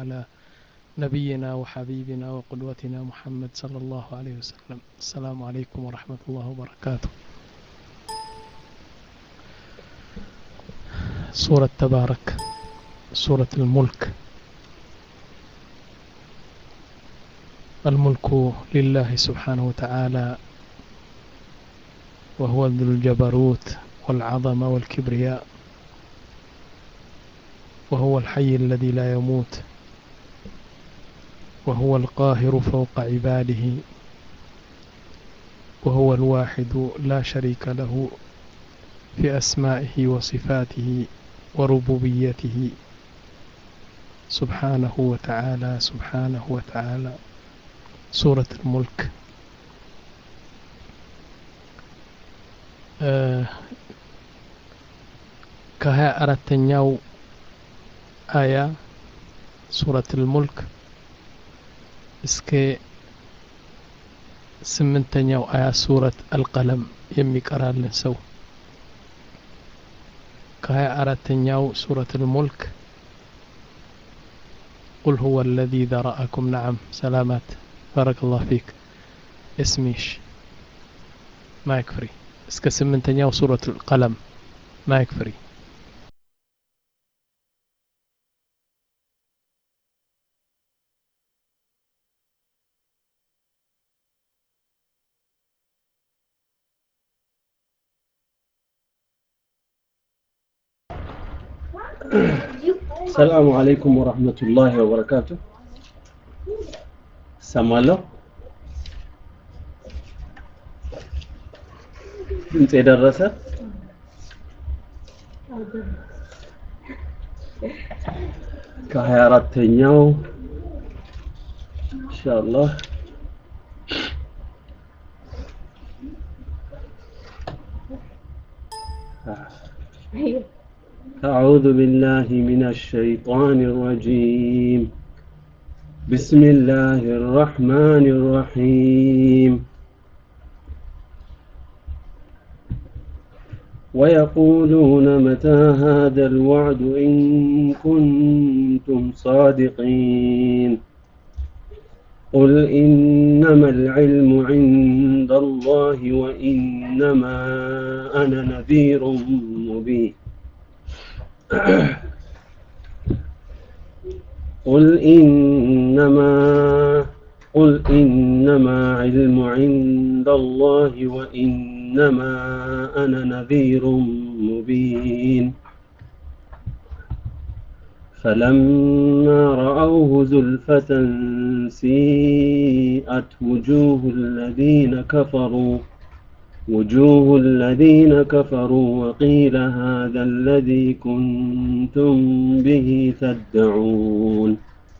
على نبينا وحبيبنا وقدوتنا محمد صلى الله عليه وسلم السلام عليكم ورحمة الله وبركاته سورة تبارك سورة الملك الملك لله سبحانه وتعالى وهو ذو الجبروت والعظمة والكبرياء وهو الحي الذي لا يموت وهو القاهر فوق عباده وهو الواحد لا شريك له في أسمائه وصفاته وربوبيته سبحانه وتعالى سبحانه وتعالى سورة الملك ከሀያ አራተኛው አያ ሱረት ልሙልክ እስከ ስምንተኛው አያ ሱረት አልቀለም የሚቀራልን ሰው ከሀያ አራተኛው ሱረት ልሙልክ قل هو الذي ذرأكم نعم سلامات بارك الله فيك اسميش مايك فري እስከ ስምንተኛው ሱረት ቀለም ማይክ ፍሪ ሰላሙ አለይኩም ወራህመቱላሂ ወበረካቱ። ሰማለሁ ድምፅ የደረሰ ከሀያ አራተኛው ኢንሻአላህ أعوذ بالله من الشيطان الرجيم بسم الله الرحمن الرحيم ويقولون متى هذا الوعد إن كنتم صادقين قل إنما العلم عند الله وإنما أنا نذير مبين قل إنما قل إنما علم عند الله وإنما أنا نذير مبين فلما رأوه زلفة سيئت وجوه الذين كفروا وجوه الذين كفروا وقيل هذا الذي كنتم به تدعون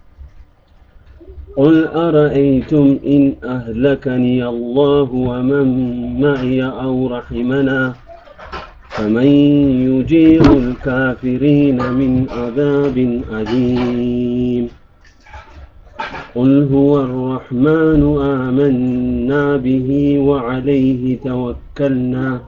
قل أرأيتم إن أهلكني الله ومن معي أو رحمنا فمن يجير الكافرين من عذاب أليم قل هو الرحمن آمنا به وعليه توكلنا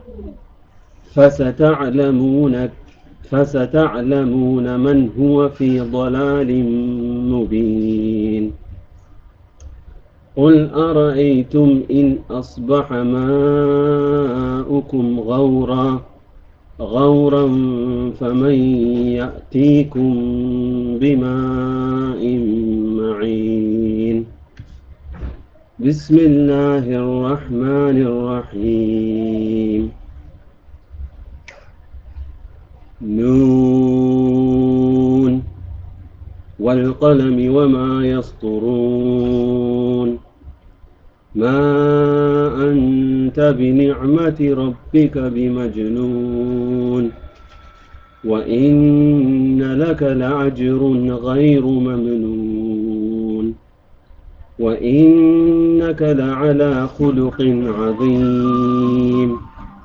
فستعلمون فستعلمون من هو في ضلال مبين قل أرأيتم إن أصبح ماؤكم غورا غورا فمن يأتيكم بماء معين بسم الله الرحمن الرحيم نون والقلم وما يسطرون ما أنت بنعمة ربك بمجنون وإن لك لعجر غير ممنون وإنك لعلى خلق عظيم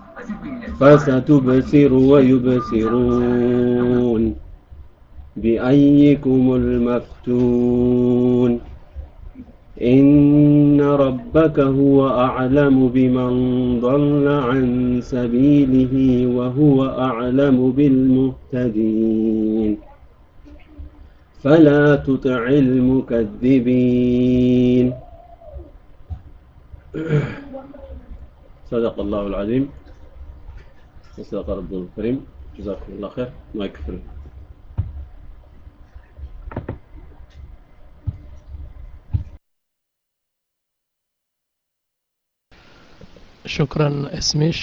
فستبصر ويبصرون بأيكم المفتون إن ربك هو أعلم بمن ضل عن سبيله وهو أعلم بالمهتدين فلا تطع المكذبين صدق الله العظيم وصدق ربنا الكريم جزاكم الله خير ما يكفر ሹክረን እስሚሽ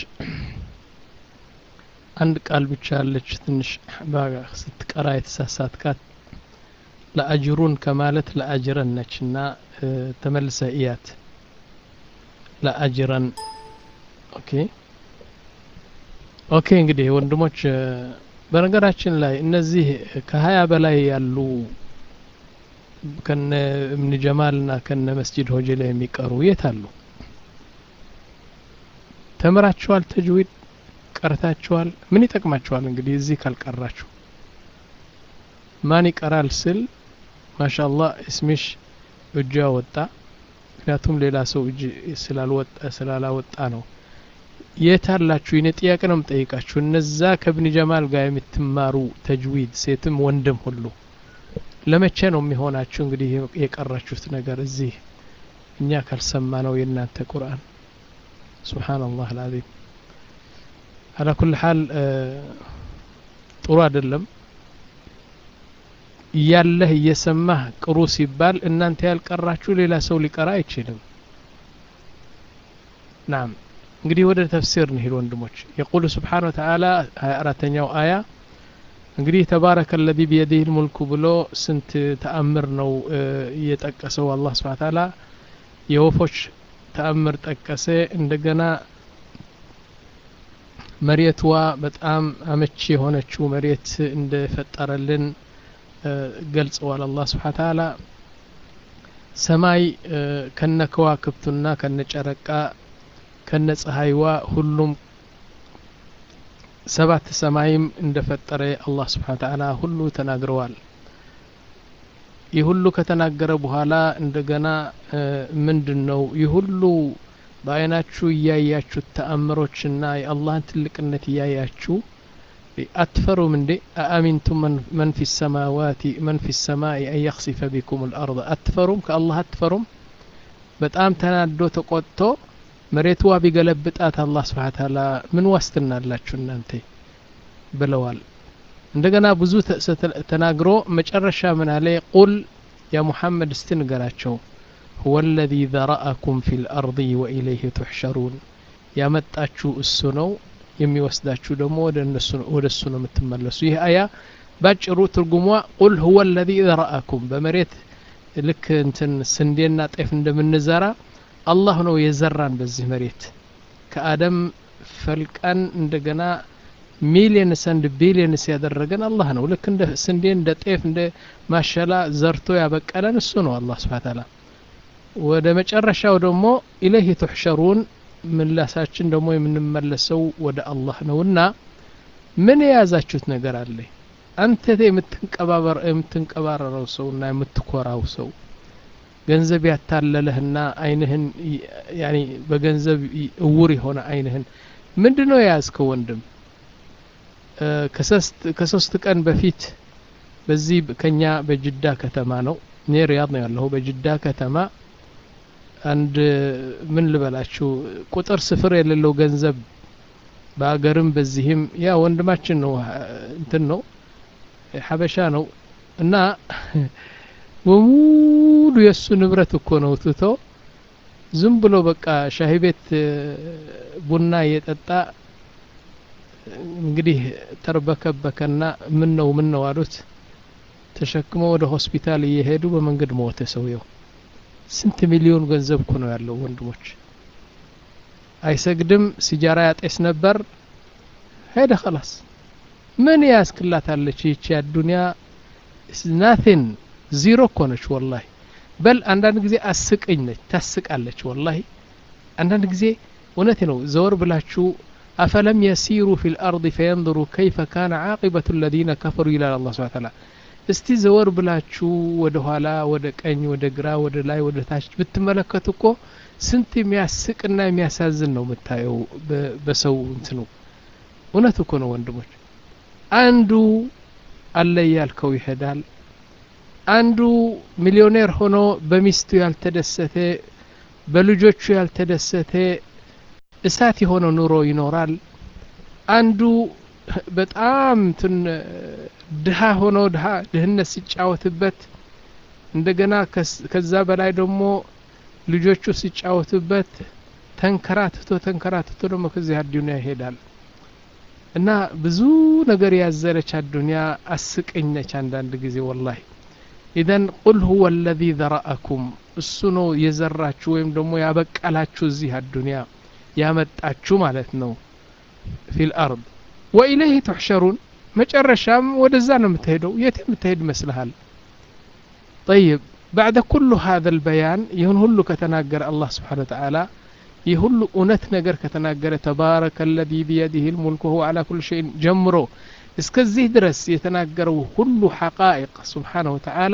አንድ ቃል ብቻ ያለች ትንሽ ስትቀራ የተሳሳትካት ለአጅሩን ከማለት ለአጅረን ነች እና ተመልሰ እያት ለአጅረን ኦኬ ኦኬ እንግዲህ ወንድሞች በነገራችን ላይ እነዚህ ከሀያ በላይ ያሉ ከነ እብን ጀማል ና ከነ መስጂድ ሆጀ ላይ የሚቀሩ የት አሉ ተምራችኋል ተጅዊድ ቀርታችኋል ምን ይጠቅማችኋል እንግዲህ እዚህ ካልቀራችሁ ማን ይቀራል ስል ማሻአላህ እስሚሽ እጇ ወጣ ምክንያቱም ሌላ ሰው እጅ ስላልወጣ ስላላወጣ ነው የት አላችሁ የኔ ጥያቄ ነው የምጠይቃችሁ እነዛ ከብኒ ጀማል ጋር የምትማሩ ተጅዊድ ሴትም ወንድም ሁሉ ለመቼ ነው የሚሆናችሁ እንግዲህ የቀራችሁት ነገር እዚህ እኛ ካልሰማ ነው የእናንተ ቁርአን ሱብሓነላህ አልዓዚም አላ ኩል ሓል ጥሩ አይደለም እያለህ እየሰማህ ቅሩ ሲባል እናንተ ያልቀራችሁ ሌላ ሰው ሊቀራ አይችልም ናም እንግዲህ ወደ ተፍሲር እንሂድ ወንድሞች የቁሉ ስብሓን ወተዓላ ሀያ አራተኛው አያ እንግዲህ ተባረከ ለዚ ቢየዲህ ልሙልኩ ብሎ ስንት ተአምር ነው እየጠቀሰው አላህ ስብሓን ተዓላ የወፎች ተአምር ጠቀሰ እንደገና መሬትዋ በጣም አመቺ የሆነችው መሬት እንደፈጠረልን ገልጸዋል አላህ ስብሓን ተዓላ ሰማይ ከነ ከዋክብቱና ከነ ጨረቃ ከነ ፀሐይዋ ሁሉም ሰባት ሰማይም እንደፈጠረ አላህ ስብሓን ተዓላ ሁሉ ተናግረዋል ይህ ሁሉ ከተናገረ በኋላ እንደገና ምንድን ነው ይህ ሁሉ በአይናችሁ እያያችሁ ተአምሮችና የአላህን ትልቅነት እያያችሁ አትፈሩም እንዴ አአሚንቱም መን ፊ ሰማዋቲ መን ፊ ሰማይ አን የክሲፈ ቢኩም ልአርض አትፈሩም ከአላህ አትፈሩም በጣም ተናዶ ተቆጥቶ መሬትዋ ቢገለብጣት አላህ ስብሓን ታላ ምን ዋስትና አላችሁ እናንተ ብለዋል እንደገና ብዙ ተናግሮ መጨረሻ ምን አለ ቁል ያ ሙሐመድ እስቲ ንገራቸው هو الذي ذرأكم في الأرض وإليه تحشرون ያመጣችሁ እሱ ነው የሚወስዳችሁ ደግሞ ወደ እሱ ነው የምትመለሱ ይህ አያ ባጭሩ ትርጉሟ ቁል ሁወ ለዚ ዘረአኩም በመሬት ልክ እንትን ስንዴና ጤፍ እንደምንዘራ አላህ ነው የዘራን በዚህ መሬት ከአደም ፈልቀን እንደገና ሚሊየንስ አንድ ቢሊየንስ ያደረገን አላህ ነው ልክ እንደ ስንዴ እንደ ጤፍ እንደ ማሸላ ዘርቶ ያበቀለን እሱ ነው አላህ ስብሓ ታላ ወደ መጨረሻው ደግሞ ኢለይህ ትሕሸሩን ምላሳችን ደግሞ የምንመለሰው ወደ አላህ ነውና ምን የያዛችሁት ነገር አለ አንተ የምትንቀባረረው ሰው እና የምትኮራው ሰው ገንዘብ ያታለለህና አይንህን ያኒ በገንዘብ እውር የሆነ አይንህን ምንድን ነው የያዝከው ወንድም ከሶስት ቀን በፊት በዚህ ከኛ በጅዳ ከተማ ነው እኔ ሪያድ ነው ያለሁ በጅዳ ከተማ አንድ ምን ልበላችሁ ቁጥር ስፍር የሌለው ገንዘብ በአገርም በዚህም ያ ወንድማችን ነው እንትን ነው ሀበሻ ነው እና በሙሉ የእሱ ንብረት እኮ ነው ትቶ ዝም ብሎ በቃ ሻሂ ቤት ቡና እየጠጣ እንግዲህ ተርበከበከና ምን ነው ምን ነው አሉት ተሸክሞ ወደ ሆስፒታል እየሄዱ በመንገድ ሞተ ሰውየው ስንት ሚሊዮን ገንዘብ እኮ ነው ያለው ወንድሞች አይሰግድም ሲጃራ ያጤስ ነበር ሄደ خلاص ምን ያስክላታለች ይቺ አዱንያ ናቲን ዚሮ እኮ ነች ወላሂ በል አንዳንድ ጊዜ አስቅኝ ነች ታስቃለች ወላሂ አንዳንድ ጊዜ እውነት ነው ዘወር ብላችሁ አፈለም የሲሩ ፊ ልአርض ፈየንظሩ ከይፈ ካነ ዓቂበቱ ለዚነ ከፈሩ ይላል አላ ስብን ታላ እስቲ ዘወር ብላችሁ ወደ ኋላ ወደ ቀኝ ወደ ግራ ወደ ላይ ወደ ታች ብትመለከቱ እኮ ስንት የሚያስቅና የሚያሳዝን ነው የምታየው በሰው እንትኑ እውነት እኮ ነው ወንድሞች አንዱ አለ ያልከው ይሄዳል አንዱ ሚሊዮኔር ሆኖ በሚስቱ ያልተደሰተ በልጆቹ ያልተደሰተ እሳት የሆነ ኑሮ ይኖራል አንዱ በጣም እንትን ድሃ ሆኖ ድሃ ድህነት ሲጫወትበት እንደገና ከዛ በላይ ደግሞ ልጆቹ ሲጫወቱበት ተንከራትቶ ተንከራትቶ ደግሞ ከዚህ አዱኒያ ይሄዳል እና ብዙ ነገር ያዘለች አዱኒያ አስቀኝ ነች አንዳንድ ጊዜ ወላሂ ኢዘን ቁል ሁወ አለዚ ዘረአኩም እሱ ነው የዘራችሁ ወይም ደግሞ ያበቀላችሁ እዚህ አዱኒያ ያመጣችሁ ማለት ነው ፊል አርድ ወኢለይህ ትሕሸሩን መጨረሻም ወደዛ ነው የምትሄደው የት የምትሄድ ይመስልሃል طيب بعد كل هذا البيان يهون هلو كتناجر الله سبحانه وتعالى يهلو أنت نجر كتناجر تبارك الذي بيده الملك وهو على كل شيء جمرو እስከዚህ ድረስ የተናገረው ሁሉ ሐቃኢቅ ስብሓነሁ ወተዓላ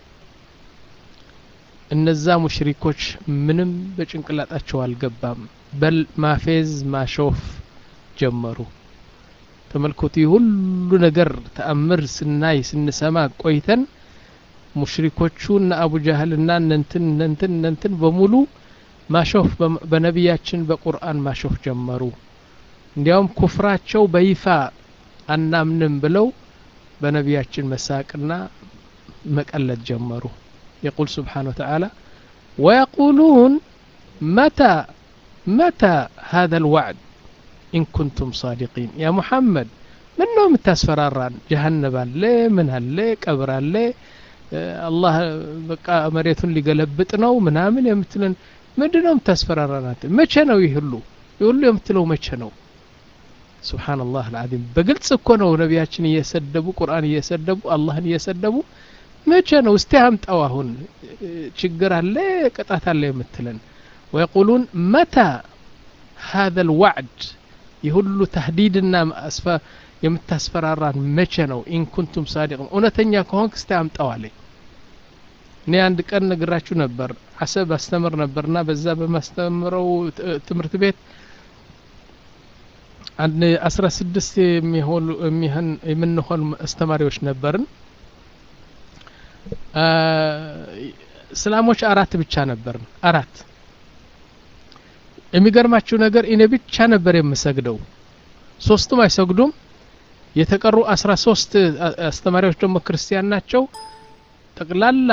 እነዛ ሙሽሪኮች ምንም በጭንቅላጣቸው አልገባም በል ማፌዝ ማሾፍ ጀመሩ ተመልከቱ ሁሉ ነገር ተአምር ስናይ ስንሰማ ቆይተን ሙሽሪኮቹ እና አቡ ጃህልና እነንትን እነንትን እነንትን በሙሉ ማሾፍ በነቢያችን በቁርአን ማሾፍ ጀመሩ እንዲያውም ኩፍራቸው በይፋ አናምንም ብለው በነቢያችን መሳቅና መቀለድ ጀመሩ يقول سبحانه وتعالى ويقولون متى متى هذا الوعد إن كنتم صادقين يا محمد من نوم تاسفراران جهنم اللي من هاللي قبر اللي አላህ በቃ መሬቱን ሊገለብጥ ነው ምናምን የምትለን ምንድ ነው የምታስፈራራናት መቼ ነው ይህ ሁሉ ይህ ሁሉ የምትለው መቼ ነው ስብሓንላህ አልዓዚም በግልጽ እኮ ነው ነቢያችን እየሰደቡ ቁርአን እየሰደቡ አላህን እየሰደቡ መቼ ነው እስቲ አምጣው አሁን ችግር አለ ቅጣት አለ የምትለን ወየቁሉን መታ هذا الوعد የሁሉ ተህዲድና የምታስፈራራን መቼ ነው ኢን ኩንቱም ሳዲቅን እውነተኛ ከሆንክ እስቲ አምጣው አለኝ እኔ አንድ ቀን ነግራችሁ ነበር አሰብ አስተምር ነበርና በዛ በማስተምረው ትምህርት ቤት አንድ አስራ ስድስት የሚሆኑ የሚሆን የምንሆን አስተማሪዎች ነበርን እስላሞች አራት ብቻ ነበርን አራት የሚገርማችሁ ነገር እኔ ብቻ ነበር የምሰግደው ሶስቱም አይሰግዱም የተቀሩ አስራ ሶስት አስተማሪዎች ደግሞ ክርስቲያን ናቸው ጠቅላላ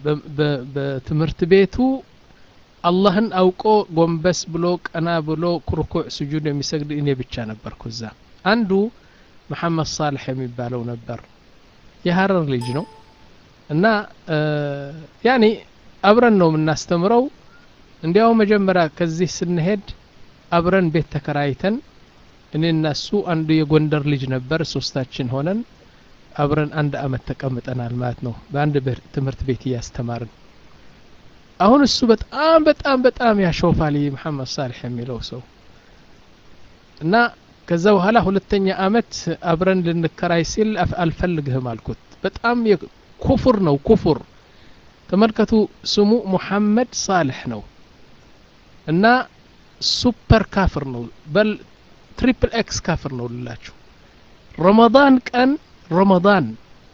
በትምህርት ቤቱ አላህን አውቆ ጎንበስ ብሎ ቀና ብሎ ኩርኩዕ ስጁድ የሚሰግድ እኔ ብቻ ነበርኩ እዛ አንዱ መሐመድ ሳልሕ የሚባለው ነበር የሀረር ልጅ ነው እና ያኒ አብረን ነው የምናስተምረው እንዲያው መጀመሪያ ከዚህ ስንሄድ አብረን ቤት ተከራይተን እኔ እና እሱ አንዱ የጎንደር ልጅ ነበር ሶስታችን ሆነን አብረን አንድ አመት ተቀምጠናል ማለት ነው በአንድ ትምህርት ቤት እያስተማርን አሁን እሱ በጣም በጣም በጣም ያሾፋል መሐመድ ሳልሕ የሚለው ሰው እና ከዛ በኋላ ሁለተኛ አመት አብረን ልንከራይ ሲል አልፈልግህም አልኩት በጣም ኩፍር ነው ኩፍር ተመልከቱ ስሙ ሙሐመድ ሳልሕ ነው እና ሱፐር ካፍር ነው በል ትሪፕል ኤክስ ካፍር ነው ልላችሁ ረመዳን ቀን ረመዳን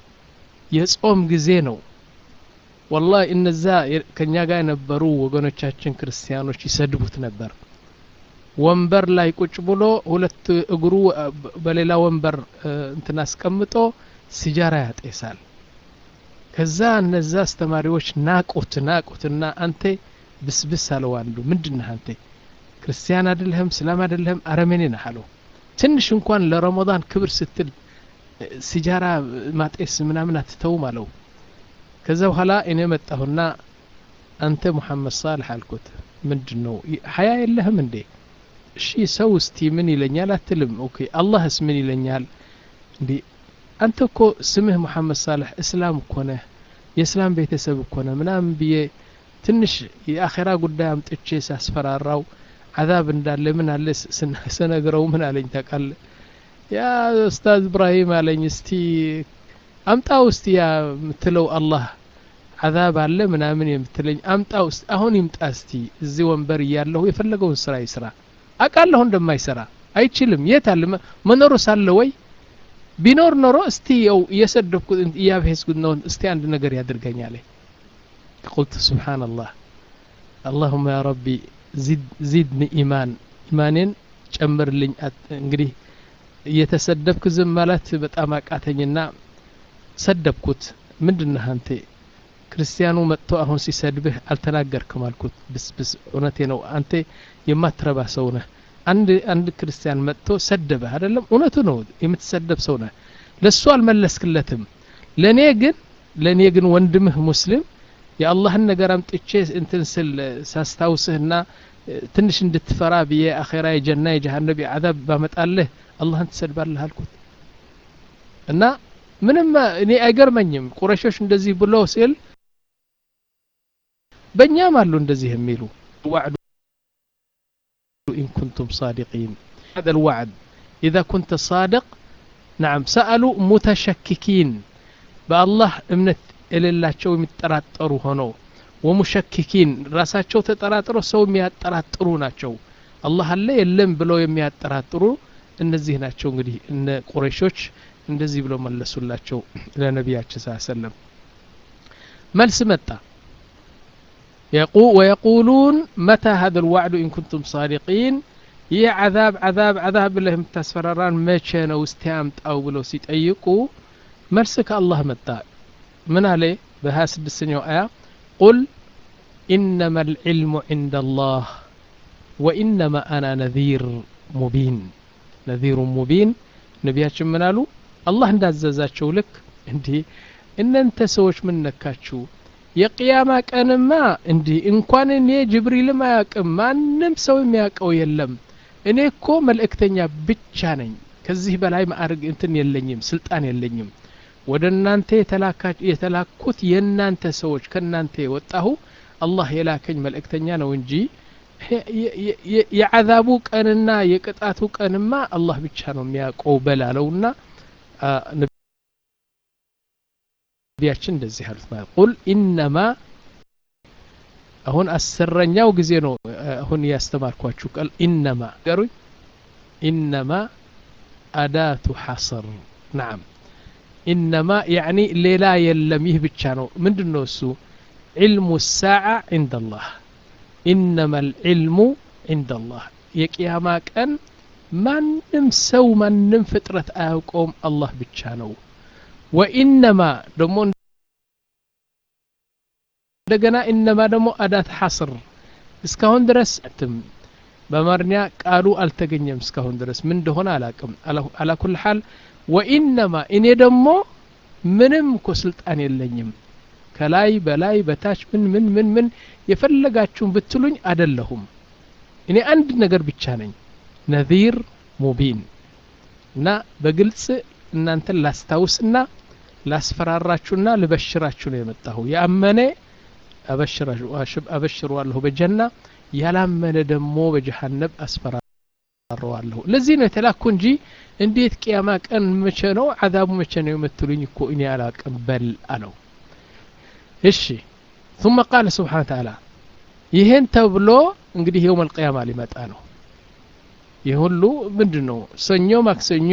የጾም ጊዜ ነው ወላ እነዛ ከኛ ጋር የነበሩ ወገኖቻችን ክርስቲያኖች ይሰድቡት ነበር ወንበር ላይ ቁጭ ብሎ ሁለት እግሩ በሌላ ወንበር እንትን አስቀምጦ ሲጃራ ያጤሳል ከዛ እነዛ አስተማሪዎች ናቁት ናቁትና አንተ ብስብስ አለው አንዱ ምንድነህ አንተ ክርስቲያን አይደለህም እስላም አይደለህም አረመኔ ነህ አለው ትንሽ እንኳን ለረመዳን ክብር ስትል ሲጃራ ማጤስ ምናምን አትተውም አለው ከዛ በኋላ እኔ መጣሁና አንተ ሙሐመድ ሳልሕ አልኩት ምንድን ነው ሀያ የለህም እንዴ እሺ ሰው እስቲ ምን ይለኛል አትልም ኦኬ አላህስ ምን ይለኛል እንዲ አንተ እኮ ስምህ ሙሐመድ ሳልሕ እስላም እኮ ነህ የእስላም ቤተሰብ እኮ ነህ ምናምን ብዬ ትንሽ የአኼራ ጉዳይ አምጥቼ ሳስፈራራው አዛብ እንዳለ ምን አለ ስነግረው ምን አለኝ ታቃለ ያ ኡስታዝ እብራሂም አለኝ እስቲ አምጣው እስቲ ያ የምትለው አላህ አዛብ አለ ምናምን የምትለኝ አምጣው እስቲ አሁን ይምጣ እስቲ እዚህ ወንበር እያለሁ የፈለገውን ስራ ይስራ አቃለሁ እንደማይሰራ አይችልም የት አለ መኖሩ ሳለ ወይ ቢኖር ኖሮ እስቲ የው እየሰደብኩት እያብሄስኩት ነው እስቲ አንድ ነገር ያድርገኛል ቁልት ስብሓንላህ አላሁመ ያ ረቢ ዚድኒ ኢማን ኢማኔን ጨምርልኝ እንግዲህ እየተሰደብክ ዝም ማለት በጣም አቃተኝና ሰደብኩት ምንድነህ አንተ ክርስቲያኑ መጥቶ አሁን ሲሰድብህ አልተናገርክም አልኩት ብስብስ እውነቴ ነው አንተ የማትረባ ሰው ነህ አንድ አንድ ክርስቲያን መጥቶ ሰደበህ አይደለም እውነቱ ነው የምትሰደብ ሰው ነህ ለሱ አልመለስክለትም ለእኔ ግን ለእኔ ግን ወንድምህ ሙስሊም የአላህን ነገር አምጥቼ እንትን ስል ሳስታውስህና ትንሽ እንድትፈራ ብዬ አኼራ የጀና የጀሃነብ የዓዛብ ባመጣልህ አላህን ትሰድባለህ አልኩት እና ምንም እኔ አይገርመኝም ቁረሾች እንደዚህ ብሎ ሲል በእኛም አሉ እንደዚህ የሚሉ ዋዕዱ إن كنتم صادقين هذا الوعد إذا كنت صادق نعم سألوا متشككين بالله እምነት የሌላቸው የሚጠራጠሩ ሆነው ወሙሸክኪን ራሳቸው ተጠራጥረው ሰው የሚያጠራጥሩ ናቸው አላህ አለ የለም ብለው የሚያጠራጥሩ እነዚህ ናቸው እንግዲህ እነ ቁረሾች እንደዚህ ብለው መለሱላቸው ለነቢያችን ስ ሰለም መልስ መጣ ويقولون متى هذا الوعد إن كنتم صادقين ይህ عذاب عذاب عذاب ብለህ የምታስፈራራን መቼ ነው እስቲ አምጣው ብለው ሲጠይቁ መልስ ከአላህ መጣ ምን አለ በሀያ ስድስተኛው አያ ቁል إنما العلم عند الله وإنما أنا نذير مبين نذير مبين ነቢያችን ምን አሉ አላህ እንዳዘዛቸው ልክ እንዲህ እናንተ ሰዎች ምን ነካችሁ የቅያማ ቀንማ እንዲህ እንኳን እኔ ጅብሪልም አያውቅም ማንም ሰው የሚያውቀው የለም እኔ እኮ መልእክተኛ ብቻ ነኝ ከዚህ በላይ ማዕርግ እንትን የለኝም ስልጣን የለኝም ወደ እናንተ የተላኩት የእናንተ ሰዎች ከእናንተ የወጣሁ አላህ የላከኝ መልእክተኛ ነው እንጂ የዓዛቡ ቀንና የቅጣቱ ቀንማ አላህ ብቻ ነው የሚያውቀው በላለውና ነቢያችን እንደዚህ አሉት ማለት ቁል ኢነማ አሁን አስረኛው ጊዜ ነው አሁን ያስተማርኳችሁ ቃል ኢነማ ገሩኝ ኢነማ አዳቱ ሐሰር ናም ኢነማ ያዕኒ ሌላ የለም ይህ ብቻ ነው ምንድን ነው እሱ ዒልሙ ሳዓ ዕንደ አላህ ኢነማ ልዕልሙ ዕንደ አላህ የቅያማ ቀን ማንም ሰው ማንም ፍጥረት አያውቀውም አላህ ብቻ ነው ወኢነማ ደግሞ እንደገና ኢነማ ደግሞ አዳት ሐስር እስካሁን ድረስ ትም በአማርኛ ቃሉ አልተገኘም እስካሁን ድረስ ምን እንደሆነ አላቅም አላኩል ሓል ወኢነማ እኔ ደግሞ ምንም እኮ ስልጣን የለኝም ከላይ በላይ በታች ምን ምን ምን ምን የፈለጋችሁን ብትሉኝ አደለሁም እኔ አንድ ነገር ብቻ ነኝ ነዚር ሙቢን እና በግልጽ እናንተን ላስታውስና ላስፈራራችሁና ልበሽራችሁ ነው የመጣሁ የአመነ አበሽረዋለሁ በጀና ያላመነ ደግሞ በጀሃነብ አስፈራረዋለሁ ለዚህ ነው የተላኩ እንጂ እንዴት ቅያማ ቀን መቼ ነው አዛቡ መቼ ነው የምትሉኝ እኮ እኔ አላቅም በል አለው እሺ ثم قال سبحانه وتعالى ይህን ተብሎ እንግዲህ የውም አልቅያማ ሊመጣ ነው ይህ ሁሉ ምንድን ነው ሰኞ ማክሰኞ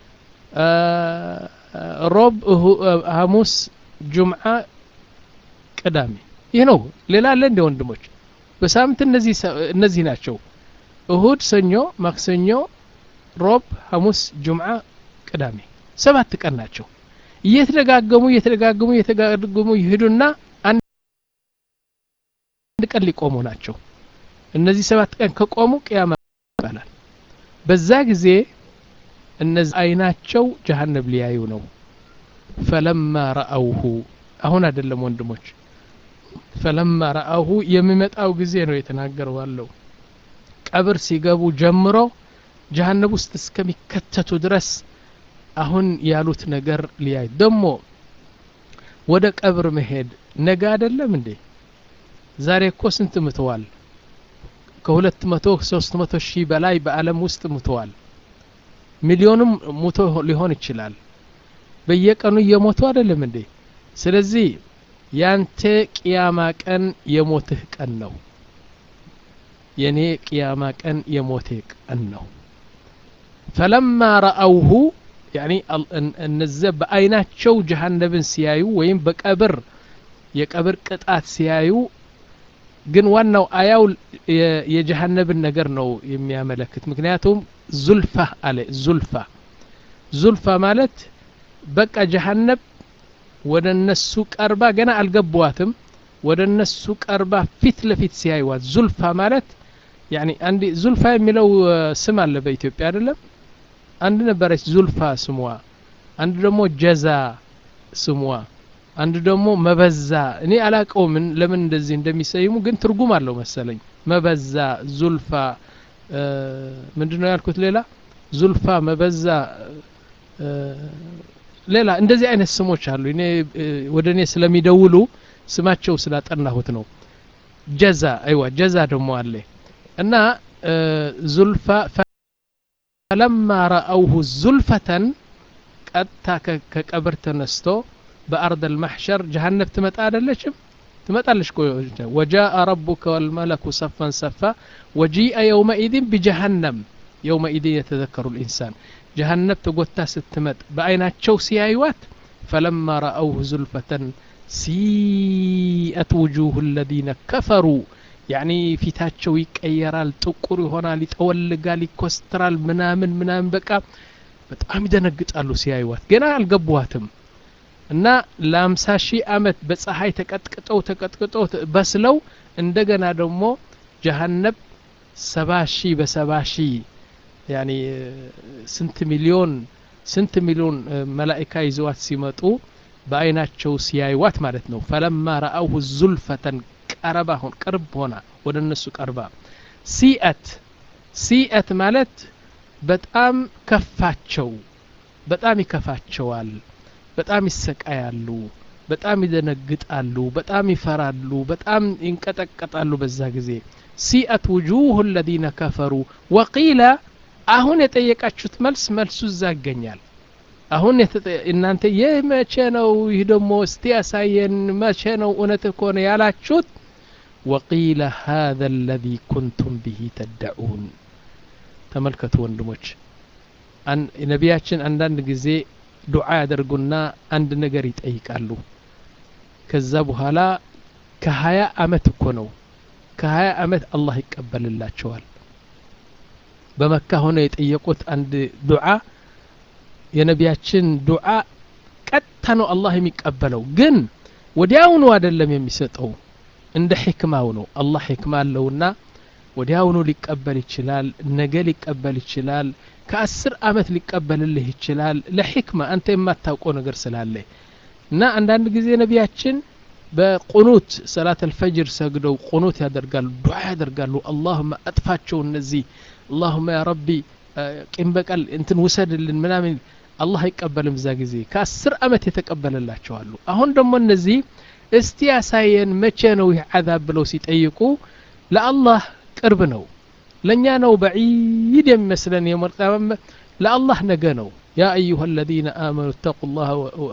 ሮብ ሐሙስ ጁምዓ ቅዳሜ ይህ ነው ሌላ አለ እንደ ወንድሞች በሳምንት እነዚህ ናቸው እሁድ ሰኞ ማክሰኞ ሮብ ሐሙስ ጁምዓ ቅዳሜ ሰባት ቀን ናቸው እየተደጋገሙ እየተደጋገሙ እየተደጋገሙ ይሄዱና አንድ ቀን ሊቆሙ ናቸው እነዚህ ሰባት ቀን ከቆሙ ቅያማ ይባላል በዛ ጊዜ እነዚህ አይናቸው ጀሃነብ ሊያዩ ነው ፈለማ ረአውሁ አሁን አይደለም ወንድሞች ፈለማ ረአውሁ የሚመጣው ጊዜ ነው የተናገረው አለው ቀብር ሲገቡ ጀምሮ ጀሃነብ ውስጥ እስከሚከተቱ ድረስ አሁን ያሉት ነገር ሊያይ ደግሞ ወደ ቀብር መሄድ ነገ አይደለም እንዴ ዛሬ እኮ ስንት ምተዋል ከሁለት መቶ ሶስት መቶ ሺህ በላይ በአለም ውስጥ ሙተዋል ሚሊዮንም ሙቶ ሊሆን ይችላል በየቀኑ እየሞቱ አይደለም እንዴ ስለዚህ ያንተ ቅያማ ቀን የሞትህ ቀን ነው የኔ ቅያማ ቀን የሞቴ ቀን ነው ፈለማ ረአውሁ ያኒ እነዚያ በአይናቸው ጀሃነብን ሲያዩ ወይም በቀብር የቀብር ቅጣት ሲያዩ ግን ዋናው አያው የጀሃነብን ነገር ነው የሚያመለክት ምክንያቱም ዙልፋ አለ ዙልፋ ዙልፋ ማለት በቃ ጀሃነብ ወደ እነሱ ቀርባ ገና አልገቧትም ወደ እነሱ ቀርባ ፊት ለፊት ሲያዩዋት ዙልፋ ማለት ያኒ አንድ ዙልፋ የሚለው ስም አለ በኢትዮጵያ አይደለም አንድ ነበረች ዙልፋ ስሟ አንድ ደግሞ ጀዛ ስሟ አንድ ደግሞ መበዛ እኔ አላቀውም ለምን እንደዚህ እንደሚሰይሙ ግን ትርጉም አለው መሰለኝ መበዛ ዙልፋ ምንድን ነው ያልኩት ሌላ ዙልፋ መበዛ ሌላ እንደዚህ አይነት ስሞች አሉ እኔ ወደ እኔ ስለሚደውሉ ስማቸው ስላጠናሁት ነው ጀዛ አይዋ ጀዛ ደግሞ አለ እና ዙልፋ ፈለማ ረአውሁ ዙልፈተን ቀጥታ ከቀብር ተነስቶ በአርድ አልማሕሸር ጀሃነብ ትመጣ አይደለችም ትመጣለች ወጃአ ረቡከ ወልመለኩ ሰፈን ሰፋ ወጂአ የውመኢድን ቢጀሃነም የውመኢድን የተዘከሩ ልኢንሳን ጀሃነብ ተጎታ ስትመጥ በአይናቸው ሲያዩዋት ፈለማ ረአውሁ ዙልፈተን ሲአት ውጁህ ለዚነ ከፈሩ ያኒ ፊታቸው ይቀየራል ጥቁር ይሆናል ይጠወልጋል ይኮስትራል ምናምን ምናምን በቃ በጣም ይደነግጣሉ ሲያዩዋት ገና አልገቡዋትም እና ለአምሳ ሺህ አመት በፀሐይ ተቀጥቅጠው ተቀጥቅጠው በስለው እንደገና ደግሞ ጀሃነብ ሰባ ሺህ በሰባ ሺህ ያኒ ስንት ሚሊዮን ስንት ሚሊዮን መላኢካ ይዘዋት ሲመጡ በአይናቸው ሲያዩዋት ማለት ነው ፈለማ ረአውሁ ዙልፈተን ቀረባ ሆን ቅርብ ሆና ወደ እነሱ ቀርባ ሲአት ሲአት ማለት በጣም ከፋቸው በጣም ይከፋቸዋል በጣም ይሰቃያሉ በጣም ይደነግጣሉ በጣም ይፈራሉ በጣም ይንቀጠቀጣሉ በዛ ጊዜ ሲአት ውጁህ ለዚነ ከፈሩ ወቂለ አሁን የጠየቃችሁት መልስ መልሱ እዛ ይገኛል አሁን እናንተ ይህ መቼ ነው ይህ ደግሞ እስቲ ያሳየን መቼ ነው እውነት ከሆነ ያላችሁት ወቂለ ሃذا الذي كنتم به تدعون ተመልከቱ ወንድሞች ነቢያችን አንዳንድ ጊዜ ዱዓ ያደርጉና አንድ ነገር ይጠይቃሉ ከዛ በኋላ ከሀያ አመት እኮ ነው ከሀያ አመት አላህ ይቀበልላቸዋል በመካ ሆነው የጠየቁት አንድ ዱዓ የነቢያችን ዱዓ ቀጥታ ነው አላህ የሚቀበለው ግን ወዲያውኑ አይደለም የሚሰጠው እንደ ሕክማው ነው አላህ ሕክማ አለውና ወዲያውኑ ሊቀበል ይችላል ነገ ሊቀበል ይችላል ከአስር አመት ሊቀበልልህ ይችላል ለሕክማ አንተ የማታውቀው ነገር ስላለ እና አንዳንድ ጊዜ ነቢያችን በቁኑት ሰላት አልፈጅር ሰግደው ቁኑት ያደርጋሉ ዱዓ ያደርጋሉ አላሁመ አጥፋቸው እነዚህ አላሁመ ያ ረቢ ቂም በቀል እንትን ውሰድልን ምናምን አላህ አይቀበልም እዛ ጊዜ ከአስር አመት የተቀበለላቸዋሉ አሁን ደግሞ እነዚህ እስቲ ያሳየን መቼ ነው ይህ ዓዛብ ብለው ሲጠይቁ ለአላህ ቅርብ ነው ለእኛ ነው በዒድ የሚመስለን የመርጣመ ለአላህ ነገ ነው يا أيها الذين آمنوا اتقوا الله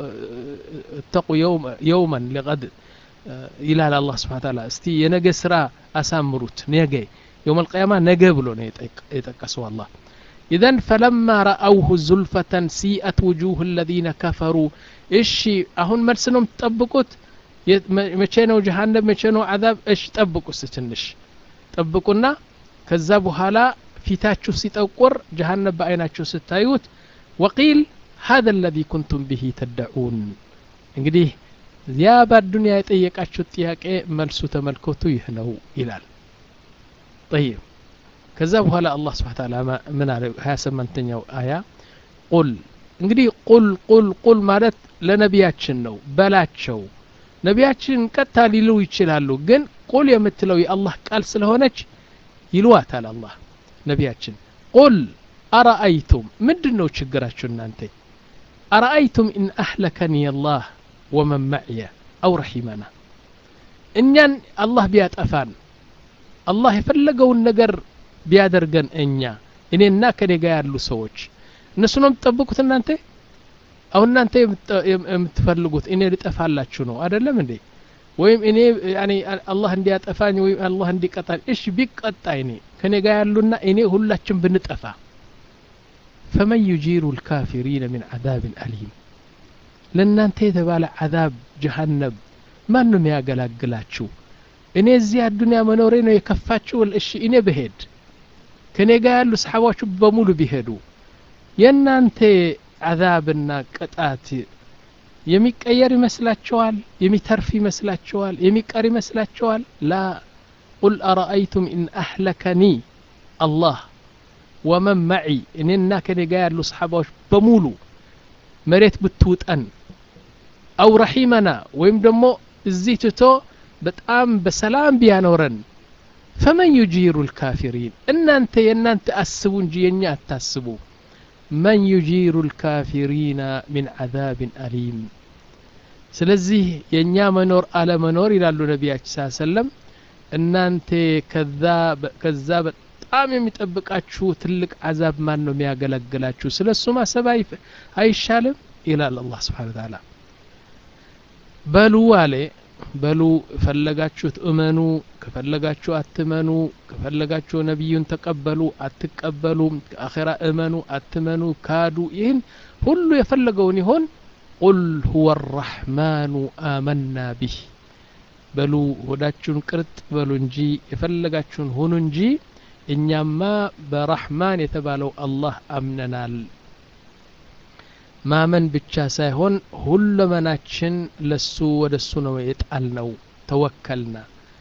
اتقوا يوم يوما لغد إلى الله سبحانه وتعالى استي ينجى سرا أسامروت نيجي يوم القيامة نجى بلو يتقسوا الله إذا فلما رأوه زلفة سيئت وجوه الذين كفروا إيش أهون مرسنهم تطبقوت መቼ ነው ጀሃነም መቼ ነው አዛብ እሽ ጠብቁ ስትንሽ ጠብቁና ከዛ በኋላ ፊታችሁ ሲጠቁር ጀሃነም በአይናችሁ ስታዩት ወቂል هذا الذي كنتم به تدعون እንግዲህ ያ በአዱንያ የጠየቃችሁት ጥያቄ መልሱ ተመልከቱ ይህ ነው ይላል طيب ከዛ በኋላ አላህ ስብሓን ታላ ምን አለ ሀያ ስምንተኛው አያ ቁል እንግዲህ ቁል ቁል ቁል ማለት ለነቢያችን ነው በላቸው ነቢያችን ቀጥታ ሊሉ ይችላሉ ግን ቁል የምትለው የአላህ ቃል ስለሆነች ይልዋታል አላህ ነቢያችን ቁል አረአይቱም ምንድን ነው ችግራችሁ እናንተ አረአይቱም ኢን አህለከኒ አላህ ወመን መዕየ አው ረሒመና እኛን አላህ ቢያጠፋን አላህ የፈለገውን ነገር ቢያደርገን እኛ እኔና ከኔ ጋር ያሉ ሰዎች እነሱ ነው የምትጠብቁት እናንተ አሁን እናንተ የምትፈልጉት እኔ ልጠፋላችሁ ነው አይደለም እንዴ ወይም እኔ ያኔ አላህ እንዲያጠፋኝ ወይም አላህ እንዲቀጣኝ እሺ ቢቀጣ እኔ ከኔ ጋር ያሉና እኔ ሁላችን ብንጠፋ ፈመን ዩጂሩ ልካፊሪነ ምን ዓዛብን አሊም ለእናንተ የተባለ ዓዛብ ጀሃነብ ማን ነው የሚያገላግላችሁ እኔ እዚህ አዱንያ መኖሬ ነው የከፋችሁ እሺ እኔ ብሄድ ከእኔ ጋር ያሉ ሰሓባዎቹ በሙሉ ቢሄዱ የእናንተ ዓዛብና ቅጣት የሚቀየር ይመስላችኋል የሚተርፍ ይመስላችኋል የሚቀር ይመስላችኋል ላ ቁል አረአይቱም ኢን አህለከኒ አላህ ወመን መዒ እኔና ከኔ ጋር ያሉ ሰሓባዎች በሙሉ መሬት ብትውጠን አው ረሒመና ወይም ደግሞ እዚህ ትቶ በጣም በሰላም ቢያኖረን ፈመን ዩጂሩ ልካፊሪን እናንተ የእናንተ አስቡ እንጂ የእኛ አታስቡ መን ዩጂሩ ልካፊሪና ሚን ዓዛብን አሊም ስለዚህ የእኛ መኖር አለመኖር ይላሉ ነቢያችን ስ ሰለም እናንተ ከዛ በጣም የሚጠብቃችሁ ትልቅ አዛብ ማን ነው የሚያገለግላችሁ ስለ እሱ ማሰብ አይሻልም ይላል አላህ ስብሓን ታላ በሉ አለ በሉ ፈለጋችሁት እመኑ ከፈለጋችሁ አትመኑ ከፈለጋችሁ ነቢዩን ተቀበሉ አትቀበሉ ከአኼራ እመኑ አትመኑ ካዱ ይህን ሁሉ የፈለገውን ይሆን ቁል ሁወ አራሕማኑ አመና ቢህ በሉ ሆዳችሁን ቅርጥ በሉ እንጂ የፈለጋችሁን ሁኑ እንጂ እኛማ በራሕማን የተባለው አላህ አምነናል ማመን ብቻ ሳይሆን ሁለመናችን ለሱ ወደ እሱ ነው የጣል ነው ተወከልና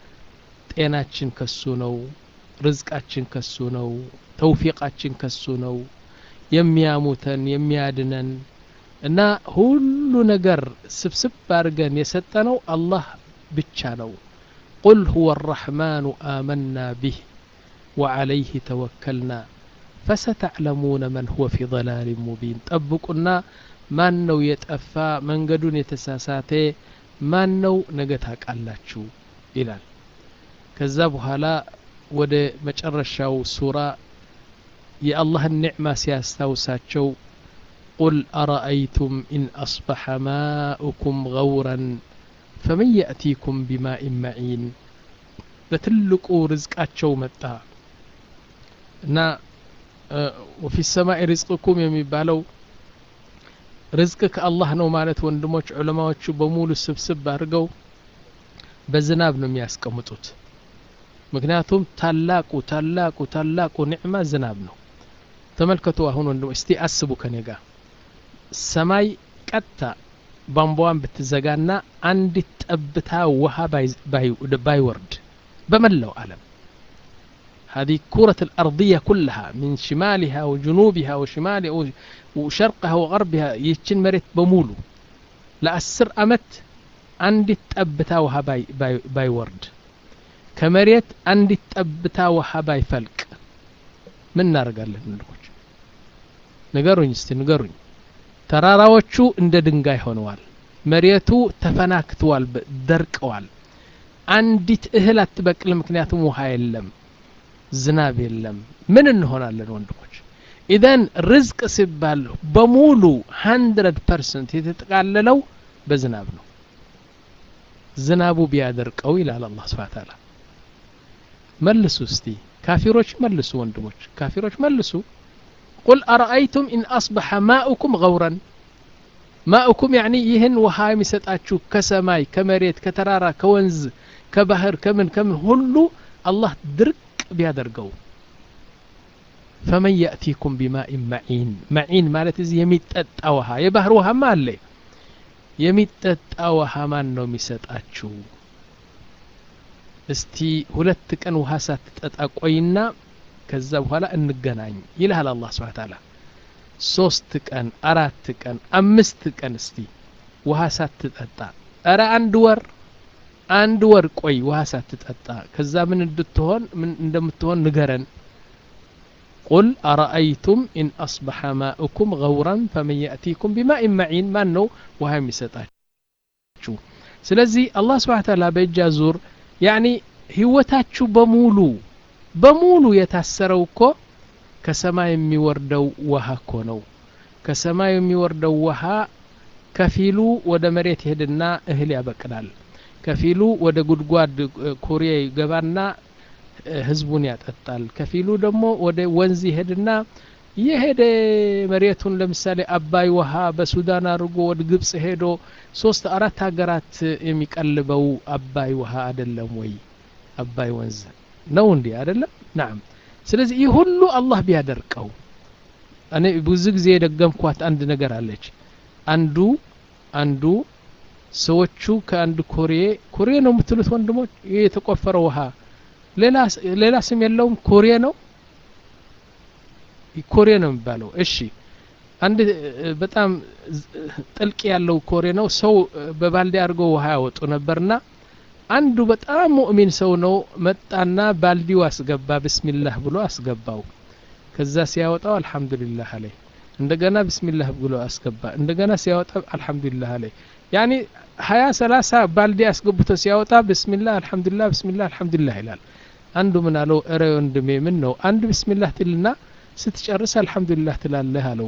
ጤናችን ከሱ ነው ርዝቃችን ከሱ ነው ተውፊቃችን ከሱ ነው የሚያሙተን የሚያድነን እና ሁሉ ነገር ስብስብ አድርገን የሰጠነው አላህ ብቻ ነው ቁል ሁወ አራሕማኑ አመና ቢህ ወዓለይህ ተወከልና ፈሰተዕለሙነ መን ሁወ ፊ ضላል ሙቢን ጠብቁና ማን ነው የጠፋ መንገዱን የተሳሳተ ማን ነው ነገ ታቃላችሁ ይላል ከዛ በኋላ ወደ መጨረሻው ሱራ የአላህን ኒዕማ ሲያስታውሳቸው ቁል አረአይቱም ኢን አስበሐ ማኡኩም ገውረን ፈመን የእቲኩም ቢማኢን መዒን በትልቁ ርዝቃቸው መጣ እና ወፊ ሰማይ ሪዝቅኩም የሚባለው ርዝቅ ከአላህ ነው ማለት ወንድሞች ዑለማዎቹ በሙሉ ስብስብ አድርገው በዝናብ ነው የሚያስቀምጡት ምክንያቱም ታላቁ ታላቁ ታላቁ ኒዕማ ዝናብ ነው ተመልከቱ አሁን ወንድሞች እስቲ አስቡ ከኔ ጋር ሰማይ ቀጥታ ቧንቧዋን ብትዘጋና አንዲት ጠብታ ውሃ ባይወርድ በመላው ዓለም هذه كرة الأرضية كلها من شمالها وجنوبها وشمالها وشرقها وغربها يتشن مريت بمولو لأسر أمت عندي تأبتا وها باي, باي, باي ورد كمريت عندي تأبتا وها باي فلك من نار قال له نلوች ንገሩኝ እስቲ ንገሩኝ ተራራዎቹ እንደ ድንጋይ ሆነዋል መሬቱ ተፈናክተዋል ደርቀዋል አንዲት እህል አትበቅል ምክንያቱም ውሃ የለም ዝናብ የለም ምን እንሆናለን ወንድሞች ኢዘን ርዝቅ ሲባል በሙሉ ሀንድረድ ፐርሰንት የተጠቃለለው በዝናብ ነው ዝናቡ ቢያደርቀው ይላል አላህ ስብሓ ታላ መልሱ እስቲ ካፊሮች መልሱ ወንድሞች ካፊሮች መልሱ ቁል አረአይቱም ኢን አስበሐ ማኡኩም ገውረን ማኡኩም ያኒ ይህን ውሃ የሚሰጣችሁ ከሰማይ ከመሬት ከተራራ ከወንዝ ከባህር ከምን ከምን ሁሉ አላህ ድርቅ ቢያደርገው ፈመን የእቲኩም ቢማኢን መዒን መዒን ማለት እዚህ የሚጠጣ ውሃ የባህር ውሃማ አለ የሚጠጣ ውሃ ማን ነው የሚሰጣችሁ እስቲ ሁለት ቀን ውሃ ሳትጠጣ ቆይና ከዛ በኋላ እንገናኝ ይልሃል አላህ ስብሓ ታላ ሶስት ቀን አራት ቀን አምስት ቀን እስቲ ውሃ ሳትጠጣ እረ አንድ ወር አንድ ወር ቆይ ውሃ ሳትጠጣ ከዛ ምን እንድትሆን ምን እንደምትሆን ንገረን ቁል አረአይቱም ኢን አስበሐ ማኡኩም ገውራን ፈመን የእቲኩም ቢማኢን መዒን ማን ነው ውሃ የሚሰጣችሁ ስለዚህ አላህ ስብሓ ታላ በእጃ ዙር ያኒ ህይወታችሁ በሙሉ በሙሉ የታሰረው እኮ ከሰማይ የሚወርደው ውሃ እኮ ነው ከሰማይ የሚወርደው ውሃ ከፊሉ ወደ መሬት ይሄድና እህል ያበቅላል ከፊሉ ወደ ጉድጓድ ኩሬ ይገባና ህዝቡን ያጠጣል ከፊሉ ደግሞ ወደ ወንዝ ይሄድና የሄደ መሬቱን ለምሳሌ አባይ ውሃ በሱዳን አድርጎ ወደ ግብጽ ሄዶ ሶስት አራት ሀገራት የሚቀልበው አባይ ውሃ አይደለም ወይ? አባይ ወንዝ ነው እንዴ? አይደለም። ናም። ስለዚህ ይህ ሁሉ አላህ ቢያደርቀው እኔ ብዙ ጊዜ የደገምኳት አንድ ነገር አለች። አንዱ አንዱ ሰዎቹ ከአንድ ኮሬ ኮሬ ነው የምትሉት ወንድሞች፣ ይህ የተቆፈረ ውሃ ሌላ ስም የለውም። ኮሬ ነው ኮሬ ነው የሚባለው። እሺ አንድ በጣም ጥልቅ ያለው ኮሬ ነው። ሰው በባልዲ አድርገው ውሃ ያወጡ ነበርና አንዱ በጣም ሙእሚን ሰው ነው መጣና ባልዲው አስገባ። ብስሚላህ ብሎ አስገባው። ከዛ ሲያወጣው አልሐምዱሊላህ አለ። እንደገና ብስሚላህ ብሎ አስገባ። እንደገና ሲያወጣ አልሐምዱሊላህ አለ። ያኒ ሀያ ሰላሳ ባልዲ አስገብቶ ሲያወጣ ብስሚላህ አልሐምዱሊላህ ብስሚላህ አልሐምዱሊላህ ይላል። አንዱ ምን አለው? እረ ወንድሜ ምን ነው አንድ ብስሚላህ ትልና ስትጨርስ አልሐምዱሊላህ ትላለህ አለው።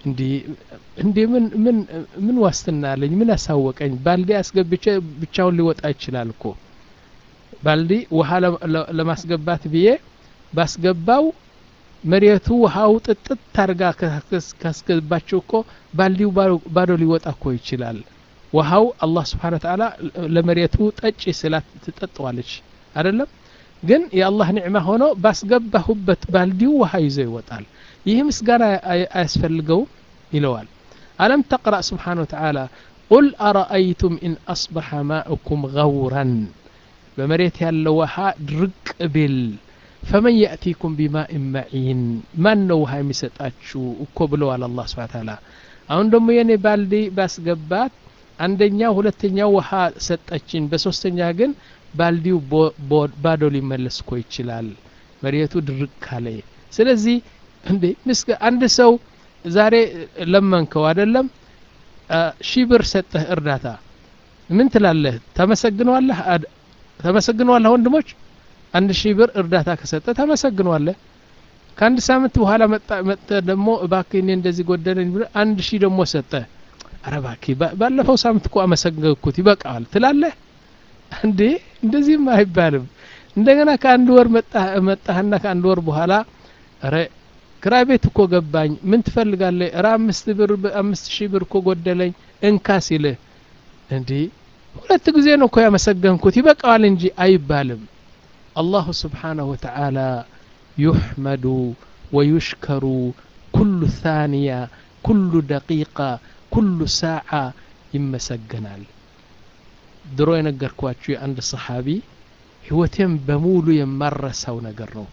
እንዲ ምን ምን ምን ዋስትና አለኝ? ምን አሳወቀኝ? ባልዲ አስገብቼ ብቻውን ሊወጣ ይችላል እኮ ባልዲ ውሃ ለማስገባት ብዬ ባስገባው መሬቱ ውሃው ጥጥት ታርጋ ካስገባቸው እኮ ባልዲው ባዶ ሊወጣ እኮ ይችላል። ውሃው አላህ ስብሓነ ወተዓላ ለመሬቱ ጠጪ ስላት ትጠጠዋለች አይደለም። ግን የአላህ ኒዕማ ሆኖ ባስገባሁበት ባልዲው ውሃ ይዞ ይወጣል። ይህ ምስጋና አያስፈልገውም ይለዋል። አለም ተቅረእ ስብሓነ ወተዓላ ቁል አረአይቱም ኢን አስበሐ ማእኩም ገውረን በመሬት ያለው ውሃ ድርቅ ቢል ፈመን የእቲኩም ቢማኢን መዒን ማን ነው ውሃ የሚሰጣችሁ እኮ ብለዋል አላህ ስብሓነ ወተዓላ። አሁን ደግሞ የኔ ባልዲ ባስገባት አንደኛው ሁለተኛው ውሃ ሰጠችን፣ በሶስተኛ ግን ባልዲው ባዶ ሊመለስ እኮ ይችላል፣ መሬቱ ድርቅ ካለ። ስለዚህ እንዴ ምስገ አንድ ሰው ዛሬ ለመንከው አይደለም ሺህ ብር ሰጠህ እርዳታ፣ ምን ትላለህ? ተመሰግነዋለህ? ተመሰግነዋለህ? ወንድሞች አንድ ሺህ ብር እርዳታ ከሰጠ ተመሰግነዋለህ። ከአንድ ሳምንት በኋላ መጠ ደግሞ እባክህ እኔ እንደዚህ ጎደለኝ ብለህ አንድ ሺህ ደግሞ ሰጠ። ኧረ እባክህ ባለፈው ሳምንት እኮ አመሰገንኩት ይበቃዋል ትላለህ እንዴ? እንደዚህም አይባልም። እንደገና ከአንድ ወር መጣህና ከአንድ ወር በኋላ ኧረ ክራይ ቤት እኮ ገባኝ፣ ምን ትፈልጋለህ? ኧረ አምስት ብር አምስት ሺህ ብር እኮ ጎደለኝ እንካ ሲልህ እንዴ ሁለት ጊዜ ነው እኮ ያመሰገንኩት ይበቃዋል እንጂ አይባልም። አላሁ ስብሓነሁ ወተዓላ ዩሕመዱ ወዩሽከሩ ኩሉ ታንያ ኩሉ ደቂቃ ኩሉ ሳዓ ይመሰገናል። ድሮ የነገርኳችሁ የአንድ ሰሓቢ ህይወቴም በሙሉ የማረሳው ነገር ነው።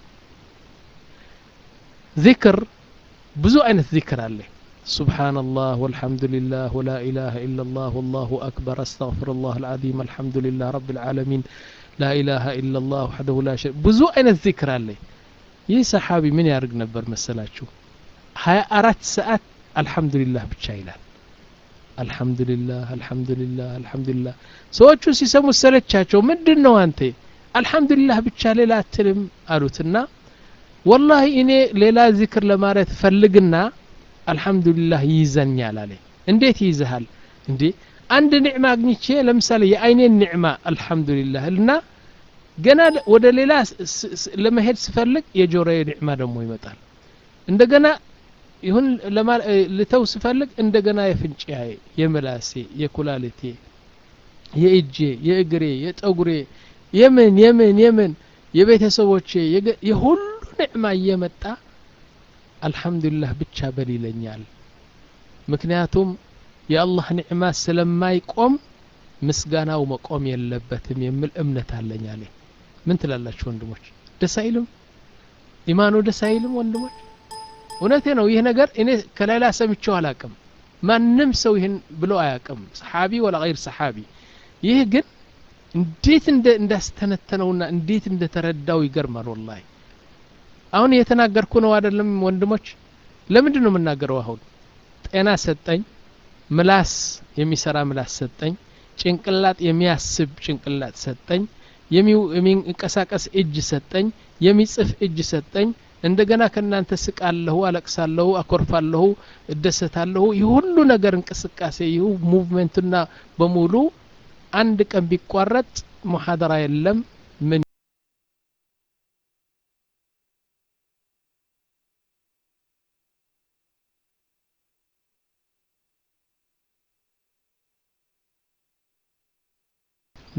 ዚክር ብዙ አይነት ዚክር አለ። ሱብሓነላህ ወልሐምዱሊላህ ወላ ኢላሃ ኢለላህ ወላሁ አክበር አስተግፊሩላህ አልዓዚም አልሐምዱሊላህ ረቢል ዓለሚን ላኢላሃ ኢለላህ ወሕደሁ ላ ሸሪክ ብዙ አይነት ዚክር አለ። ይህ ሰሓቢ ምን ያደርግ ነበር መሰላችሁ? ሀያ አራት ሰዓት አልሐምዱሊላህ ብቻ ይላል። አልሐምዱሊላህ አልሐምዱሊላህ አልሐምዱሊላህ። ሰዎቹ ሲሰሙ ሰለቻቸው። ምንድን ነው አንተ አልሐምዱሊላህ ብቻ ሌላ አትልም አሉትና ወላሂ እኔ ሌላ ዚክር ለማለት ፈልግና አልሐምዱሊላህ ይይዘኛል አለ። እንዴት ይይዝሃል እንዴ? አንድ ኒዕማ አግኝቼ ለምሳሌ የአይኔን ኒዕማ አልሐምዱሊላህ እና ገና ወደ ሌላ ለመሄድ ስፈልግ የጆሮዬ ኒዕማ ደግሞ ይመጣል። እንደገና ይሁን ልተው ስፈልግ እንደገና የፍንጫዬ፣ የምላሴ፣ የኩላሊቴ፣ የእጄ፣ የእግሬ፣ የጠጉሬ የምን የምን የምን የቤተሰቦቼ የሁሉ ኒዕማ እየመጣ አልሐምዱሊላህ ብቻ በል ይለኛል። ምክንያቱም የአላህ ኒዕማ ስለማይቆም ምስጋናው መቆም የለበትም የሚል እምነት አለኝ አለ። ምን ትላላችሁ ወንድሞች? ደስ አይልም? ኢማኑ ደስ አይልም ወንድሞች? እውነቴ ነው። ይህ ነገር እኔ ከሌላ ሰምቼው አላቅም። ማንም ሰው ይህን ብሎ አያቅም፣ ሰሓቢ ወላ ገይር ሰሓቢ። ይህ ግን እንዴት እንዳስተነተነውና እንዴት እንደተረዳው ይገርማል። ወላሂ አሁን እየተናገርኩ ነው አይደለም ወንድሞች? ለምንድን ነው የምናገረው? አሁን ጤና ሰጠኝ፣ ምላስ የሚሰራ ምላስ ሰጠኝ፣ ጭንቅላት የሚያስብ ጭንቅላት ሰጠኝ፣ የሚንቀሳቀስ እጅ ሰጠኝ፣ የሚጽፍ እጅ ሰጠኝ። እንደገና ከእናንተ ስቃለሁ፣ አለቅሳለሁ፣ አኮርፋለሁ፣ እደሰታለሁ። ይህ ሁሉ ነገር እንቅስቃሴ ይህ ሙቭመንትና በሙሉ አንድ ቀን ቢቋረጥ ሙሐደራ የለም ምን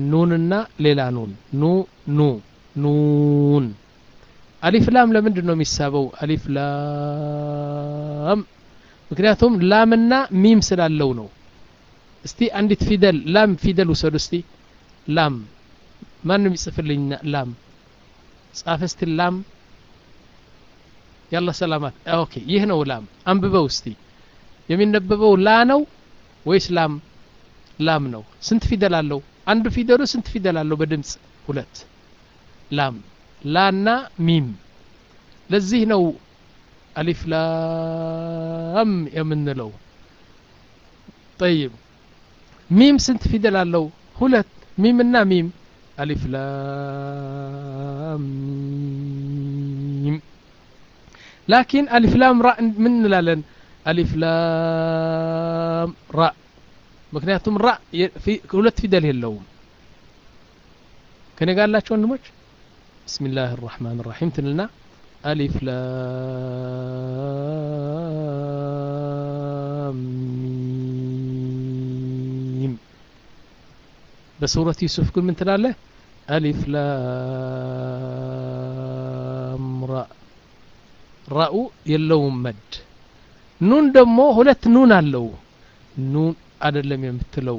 ኑንና ሌላ ኑን ኑ ኑ ኑን አሊፍ ላም ለምንድን ነው የሚሳበው አሊፍ ላም ምክንያቱም ላምና ሚም ስላለው ነው እስቲ አንዲት ፊደል ላም ፊደል ውሰዱ እስቲ ላም ማን ነው የሚጽፍልኝ ላም ጻፍ እስቲ ላም ያላ ሰላማት ኦኬ ይህ ነው ላም አንብበው እስቲ የሚነበበው ላ ነው ወይስ ላም ላም ነው ስንት ፊደል አለው አንዱ ፊደሉ ስንት ፊደል አለው በድምፅ ሁለት ላም ላና ሚም ለዚህ ነው አሊፍ ላም የምንለው ጠይብ ሚም ስንት ፊደል አለው ሁለት ሚምና ሚም አሊፍ ላም ሚም ላኪን አሊፍ ላም ራ ምን እንላለን አሊፍ ላም ራ ምክንያቱም ራ ሁለት ፊደል የለውም ከኔ ጋር ያላችሁ ወንድሞች ብስሚላህ الرحمن الرحيم ትንልና አሊፍ ላም ሚም በሱረት ዩሱፍ ግን ምን ትላለህ አሊፍ ላም ራ ራኡ የለውም መድ ኑን ደግሞ ሁለት ኑን አለው ኑን አይደለም የምትለው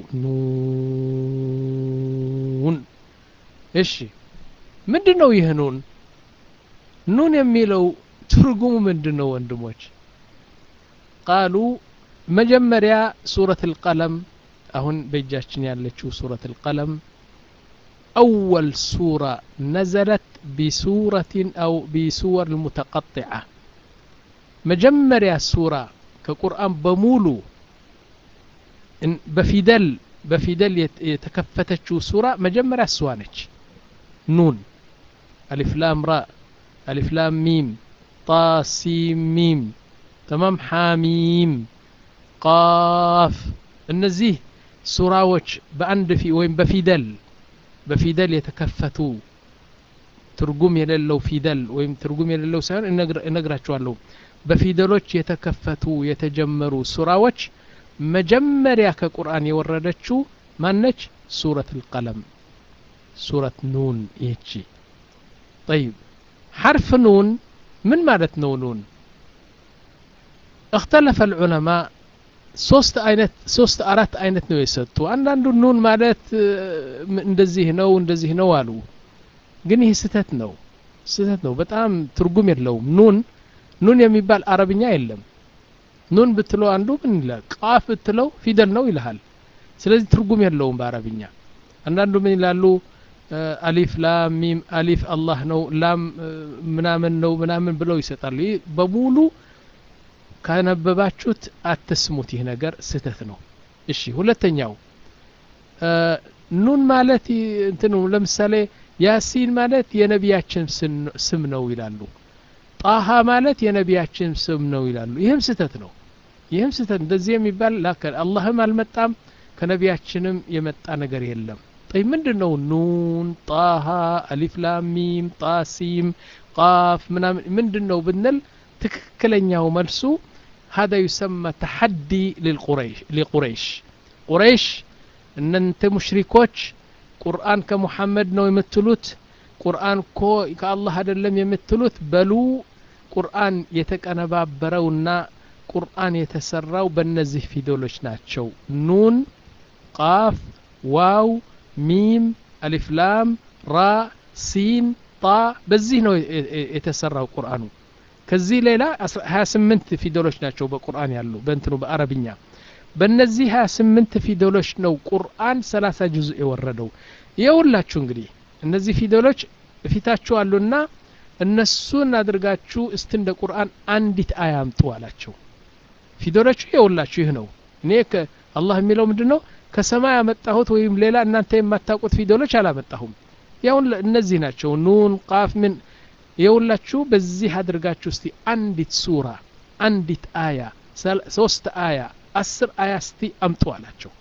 ኑን እሺ ምንድን ነው ይህ ኑን ኑን የሚለው ትርጉሙ ምንድን ነው ወንድሞች ቃሉ መጀመሪያ ሱረት ልቀለም አሁን በእጃችን ያለችው ሱረት ልቀለም أول سورة نزلت بسورة أو بسور المتقطعة مجمريا سورة كقرآن بمولو بفيدل بفيدل يتكفتشو سورة مجمريا سوانج نون ألف لام راء ألف لام ميم طا سين ميم تمام حاميم قاف እነዚህ ሱራዎች በአንድ ፊ ወይም በፊደል በፊደል የተከፈቱ ትርጉም የሌለው ፊደል ወይም ትርጉም የሌለው ሳይሆን እነግራችኋለሁ በፊደሎች የተከፈቱ የተጀመሩ ሱራዎች መጀመሪያ ከቁርአን የወረደችው ማነች ሱረት ልቀለም ሱረት ኑን ይህቺ ጠይብ ሐርፍ ኑን ምን ማለት ነው ኑን اختلف العلماء ሶስት አይነት ሶስት አራት አይነት ነው የሰጡ አንዳንዱ ኑን ማለት እንደዚህ ነው እንደዚህ ነው አሉ ግን ይህ ስህተት ነው ስህተት ነው በጣም ትርጉም የለውም ኑን ኑን የሚባል አረብኛ የለም ኑን ብትለው አንዱ ምን ይላል ቃፍ ብትለው ፊደል ነው ይልሃል ስለዚህ ትርጉም የለውም በአረብኛ አንዳንዱ ምን ይላሉ አሊፍ ላም ሚም አሊፍ አላህ ነው ላም ምናምን ነው ምናምን ብለው ይሰጣሉ ይህ በሙሉ ካነበባችሁት አትስሙት ይህ ነገር ስህተት ነው እሺ ሁለተኛው ኑን ማለት እንትኑ ለምሳሌ ያሲን ማለት የነቢያችን ስም ነው ይላሉ ጣሃ ማለት የነቢያችን ስም ነው ይላሉ ይህም ስህተት ነው ይህም ስህተት እንደዚህ የሚባል አላህም አልመጣም ከነቢያችንም የመጣ ነገር የለም ጠይ ምንድን ነው ኑን ጣሃ አሊፍ ላሚም ጣሲም ቃፍ ምናምን ምንድን ነው ብንል ትክክለኛው መልሱ هذا يسمى تحدي للقريش لقريش قريش እናንተ ሙሽሪኮች ቁርአን ከሙሐመድ ነው የምትሉት ቁርአን ኮ ከአላህ አይደለም የምትሉት በሉ ቁርአን የተቀነባበረውና ቁርአን የተሰራው በእነዚህ ፊደሎች ናቸው ኑን ቃፍ ዋው ሚም አሊፍላም ራ ሲን ጣ በዚህ ነው የተሰራው ቁርአኑ ከዚህ ሌላ 28 ፊደሎች ናቸው በቁርአን ያሉ በእንትኑ በአረብኛ በእነዚህ 28 ፊደሎች ነው ቁርአን 30 ጁዝ የወረደው የውላችሁ እንግዲህ እነዚህ ፊደሎች ፊታችሁ አሉና እነሱን አድርጋችሁ እስቲ እንደ ቁርአን አንዲት አያምጡ አላቸው ፊደሎቹ የውላችሁ ይህ ነው እኔ አላህ የሚለው ምንድን ነው ከሰማይ ያመጣሁት ወይም ሌላ እናንተ የማታውቁት ፊደሎች አላመጣሁም ያውን እነዚህ ናቸው ኑን ቃፍ ምን የውላችሁ በዚህ አድርጋችሁ እስቲ አንዲት ሱራ አንዲት አያ ሶስት አያ አስር አያ እስቲ አምጡ አላቸው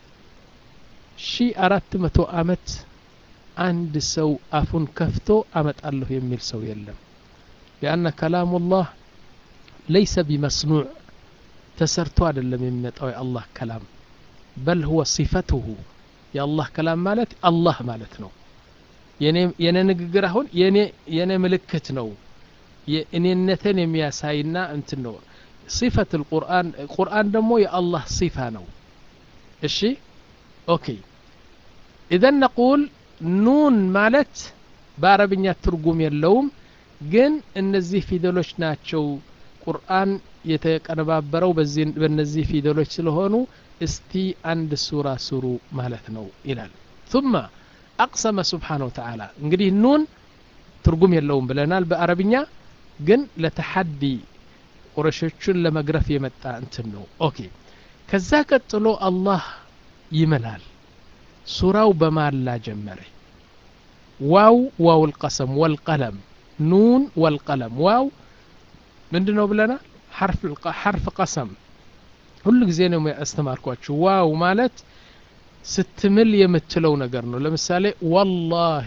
ሺ አራት መቶ አመት አንድ ሰው አፉን ከፍቶ አመጣለሁ የሚል ሰው የለም ሊአነ ከላሙላህ ለይሰ ቢመስኑዕ ተሰርቶ አይደለም የሚመጣው የአላህ ከላም በል ሁወ ሲፈትሁ የአላህ ከላም ማለት አላህ ማለት ነው የኔ ንግግር አሁን የኔ ምልክት ነው የእኔነትን የሚያሳይና እንትን ነው ሲፈት ልቁርአን ቁርአን ደግሞ የአላህ ሲፋ ነው እሺ ኦኬ ኢዘን ነቁል ኑን ማለት በአረብኛ ትርጉም የለውም ግን እነዚህ ፊደሎች ናቸው ቁርአን የተቀነባበረው በእነዚህ ፊደሎች ስለሆኑ እስቲ አንድ ሱራ ስሩ ማለት ነው ይላል ثم أقسم سبحانه وتعالى እንግዲህ ኑን ትርጉም የለውም ብለናል በአረብኛ ግን ለተሐዲ ቁረሾቹን ለመግረፍ የመጣ እንትን ነው ኦኬ ከዛ ቀጥሎ አላህ ይምላል ሱራው በማላ ጀመረ ዋው ዋው ልቀሰም ወልቀለም ኑን ወልቀለም ዋው ምንድን ነው ብለናል ሐርፍ ቀሰም ሁሉ ጊዜ ነው ያስተማርኳችሁ ዋው ማለት ስትምል የምትለው ነገር ነው ለምሳሌ ወላሂ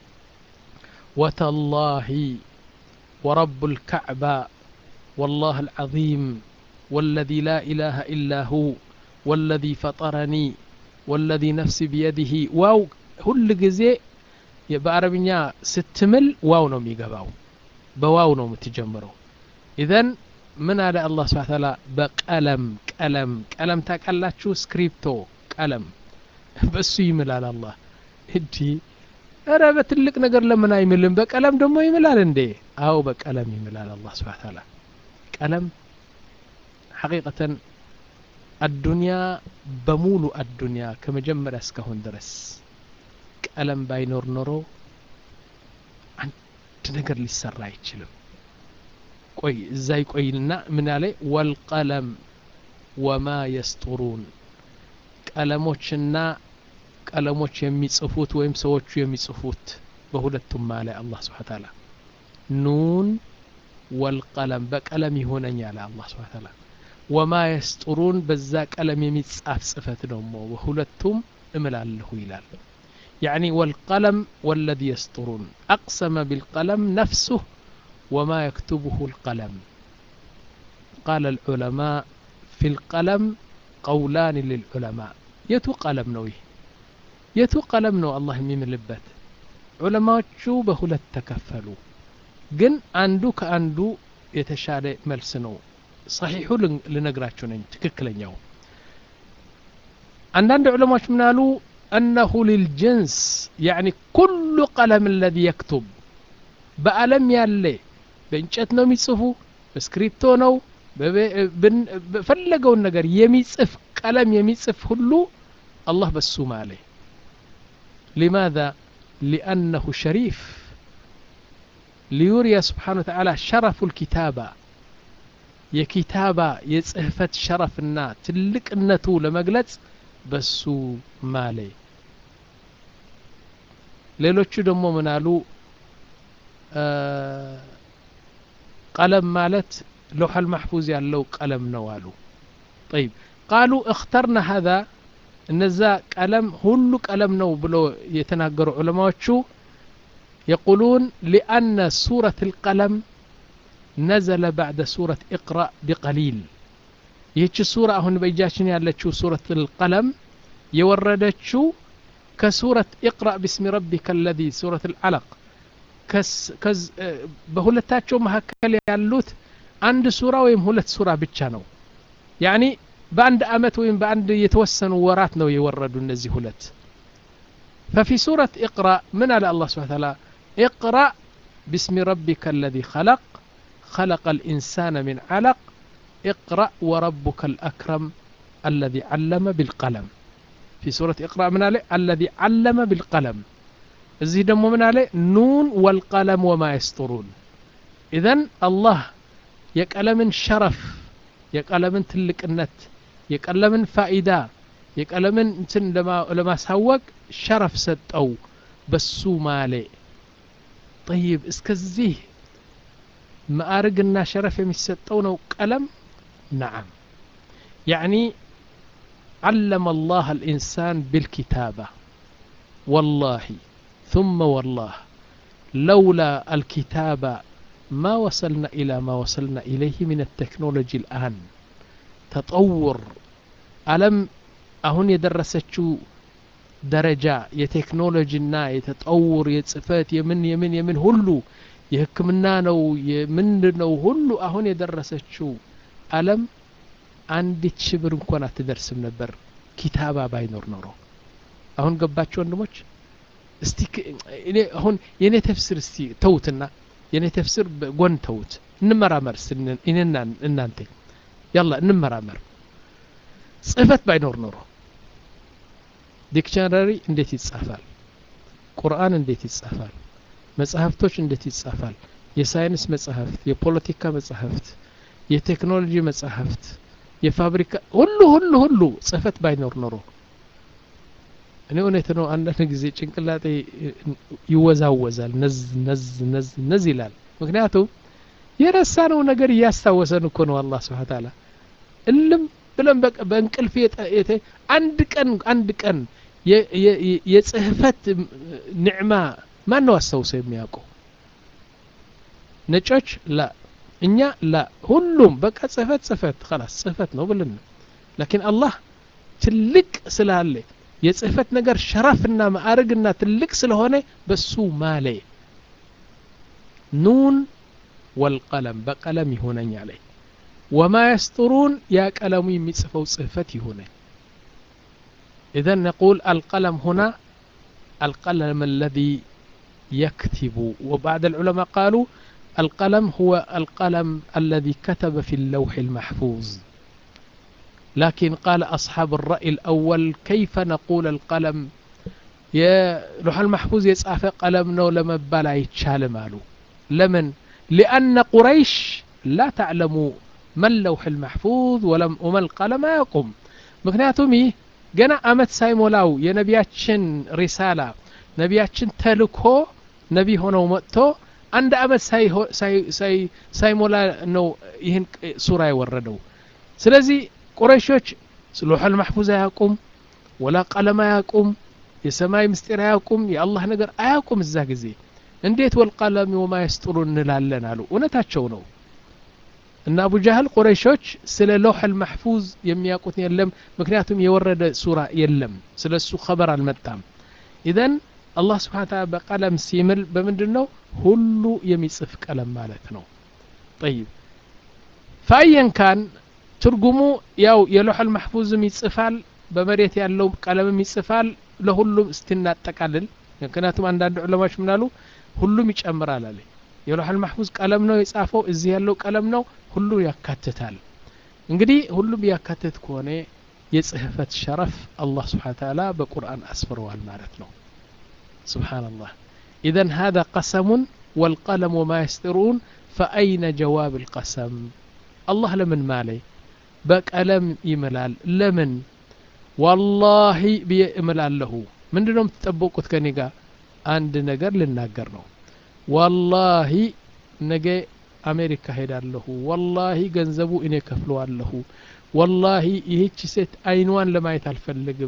ወተላሂ ورب الكعبة والله العظيم والذي لا إله إلا هو والذي فطرني والذي نفسي بيده واو ሁል ጊዜ በአረብኛ ስትምል ዋው ነው የሚገባው በዋው ነው የምትጀምረው ኢዘን ምን አለ አላህ ስብሓ ታላ በቀለም ቀለም ቀለም ታቃላችሁ ስክሪፕቶ ቀለም በሱ ይምላል አላህ እንዲ እረ በትልቅ ነገር ለምን አይምልም በቀለም ደግሞ ይምላል እንዴ አው በቀለም ይምላል አላህ ስብሓ ታላ ቀለም ሐቂቀተን አዱንያ በሙሉ አዱንያ ከመጀመሪያ እስካሁን ድረስ ቀለም ባይኖር ኖሮ አንድ ነገር ሊሰራ አይችልም ቆይ እዛ ይቆይልና ምን ያለ ወልቀለም ወማ የስጡሩን ቀለሞችና ቀለሞች የሚጽፉት ወይም ሰዎቹ የሚጽፉት በሁለቱም ማለ አላህ ስብሓ ታላ ኑን ወልቀለም በቀለም ይሆነኝ አለ አላህ ስብሓ ታላ ወማ የስጡሩን በዛ ቀለም የሚጻፍ ጽፈት ደግሞ በሁለቱም እምላለሁ ይላል يعني والقلم والذي يسطرون أقسم بالقلم نفسه وما يكتبه القلم قال العلماء في القلم قولان للعلماء يتو قلم نويه يتو قلم نو الله يمين لبت علماء شو بهلت تكفلوا ግን አንዱ ከአንዱ የተሻለ መልስ ነው ሰሒሑ ልነግራችሁ ነኝ ትክክለኛው አንዳንድ ዑለማዎች ምን አሉ أنه للجنس يعني كل قلم الذي يكتب بألم يالي بإنشت نو ميصفو بسكريبتو نو بفلقوا النجر يميصف قلم يميصف هلو الله بسوم عليه لماذا لأنه شريف ليوري سبحانه وتعالى شرف الكتابة የኪታባ የጽህፈት ሸረፍና ትልቅነቱ ለመግለጽ በሱ ማለ ሌሎቹ ደግሞ ምን አሉ ቀለም ማለት ለውሐል ማሕፉዝ ያለው ቀለም ነው አሉ طيب قالوا اخترنا هذا እነዛ ቀለም ሁሉ ቀለም ነው ብሎ የተናገሩ ዑለማዎቹ يقولون لأن سورة القلم نزل بعد سورة اقرأ بقليل ይህች ሱራ አሁን በእጃችን ያለችው ሱረት ልቀለም የወረደችው ከሱረት ኢቅራእ ብስሚ ረቢከ አለዚ ሱረት ልዓለቅ በሁለታቸው መካከል ያሉት አንድ ሱራ ወይም ሁለት ሱራ ብቻ ነው ያኒ በአንድ አመት ወይም በአንድ የተወሰኑ ወራት ነው የወረዱ እነዚህ ሁለት ففي سورة اقرأ من على الله سبحانه وتعالى اقرأ باسم ربك الذي خلق خلق الإنسان من علق اقرأ وربك الأكرم الذي علم بالقلم في سورة اقرأ من عليه الذي علم بالقلم እዚህ ደግሞ ምን አለ ኑን ወልቀለም ወማ የስጡሩን ኢዘን አላህ የቀለምን ሸረፍ የቀለምን ትልቅነት የቀለምን ፋኢዳ የቀለምን እንትን ለማሳወቅ ሸረፍ ሰጠው በሱ ማሌ ጠይብ እስከዚህ ማዕርግና ሸረፍ የሚሰጠው ነው ቀለም نعم يعني علم الله الإنسان بالكتابة والله ثم والله لولا الكتابة ما وصلنا إلى ما وصلنا إليه من التكنولوجي الآن تطور ألم أهن يدرسشو ደረጃ የቴክኖሎጂና የተጠውር የጽፈት የምን የምን የምን ሁሉ የህክምና ነው የምንድን ነው ሁሉ አሁን የደረሰችው አለም አንዲት ሺህ ብር እንኳን አትደርስም ነበር ኪታባ ባይኖር ኖሮ አሁን ገባችሁ ወንድሞች እስቲ እኔ አሁን የኔ ተፍስር እስቲ ተውትና የኔ ተፍስር ጎን ተውት እንመራመር እኔና እናንተ ያላ እንመራመር ጽህፈት ባይኖር ኖሮ ዲክሽነሪ እንዴት ይጻፋል ቁርአን እንዴት ይጻፋል መጽሐፍቶች እንዴት ይጻፋል የሳይንስ መጽሐፍት የፖለቲካ መጽሐፍት የቴክኖሎጂ መጽሐፍት የፋብሪካ ሁሉ ሁሉ ሁሉ ጽህፈት ባይኖር ኖሮ እኔ እውነት ነው አንዳንድ ጊዜ ጭንቅላጤ ይወዛወዛል ነዝ ነዝ ነዝ ነዝ ይላል ምክንያቱም የረሳነው ነገር እያስታወሰን እኮ ነው አላህ ስብሓን ታላ እልም ብለን በእንቅልፍ አንድ ቀን አንድ ቀን የጽህፈት ኒዕማ ማን ነው አስታውሰው የሚያውቀው ነጮች ላ እኛ ላ ሁሉም በቃ ጽህፈት ጽህፈት ከላስ ጽህፈት ነው ብልን ላኪን አላህ ትልቅ ስላለ የጽህፈት ነገር ሸረፍና ማዕረግና ትልቅ ስለሆነ በሱ ማለ ኑን ወልቀለም በቀለም ይሆነኝ አለ ወማ የስጥሩን ያ ቀለሙ የሚጽፈው ጽህፈት ይሆነኝ إذا نقول القلم هنا القلم الذي يكتب وبعد العلماء قالوا القلم هو القلم الذي كتب في اللوح المحفوظ لكن قال أصحاب الرأي الأول كيف نقول القلم يا لوح المحفوظ يصعف قلم نو لما بلا يتشال مالو لمن لأن قريش لا تعلم ما اللوح المحفوظ ولم وما القلم يقوم مكنياتهم ገና አመት ሳይሞላው የነቢያችን ሪሳላ ነቢያችን ተልኮ ነቢ ሆነው መጥቶ አንድ አመት ሳይሞላ ነው ይህን ሱራ የወረደው ስለዚህ ቁረይሾች ሎሐል ማሕፉዝ አያውቁም ወላ ቀለም አያውቁም የሰማይ ምስጢር አያውቁም የአላህ ነገር አያውቁም እዛ ጊዜ እንዴት ወልቀለም ወማ የስጥሩ እንላለን አሉ እውነታቸው ነው እና አቡ ጃህል ቁረይሾች ስለ ሎሐል ማሕፉዝ የሚያውቁት የለም ምክንያቱም የወረደ ሱራ የለም ስለ እሱ ኸበር አልመጣም ኢዘን አላህ ስብሓን ታላ በቀለም ሲምል በምንድን ነው ሁሉ የሚጽፍ ቀለም ማለት ነው ጠይብ ፈአየን ካን ትርጉሙ ያው የሎሐል ማሕፉዝም ይጽፋል በመሬት ያለው ቀለምም ይጽፋል ለሁሉም እስቲናጠቃልል ምክንያቱም አንዳንድ ዑለማዎች ምናሉ ሁሉም ይጨምራል አለ የሎሐል ማሕፉዝ ቀለም ነው የጻፈው እዚህ ያለው ቀለም ነው ሁሉ ያካትታል እንግዲህ ሁሉም ያካትት ከሆነ የጽህፈት ሸረፍ አላህ ስብሓን ታላ በቁርአን አስፍረዋል ማለት ነው ስብሓንላህ ኢዘን هذا قسم والقلم وما يسطرون فأين جواب القسم الله لمن مالي بقلم يملال لمن والله بيملال له من دونهم تطبقوا كنيغا አንድ ነገር ልናገር ነው ወላሂ ነገ አሜሪካ ሄዳለሁ ወላሂ ገንዘቡ እኔ ከፍለዋለሁ ወላሂ ይህች ሴት አይንዋን ለማየት አልፈልግም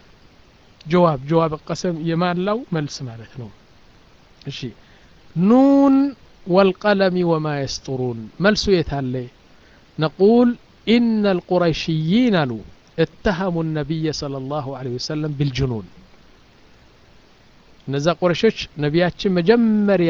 ጀዋብ ጀዋብ ቀሰም የማላው መልስ ማለት ነው እሺ ኑን والقلم وما يسطرون ملسو يتالي نقول إن القريشيين لو اتهموا النبي صلى الله عليه وسلم بالجنون እነዛ ቁረሾች ነቢያችን መጀመሪያ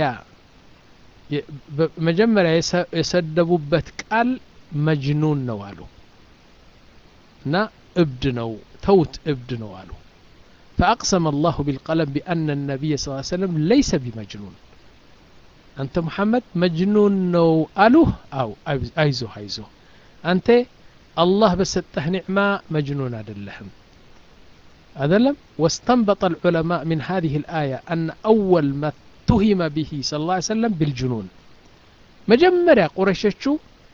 መጀመሪያ የሰደቡበት ቃል መጅኑን ነው አሉ እና እብድ ነው ተውት እብድ ነው አሉ فأقسم الله بالقلم بأن النبي صلى الله عليه وسلم ليس بمجنون أنت محمد مجنون نو ألوه أو أيزو أيزو أنت الله بسته نعمة مجنون أدلهم أدلم واستنبط العلماء من هذه الآية أن أول ما اتهم به صلى الله عليه وسلم بالجنون مجمرة قريشتشو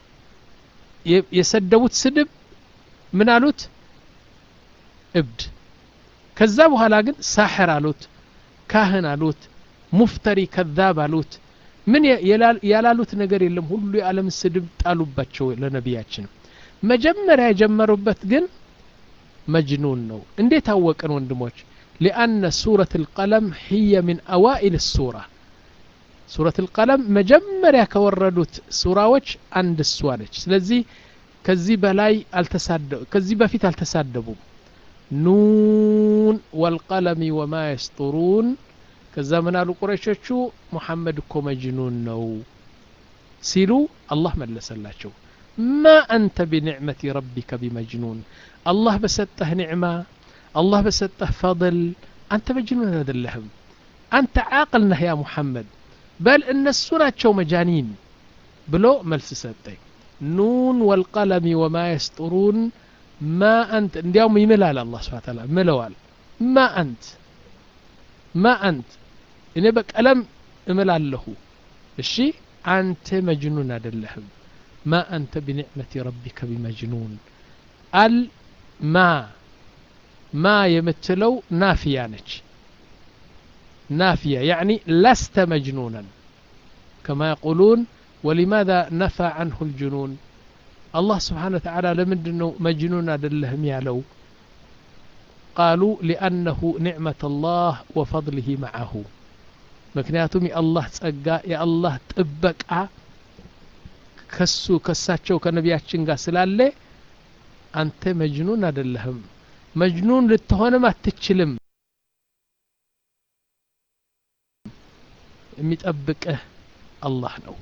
يسدوت سدب من አሉት እብድ ከዛ በኋላ ግን ሳሕር አሉት ካህን አሉት ሙፍተሪ ከዛብ አሉት ምን ያላሉት ነገር የለም ሁሉ የዓለም ስድብ ጣሉባቸው ለነቢያችን መጀመሪያ የጀመሩበት ግን መጅኑን ነው እንዴት አወቅን ወንድሞች ሊአነ ሱረት ልቀለም ህየ ምን አዋኢል ሱራ ሱረት ልቀለም መጀመሪያ ከወረዱት ሱራዎች አንድ እሷ ነች ስለዚህ ከዚህ በላይ ከዚህ በፊት አልተሳደቡም ኑን ኑን ወልቀለሚ ወማ የስጡሩን ከዛ ምን አሉ ቁረሾቹ ሙሐመድ እኮ መጅኑን ነው ሲሉ አላህ መለሰላቸው ማ አንተ ቢኒዕመቲ ረቢከ ቢመጅኑን አላህ በሰጠህ ኒዕማ አላህ በሰጠህ ፈضል አንተ መጅኑን አይደለህም አንተ ዓቅል ነህ ያ ሙሐመድ በል እነሱ ናቸው መጃኒን ብሎ መልስ ሰጠኝ ኑን ወልቀለሚ ወማ የስጡሩን ማ አንት እንዲያውም ይምላል አላህ ስብሓን ታላ ምለዋል ማ አንት ማ አንት እኔ በቀለም እምላለሁ እሺ አንተ መጅኑን አይደለህም ማ አንተ ቢኒዕመቲ ረቢከ ቢመጅኑን አል ማ ማ የምትለው ናፊያ ነች ናፊያ ያዕኒ ለስተ መጅኑናን ከማ የቁሉን ولماذا نفى عنه الجنون الله سبحانه وتعالى لمن مجنون أدلهم يالو قالوا لأنه نعمة الله وفضله معه ምክንያቱም የአላህ ጸጋ የአላህ ጥበቃ ከሱ ከሳቸው ከነቢያችን ጋር ስላለ አንተ መጅኑን አይደለህም መጅኑን ልትሆንም አትችልም የሚጠብቅህ አላህ ነው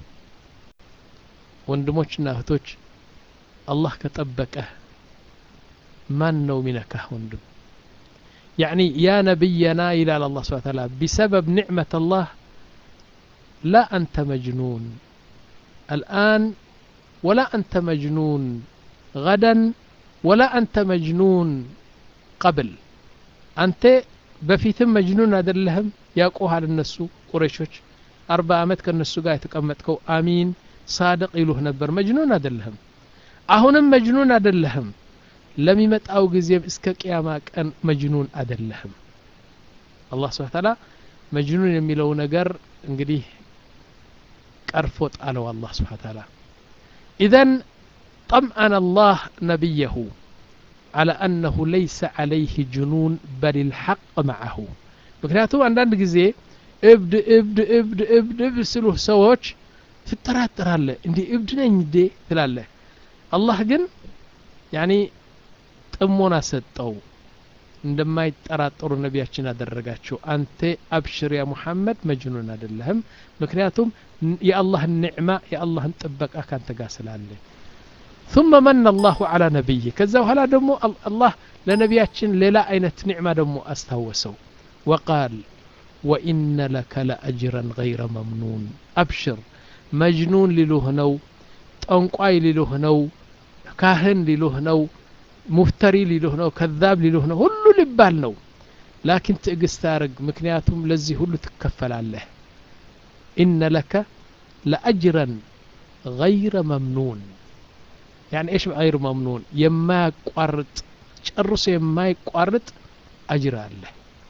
ወንድሞችና እህቶች አላህ ከጠበቀህ ማን ነው ሚነካህ ወንድም يعني يا نبينا إلى الله سبحانه وتعالى بسبب نعمة الله لا أنت مجنون الآن ولا أنت مجنون غدا ولا أنت مجنون قبل أنت بفيتم مجنون هذا لهم يقوها للنسو قريشوش أربع أمت كالنسو قاية تقمتكو آمين صادق يلوه نبر مجنون هذا لهم أهنا مجنون هذا لهم ለሚመጣው ጊዜም እስከ ቅያማ ቀን መጅኑን አደለህም አላህ ስብሓ ታላ መጅኑን የሚለው ነገር እንግዲህ ቀርፎ ጣለው አላህ ስብሓ ታላ ኢዘን ጠምአን አላህ ነቢየሁ على أنه ليس عليه جنون بل الحق معه ምክንያቱም አንዳንድ ጊዜ እብድ እብድ እብድ እብድ እብድ ስሉህ ሰዎች ትጠራጠራለህ እንዲህ እብድ ነኝ እንዴ ትላለህ አላህ ግን ያኒ ጥሞና ሰጠው እንደማይጠራጠሩ ነቢያችን አደረጋቸው አንተ አብሽር ያ ሙሐመድ መጅኑን አይደለህም ምክንያቱም የአላህን ኒዕማ የአላህን ጥበቃ ካንተ ጋር ስላለ ثم من الله على نبيه ከዛ በኋላ ደግሞ አላህ ለነቢያችን ሌላ አይነት ኒዕማ ደግሞ አስታወሰው وقال وإن لك لأجرا غير ممنون أبشر مجنون ሊሉህ ነው ጠንቋይ ሊሉህ ነው ካህን ሊሉህ ነው ሙፍተሪ ሊሉህ ነው ከዛብ ሊሉህ ነው ሁሉ ሊባል ነው ላኪን ትዕግስት አርግ ምክንያቱም ለዚህ ሁሉ ትከፈላለህ ኢነ ለከ ለአጅረን ገይረ መምኑን يعني ايش غير ممنون يما يقارط ጨርሶ የማይቋርጥ አጅር አለ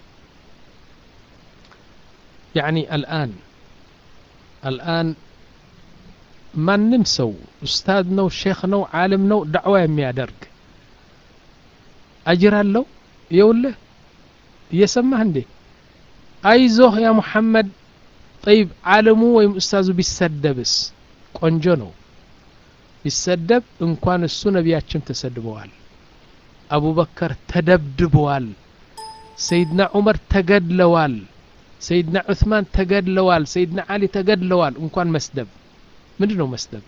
يعني الآن الآن ማንም ሰው ኡስታድ ነው ሼክ ነው ዓለም ነው ዳዕዋ የሚያደርግ አጅር አለው የውልህ እየሰማህ እንዴ አይዞህ ያ ሙሐመድ ጠይብ ዓለሙ ወይም ኡስታዙ ቢሰደብስ ቆንጆ ነው ቢሰደብ እንኳን እሱ ነቢያችን ተሰድበዋል አቡበከር ተደብድበዋል ሰይድና ዑመር ተገድለዋል ሰይድና ዑስማን ተገድለዋል ሰይድና አሊ ተገድለዋል እንኳን መስደብ ምንድ ነው መስደብ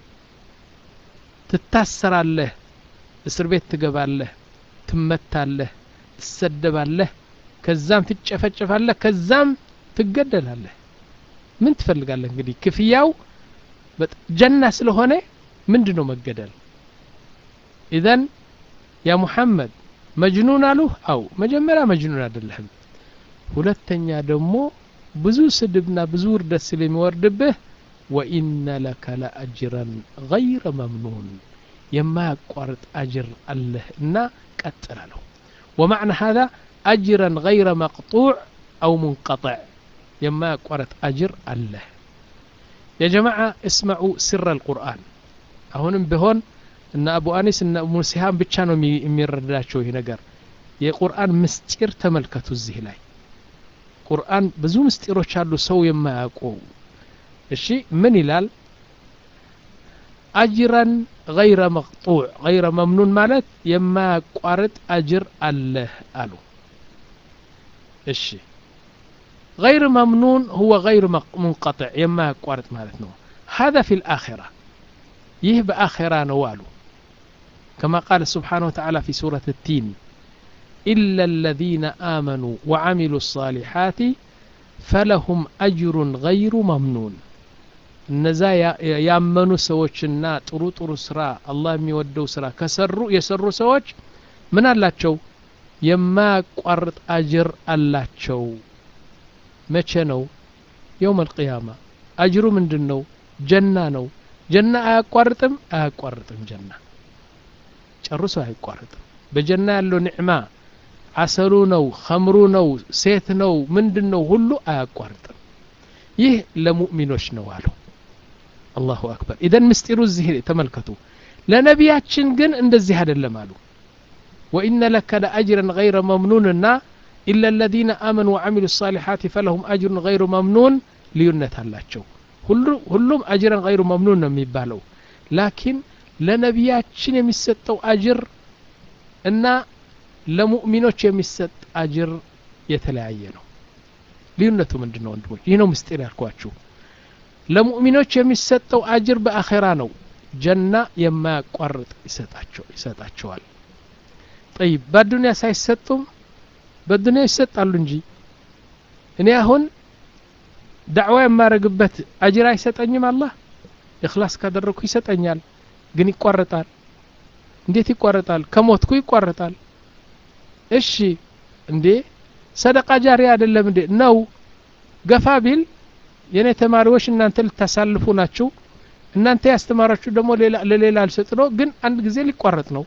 ትታሰራለህ እስር ቤት ትገባለህ ትመታለህ ትሰደባለህ ከዛም ትጨፈጨፋለህ ከዛም ትገደላለህ ምን ትፈልጋለህ እንግዲህ ክፍያው ጀና ስለሆነ ምንድ ነው መገደል ኢዘን ያ ሙሐመድ መጅኑን አሉህ አው መጀመሪያ መጅኑን አይደለህም ሁለተኛ ደግሞ ብዙ ስድብና ብዙ ውርደት ስለሚወርድብህ ወኢነ ለከ ለአጅረን ገይረ መምኑን የማያቋርጥ አጅር አለህ እና ቀጥል አለው ወማዕና ሀዛ አጅረን ገይረ መቅጡዕ አው ሙንቀጥዕ የማያቋርጥ አጅር አለህ የጀማዓ እስመዑ ስረ አልቁርአን አሁንም ቢሆን እና አቡ አኒስ እና እሙ ሲሃም ብቻ ነው የሚረዳቸው ይህ ነገር የቁርአን ምስጢር ተመልከቱ እዚህ ላይ ቁርአን ብዙ ምስጢሮች አሉ ሰው የማያውቁ እሺ ምን ይላል አጅረን ገይረ መቅጡዕ ገይረ መምኑን ማለት የማያቋርጥ አጅር አለህ አሉ እሺ غير ممنون هو غير منقطع يما يقارط مالتنا هذا في الآخرة يه بآخرة نوالو كما قال سبحانه وتعالى في سورة التين إلا الذين آمنوا وعملوا الصالحات فلهم أجر غير ممنون እነዛ ያመኑ ሰዎችና ጥሩ ጥሩ ስራ አላህ የሚወደው ስራ ከሰሩ የሰሩ ሰዎች ምን አላቸው የማያቋርጥ አጅር አላቸው መቼ ነው የውም አልቅያማ አጅሩ ምንድን ነው ጀና ነው ጀና አያቋርጥም አያቋርጥም ጀና ጨርሶ አይቋርጥም በጀና ያለው ኒዕማ አሰሉ ነው ከምሩ ነው ሴት ነው ምንድን ነው ሁሉ አያቋርጥም ይህ ለሙእሚኖች ነው አሉ አላሁ አክበር ኢደን ምስጢሩ እዚህ ተመልከቱ ለነቢያችን ግን እንደዚህ አይደለም አሉ ወኢነ ለከ ለአጅረን ገይረ መምኑንና ኢላ ለዚነ አመኑ ወዓሚሉ ሳሊሓት ፈለሁም አጅሩን ገይሩ መምኑን ልዩነት አላቸው ሁሉም አጅረን ገይሩ መምኑን ነው የሚባለው ላኪን ለነቢያችን የሚሰጠው አጅር እና ለሙእሚኖች የሚሰጥ አጅር የተለያየ ነው ልዩነቱ ምንድን ነው ወንድሞች ይህ ነው ምስጢር ያልኳችሁ ለሙእሚኖች የሚሰጠው አጅር በአኼራ ነው ጀና የማያቋርጥ ይሰጣቸዋል ጠይብ በአዱኒያ ሳይሰጡም በዱኒያ ይሰጣሉ እንጂ እኔ አሁን ዳዕዋ የማረግበት አጅር አይሰጠኝም አላህ እክላስ ካደረግኩ ይሰጠኛል ግን ይቋረጣል እንዴት ይቋረጣል ከሞትኩ ይቋረጣል እሺ እንዴ ሰደቃ ጃሪ አይደለም እንዴ ነው ገፋ ቢል የእኔ ተማሪዎች እናንተ ልታሳልፉ ናችሁ እናንተ ያስተማራችሁ ደግሞ ለሌላ አልሰጥ ነው ግን አንድ ጊዜ ሊቋረጥ ነው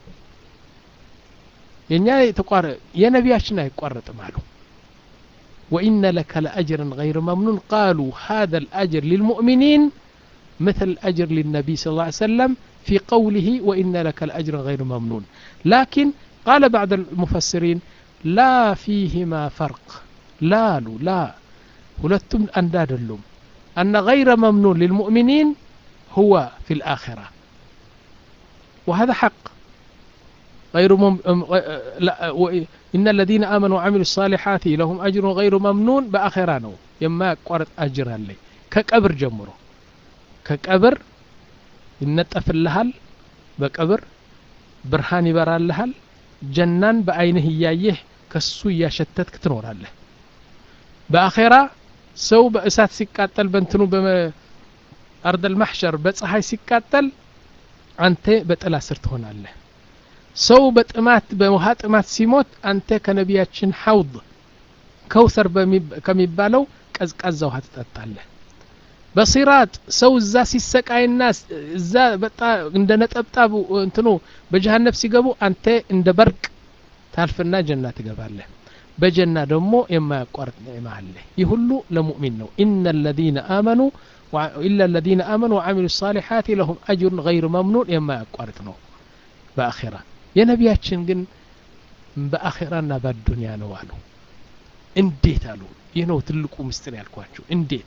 የእኛ የተቋረ የነቢያችን አይቋረጥም አሉ وإن لك لأجرا غير ممنون قالوا هذا الأجر للمؤمنين مثل الأجر للنبي صلى الله عليه وسلم في قوله وإن لك لأجرا غير ممنون لكن قال بعض المفسرين لا فيهما فرق لا لا ሁለቱም አንድ አይደሉም أن غير ممنون للمؤمنين هو في الآخرة وهذا حق غير مم... لا و... إن الذين آمنوا وعملوا الصالحات لهم أجر غير ممنون بآخرة نو يما قرط أجر لي كقبر جمرو كقبر ينطف اللهال بقبر برهان يبرال لهال جنان بأينه እያየህ ከሱ እያሸተትክ ትኖራለህ በአኼራ ሰው በእሳት ሲቃጠል በእንትኑ በአርደል ማሕሸር በፀሐይ ሲቃጠል አንተ በጥላ ስር ትሆናለህ ሰው በጥማት በውሃ ጥማት ሲሞት አንተ ከነቢያችን ሐውድ ከውሰር ከሚባለው ቀዝቃዛ ውሃ ትጠጣለህ በሲራጥ ሰው እዛ ሲሰቃይና እዛ በጣ እንደ ነጠብጣብ እንትኑ በጀሃነብ ሲገቡ አንተ እንደ በርቅ ታልፍና ጀና ትገባለህ በጀና ደግሞ የማያቋርጥ ኒዕማ አለ ይህ ሁሉ ለሙእሚን ነው ኢነ ለዚነ አመኑ ኢላ ለዚነ አመኑ ወዓሚሉ ሳሊሓት ለሁም አጅሩን ገይሩ መምኑን የማያቋርጥ ነው በአኼራ የነቢያችን ግን በአኼራና በአዱንያ ነው አሉ እንዴት አሉ ይህ ነው ትልቁ ምስጢር ያልኳችሁ እንዴት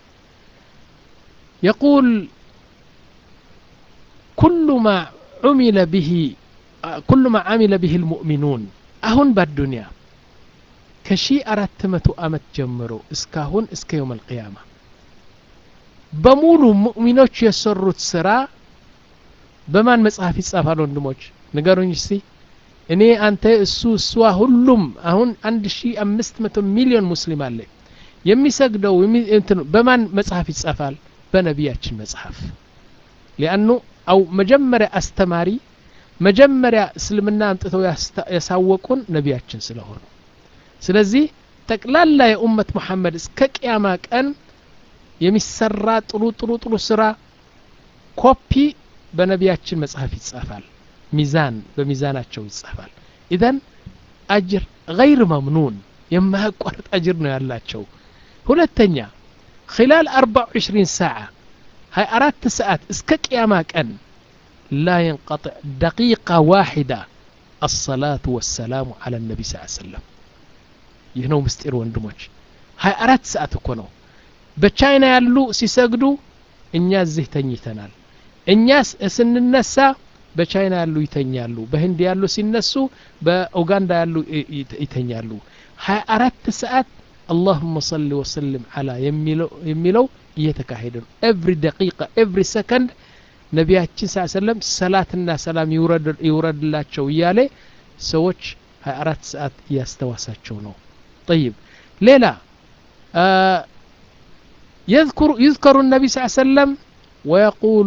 يقول كل ما عمل به كل ما عمل به المؤمنون أهون بالدنيا كشي أردت متو أمت جمرو اسكاهون اسك يوم القيامة بمولو مؤمنوች የሰሩት ስራ በማን መጽሐፍ ይጻፋል ወንድሞች ንገሩኝ እስቲ እኔ አንተ እሱ እሷ ሁሉም አሁን አንድ ሺ አምስት መቶ ሚሊዮን ሙስሊም አለ የሚሰግደው በማን መጽሐፍ ይጻፋል በነቢያችን መጽሐፍ ሊአኑ አው መጀመሪያ አስተማሪ መጀመሪያ እስልምና አምጥተው ያሳወቁን ነቢያችን ስለሆኑ ስለዚህ ጠቅላላ የኡመት መሐመድ እስከ ቅያማ ቀን የሚሰራ ጥሩ ጥሩ ጥሩ ስራ ኮፒ በነቢያችን መጽሐፍ ይጻፋል ሚዛን በሚዛናቸው ይጻፋል ኢዘን አጅር ገይር መምኑን የማያቋርጥ አጅር ነው ያላቸው ሁለተኛ خلال 24 ساعة هاي أردت ساعات اسك قيامة كان لا ينقطع دقيقة واحدة الصلاة والسلام على النبي صلى الله عليه وسلم يهنو مستير وندموش هاي أردت ساعات كونو بچاينا يالو سيسجدو እኛ እዚህ ተኝተናል እኛ ስንነሳ በቻይና ያሉ ይተኛሉ በህንድ ያሉ ሲነሱ በኡጋንዳ ያሉ ይተኛሉ ሀያ አራት ሰዓት አላሁመ ሰሊ ወሰልም አላ የሚለው እየተካሄደ ነው ኤቭሪ ደቂቃ ኤቭሪ ሰከንድ ነቢያችን ስ ሰለም ሰላትና ሰላም ይውረድላቸው እያለ ሰዎች 24 ሰዓት እያስተዋሳቸው ነው ጠይብ ሌላ يذكر يذكر النبي صلى الله عليه وسلم ويقول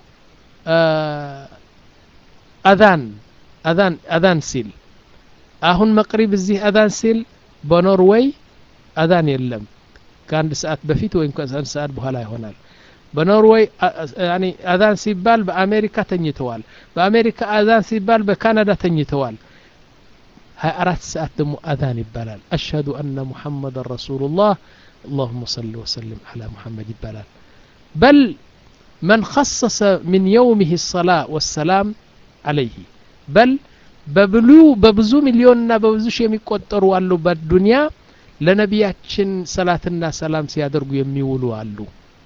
أذان أذان أذان سيل አሁን መቅሪብ እዚህ አዛን ሲል በኖርዌይ አዛን የለም ከአንድ ሰዓት በፊት ወይም ከአንድ ሰዓት በኋላ ይሆናል በኖርዌይ አዛን ሲባል በአሜሪካ ተኝተዋል በአሜሪካ አዛን ሲባል በካናዳ ተኝተዋል ሀያ አራት ሰዓት ደግሞ አዛን ይባላል አሽሀዱ አነ ሙሐመድን ረሱሉላህ اللهم صل وسلم على محمد ይባላል بل من خصص من يومه الصلاة والسلام عليه بل በብሉ በብዙ ሚሊዮንና በብዙ ሺህ የሚቆጠሩ አሉ በዱንያ ለነቢያችን ሰላትና ሰላም ሲያደርጉ የሚውሉ አሉ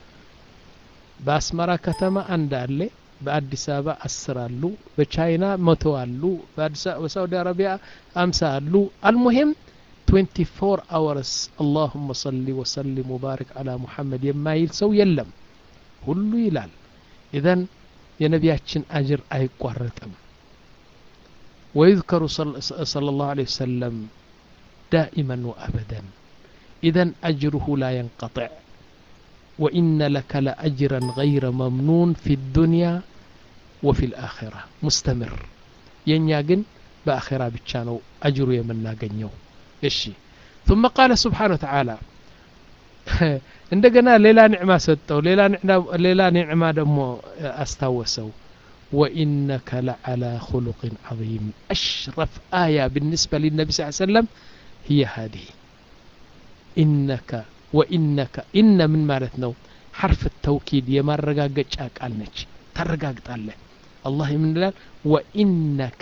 በአስመራ ከተማ አንድ አለ በአዲስ አበባ አስር አሉ በቻይና መቶ አሉ በሳውዲ አረቢያ አምሳ አሉ አልሙሂም 24 አወርስ አላሁመ ሰሊ ወሰሊም ወባሪክ አላ ሙሐመድ የማይል ሰው የለም ሁሉ ይላል ኢዘን የነቢያችን አጅር አይቋረጥም ويذكر صلى الله عليه وسلم دائما وأبدا إذا أجره لا ينقطع وإن لك لأجرا غير ممنون في الدنيا وفي الآخرة مستمر ينياجن بآخرة بتشانو أجر يمنا جنيو إشي ثم قال سبحانه وتعالى እንደገና ሌላ ኒዕማ ሰጠው ሌላ ኒዕማ ደግሞ አስታወሰው وإنك لعلى خلق عظيم أشرف آية بالنسبة للنبي صلى الله عليه وسلم هي هذه إنك وإنك إن من مالتنا حرف التوكيد يما رقاقج قالنج ترقاقت الله الله من الله وإنك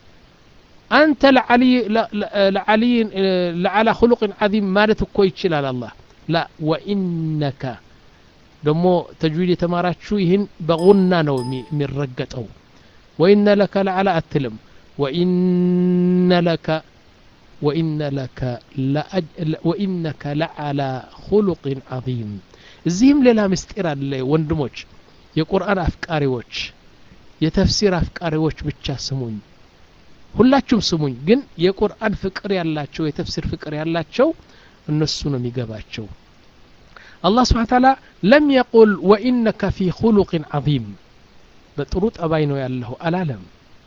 أنت لعلي لعلي لعلى خلق عظيم مالتك كويتش لا الله لا وإنك ደሞ ተጅዊድ የተማራችሁ ይህን በጉና ነው የሚረገጠው ወኢነ ለከ ለዓላ አትልም ወኢነ ለከ ወኢነ ለከ ወኢነከ ለዓላ ሁሉቅን ዓظም እዚህም ሌላ ምስጢር አለ ወንድሞች የቁርአን አፍቃሪዎች የተፍሲር አፍቃሪዎች ብቻ ስሙኝ ሁላችሁም ስሙኝ ግን የቁርአን ፍቅር ያላቸው የተፍሲር ፍቅር ያላቸው እነሱ ነው የሚገባቸው الله سبحانه وتعالى لم يقل وإنك في خلق عظيم بطروط أبينو يالله ألالم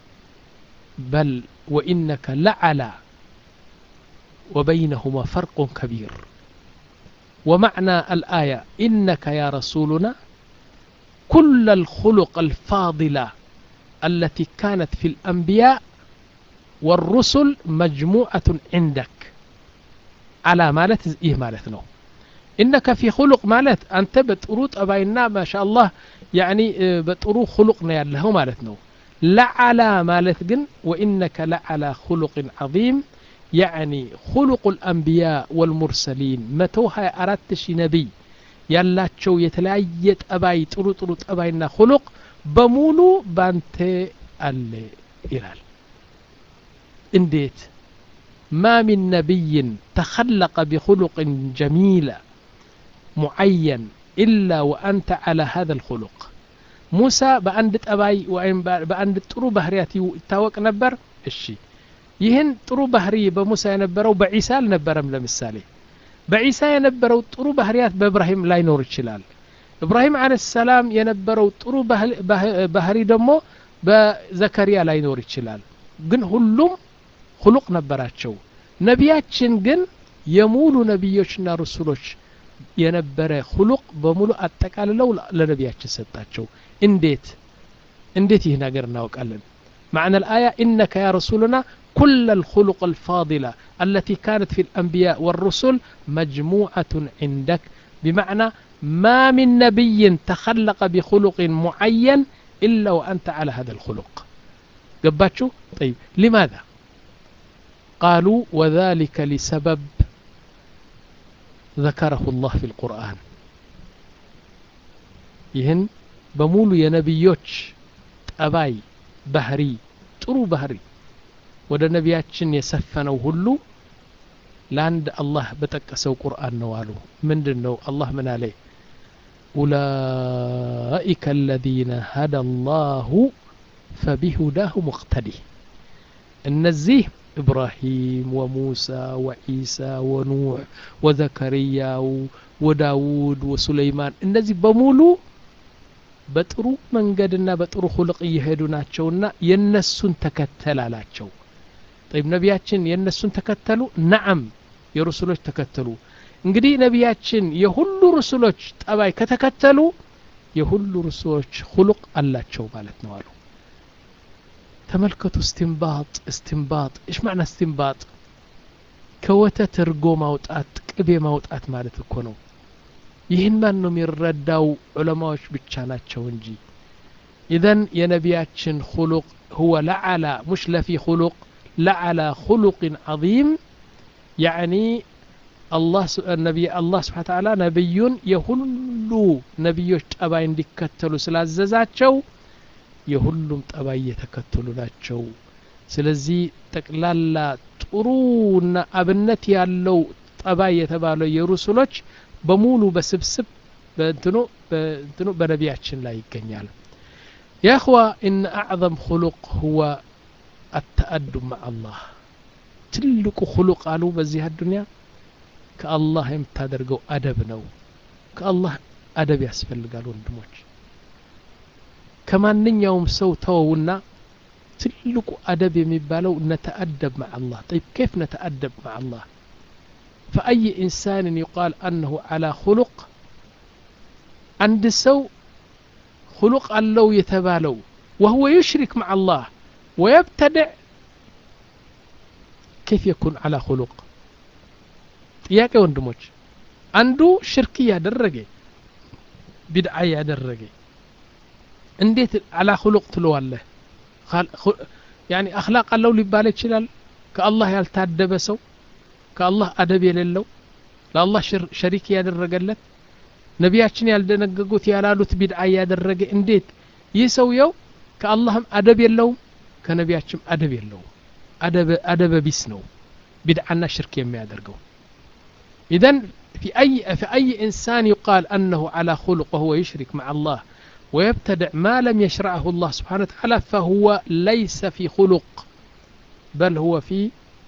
بل وإنك لعلى وبينهما فرق كبير ومعنى الآية إنك يا رسولنا كل الخلق الفاضلة التي كانت في الأنبياء والرسل مجموعة عندك على مالت إيه مالتنا إنك في خلق مالت أنت بتروط أباينا ما شاء الله يعني بترو خلقنا يالله مالتنا لعلى مالت جن وإنك لعلى خلق عظيم يعني خلق الأنبياء والمرسلين متوها أردت شي نبي ያላቸው የተለያየ ጠባይ ጥሩ ጥሩ ጠባይና ሁሉቅ በሙሉ ባንተ አለ ይላል እንዴት ما من نبي تخلق بخلق جميل معين إلا وأنت على هذا الخلق موسى بأند أباي وإن بأند ጥሩ ባህሪያት ይታወቅ ነበር እሺ ይህን ጥሩ ባህሪ በሙሳ የነበረው በዒሳ አልነበረም ለምሳሌ በዒሳ የነበረው ጥሩ ባህሪያት በእብራሂም ላይኖር ይችላል እብራሂም አለ ሰላም የነበረው ጥሩ ባህሪ ደግሞ በዘከሪያ ላይኖር ይችላል ግን ሁሉም ሁሉቅ ነበራቸው ነቢያችን ግን የሙሉ ነቢዮችና ርሱሎች የነበረ ሁሉቅ በሙሉ አጠቃልለው ለነቢያችን ሰጣቸው እንዴት እንዴት ይህ ነገር እናውቃለን معنى الآية إنك يا رسولنا كل الخلق الفاضلة التي كانت في الأنبياء والرسل مجموعة عندك بمعنى ما من نبي تخلق بخلق معين إلا وأنت على هذا الخلق قباتشو طيب لماذا قالوا وذلك لسبب ذكره الله في القرآن ይህን በሙሉ የነቢዮች ጠባይ ባህሪ ጥሩ ባህሪ ወደ ነቢያችን የሰፈነው ሁሉ ለአንድ አላህ በጠቀሰው ቁርአን ነው አሉ ምንድን ነው አላህ ምን አለ ኡላኢከ አለዚነ ሀዳ አላሁ ፈቢሁዳሁ ሙቅተዲህ እነዚህ ኢብራሂም ወሙሳ ወዒሳ ወኑሕ ወዘከርያ ወዳውድ ወሱለይማን እነዚህ በሙሉ በጥሩ መንገድና በጥሩ ሁልቅ እየሄዱ ናቸውና የነሱን ተከተል አላቸው ጠይብ ነቢያችን የእነሱን ተከተሉ ነዓም የሩሱሎች ተከተሉ እንግዲህ ነቢያችን የሁሉ ሩሱሎች ጠባይ ከተከተሉ የሁሉ ሩሱሎች ሁሉቅ አላቸው ማለት ነው አሉ ተመልከቱ እስትንባጥ እስትንባጥ እሽ ማዕና እስትንባጥ ከወተት እርጎ ማውጣት ቅቤ ማውጣት ማለት እኮ ነው ይህን ማን ነው የሚረዳው ዑለማዎች ብቻ ናቸው እንጂ ኢዘን የነቢያችን ሁሉቅ ሁወ ለዓላ ሙሽ ለፊ ሁሉቅ لعلى خلق عظيم يعني الله النبي الله سبحانه وتعالى نبي የሁሉ ነቢዮች ጠባይ እንዲከተሉ ስላዘዛቸው የሁሉም ጠባይ እየተከተሉ ናቸው ስለዚህ ጠቅላላ ጥሩና አብነት ያለው ጠባይ የተባለው የሩሱሎች በሙሉ በስብስብ በእንትኑ በእንትኑ በነቢያችን ላይ ይገኛል يا اخوة ان اعظم خلق هو التأدب مع الله ትልቁ خلق አሉ በዚህ አዱንያ ከአላህ የምታደርገው አደብ ነው ከአላህ አደብ ያስፈልጋል ወንድሞች ከማንኛውም ሰው ተወውና ትልቁ አደብ የሚባለው ነተአደብ مع الله طيب كيف نتأدب مع الله فأي إنسان يقال أنه على خلق عند سو خلق الله يتبالو وهو يشرك مع الله ويبتدع كيف يكون على خلق ጥያቄ ወንድሞች አንዱ ሽርክ እያደረገ ቢድዓ እያደረገ እንዴት አላ ሁሉቅ ትለዋለህ ያኒ አክላቅ አለው ሊባል ይችላል ከአላህ ያልታደበ ሰው ከአላህ አደብ የሌለው ለአላህ ሸሪክ ያደረገለት ነቢያችን ያልደነገጉት ያላሉት ቢድዓ እያደረገ እንዴት ይህ ሰውየው ከአላህም አደብ የለውም ከነቢያችም አደብ የለውም አደበ ቢስ ነው ቢድዓና ሽርክ የሚያደርገው إذن في أي, في أي إنسان يقال أنه على خلق وهو يشرك مع الله ويبتدع ما لم يشرعه الله سبحانه وتعالى فهو ليس في خلق بل هو في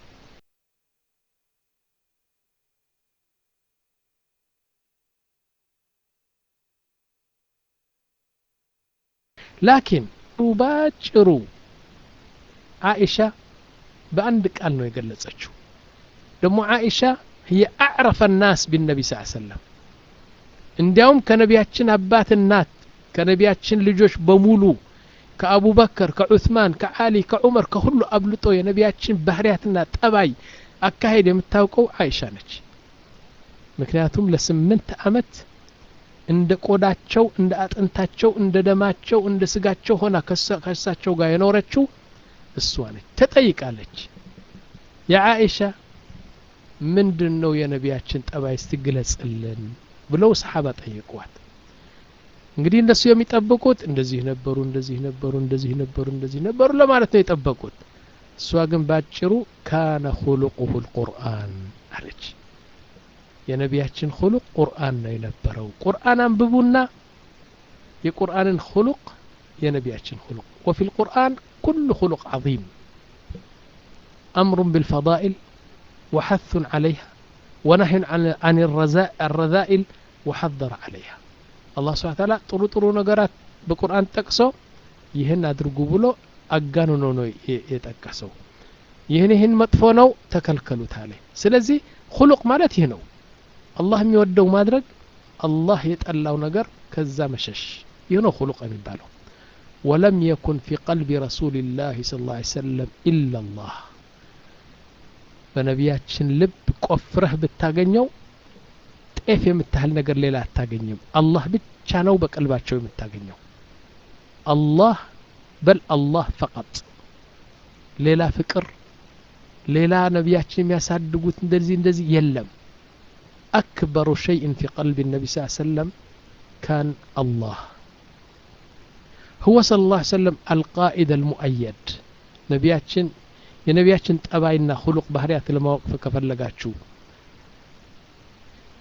لكن ባጭሩ አኢሻ በአንድ ቃል ነው የገለጸችው ደግሞ አኢሻ هي أعرف الناس بالنبي صلى الله عليه وسلم እንዲያውም ከነቢያችን አባት እናት ከነቢያችን ልጆች በሙሉ ከአቡበከር ከዑስማን ከአሊ ከዑመር ከሁሉ አብልጦ የነቢያችን ባህርያትና ጠባይ አካሄድ የምታውቀው አይሻ ነች ምክንያቱም ለስምንት አመት እንደ ቆዳቸው እንደ አጥንታቸው እንደ ደማቸው እንደ ስጋቸው ሆና ከእሳቸው ጋር የኖረችው እሷ ነች ተጠይቃለች የአኢሻ ምንድን ነው የነቢያችን ጠባይ ስትግለጽልን ብለው ሰሓባ ጠይቋት እንግዲህ እነሱ የሚጠብቁት እንደዚህ ነበሩ እንደዚህ ነበሩ እንደዚህ ነበሩ እንደዚህ ነበሩ ለማለት ነው የጠበቁት እሷ ግን ባጭሩ ካነ ሁሉቁሁ ልቁርአን አለች የነቢያችን ሁሉቅ ቁርአን ነው የነበረው ቁርአን አንብቡና የቁርአንን ሁሉቅ የነቢያችን ሁሉቅ ወፊ ልቁርአን ኩሉ ሁሉቅ ዓظيም أمر بالفضائل وحث عليها ونهي عن, عن الرذائل وحذر عليها الله سبحانه وتعالى ጥሩ ጥሩ ነገራት በቁርአን ጠቅሶ ይህን አድርጉ ብሎ አጋንኖ ነው የጠቀሰው ይህን ይህን መጥፎ ነው ተከልከሉት አለ ስለዚህ ሁሉቅ ማለት ይህ ነው አላህ የሚወደው ማድረግ አላህ የጠላው ነገር ከዛ መሸሽ ይህ ነው ሁሉቅ የሚባለው ወለም የኩን ፊ ቀልቢ ረሱልላህ ስለ ላ ሰለም ኢላ ላህ በነቢያችን ልብ ቆፍረህ ብታገኘው ጤፍ የምታህል ነገር ሌላ አታገኝም አላህ ብቻ ነው በቀልባቸው የምታገኘው አላህ በል አላህ ፈቀጥ ሌላ ፍቅር ሌላ ነቢያችን የሚያሳድጉት እንደዚህ እንደዚህ የለም أكبر شيء في قلب النبي صلى الله عليه وسلم كان الله هو صلى الله عليه وسلم القائد المؤيد نبياتشن የነቢያችን ጠባይና ሁሉቅ ባህርያት ለማወቅ ከፈለጋችሁ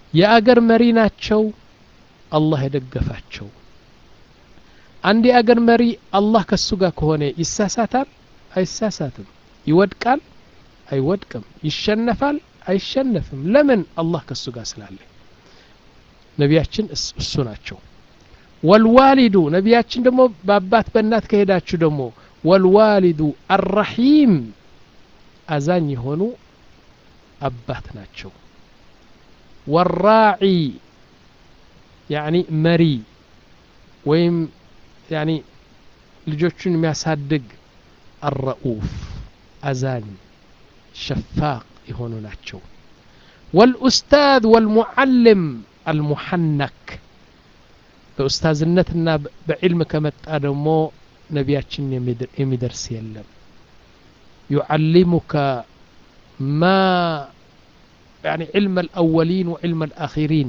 የአገር መሪ ናቸው አላህ የደገፋቸው አንድ የአገር መሪ አላህ ከሱ ጋር ከሆነ ይሳሳታል አይሳሳትም ይወድቃል አይወድቅም ይሸነፋል አይሸነፍም ለምን አላህ ከሱ ጋር ስላለ ነቢያችን እሱ ናቸው ወልዋሊዱ ነቢያችን ደግሞ በአባት በእናት ከሄዳችሁ ደግሞ ወልዋሊዱ አራሒም አዛኝ የሆኑ አባት ናቸው ወራዒ ያኒ መሪ ወይም ያኒ ልጆቹን የሚያሳድግ አረኡፍ አዛኝ ሸፋቅ የሆኑ ናቸው ወልኡስታዝ ወልሙዓልም አልሙሐነክ በኡስታዝነትና በዕልም ከመጣ ደግሞ ነቢያችን የሚደርስ የለም يعلمك ما يعني علم الأولين وعلم الآخرين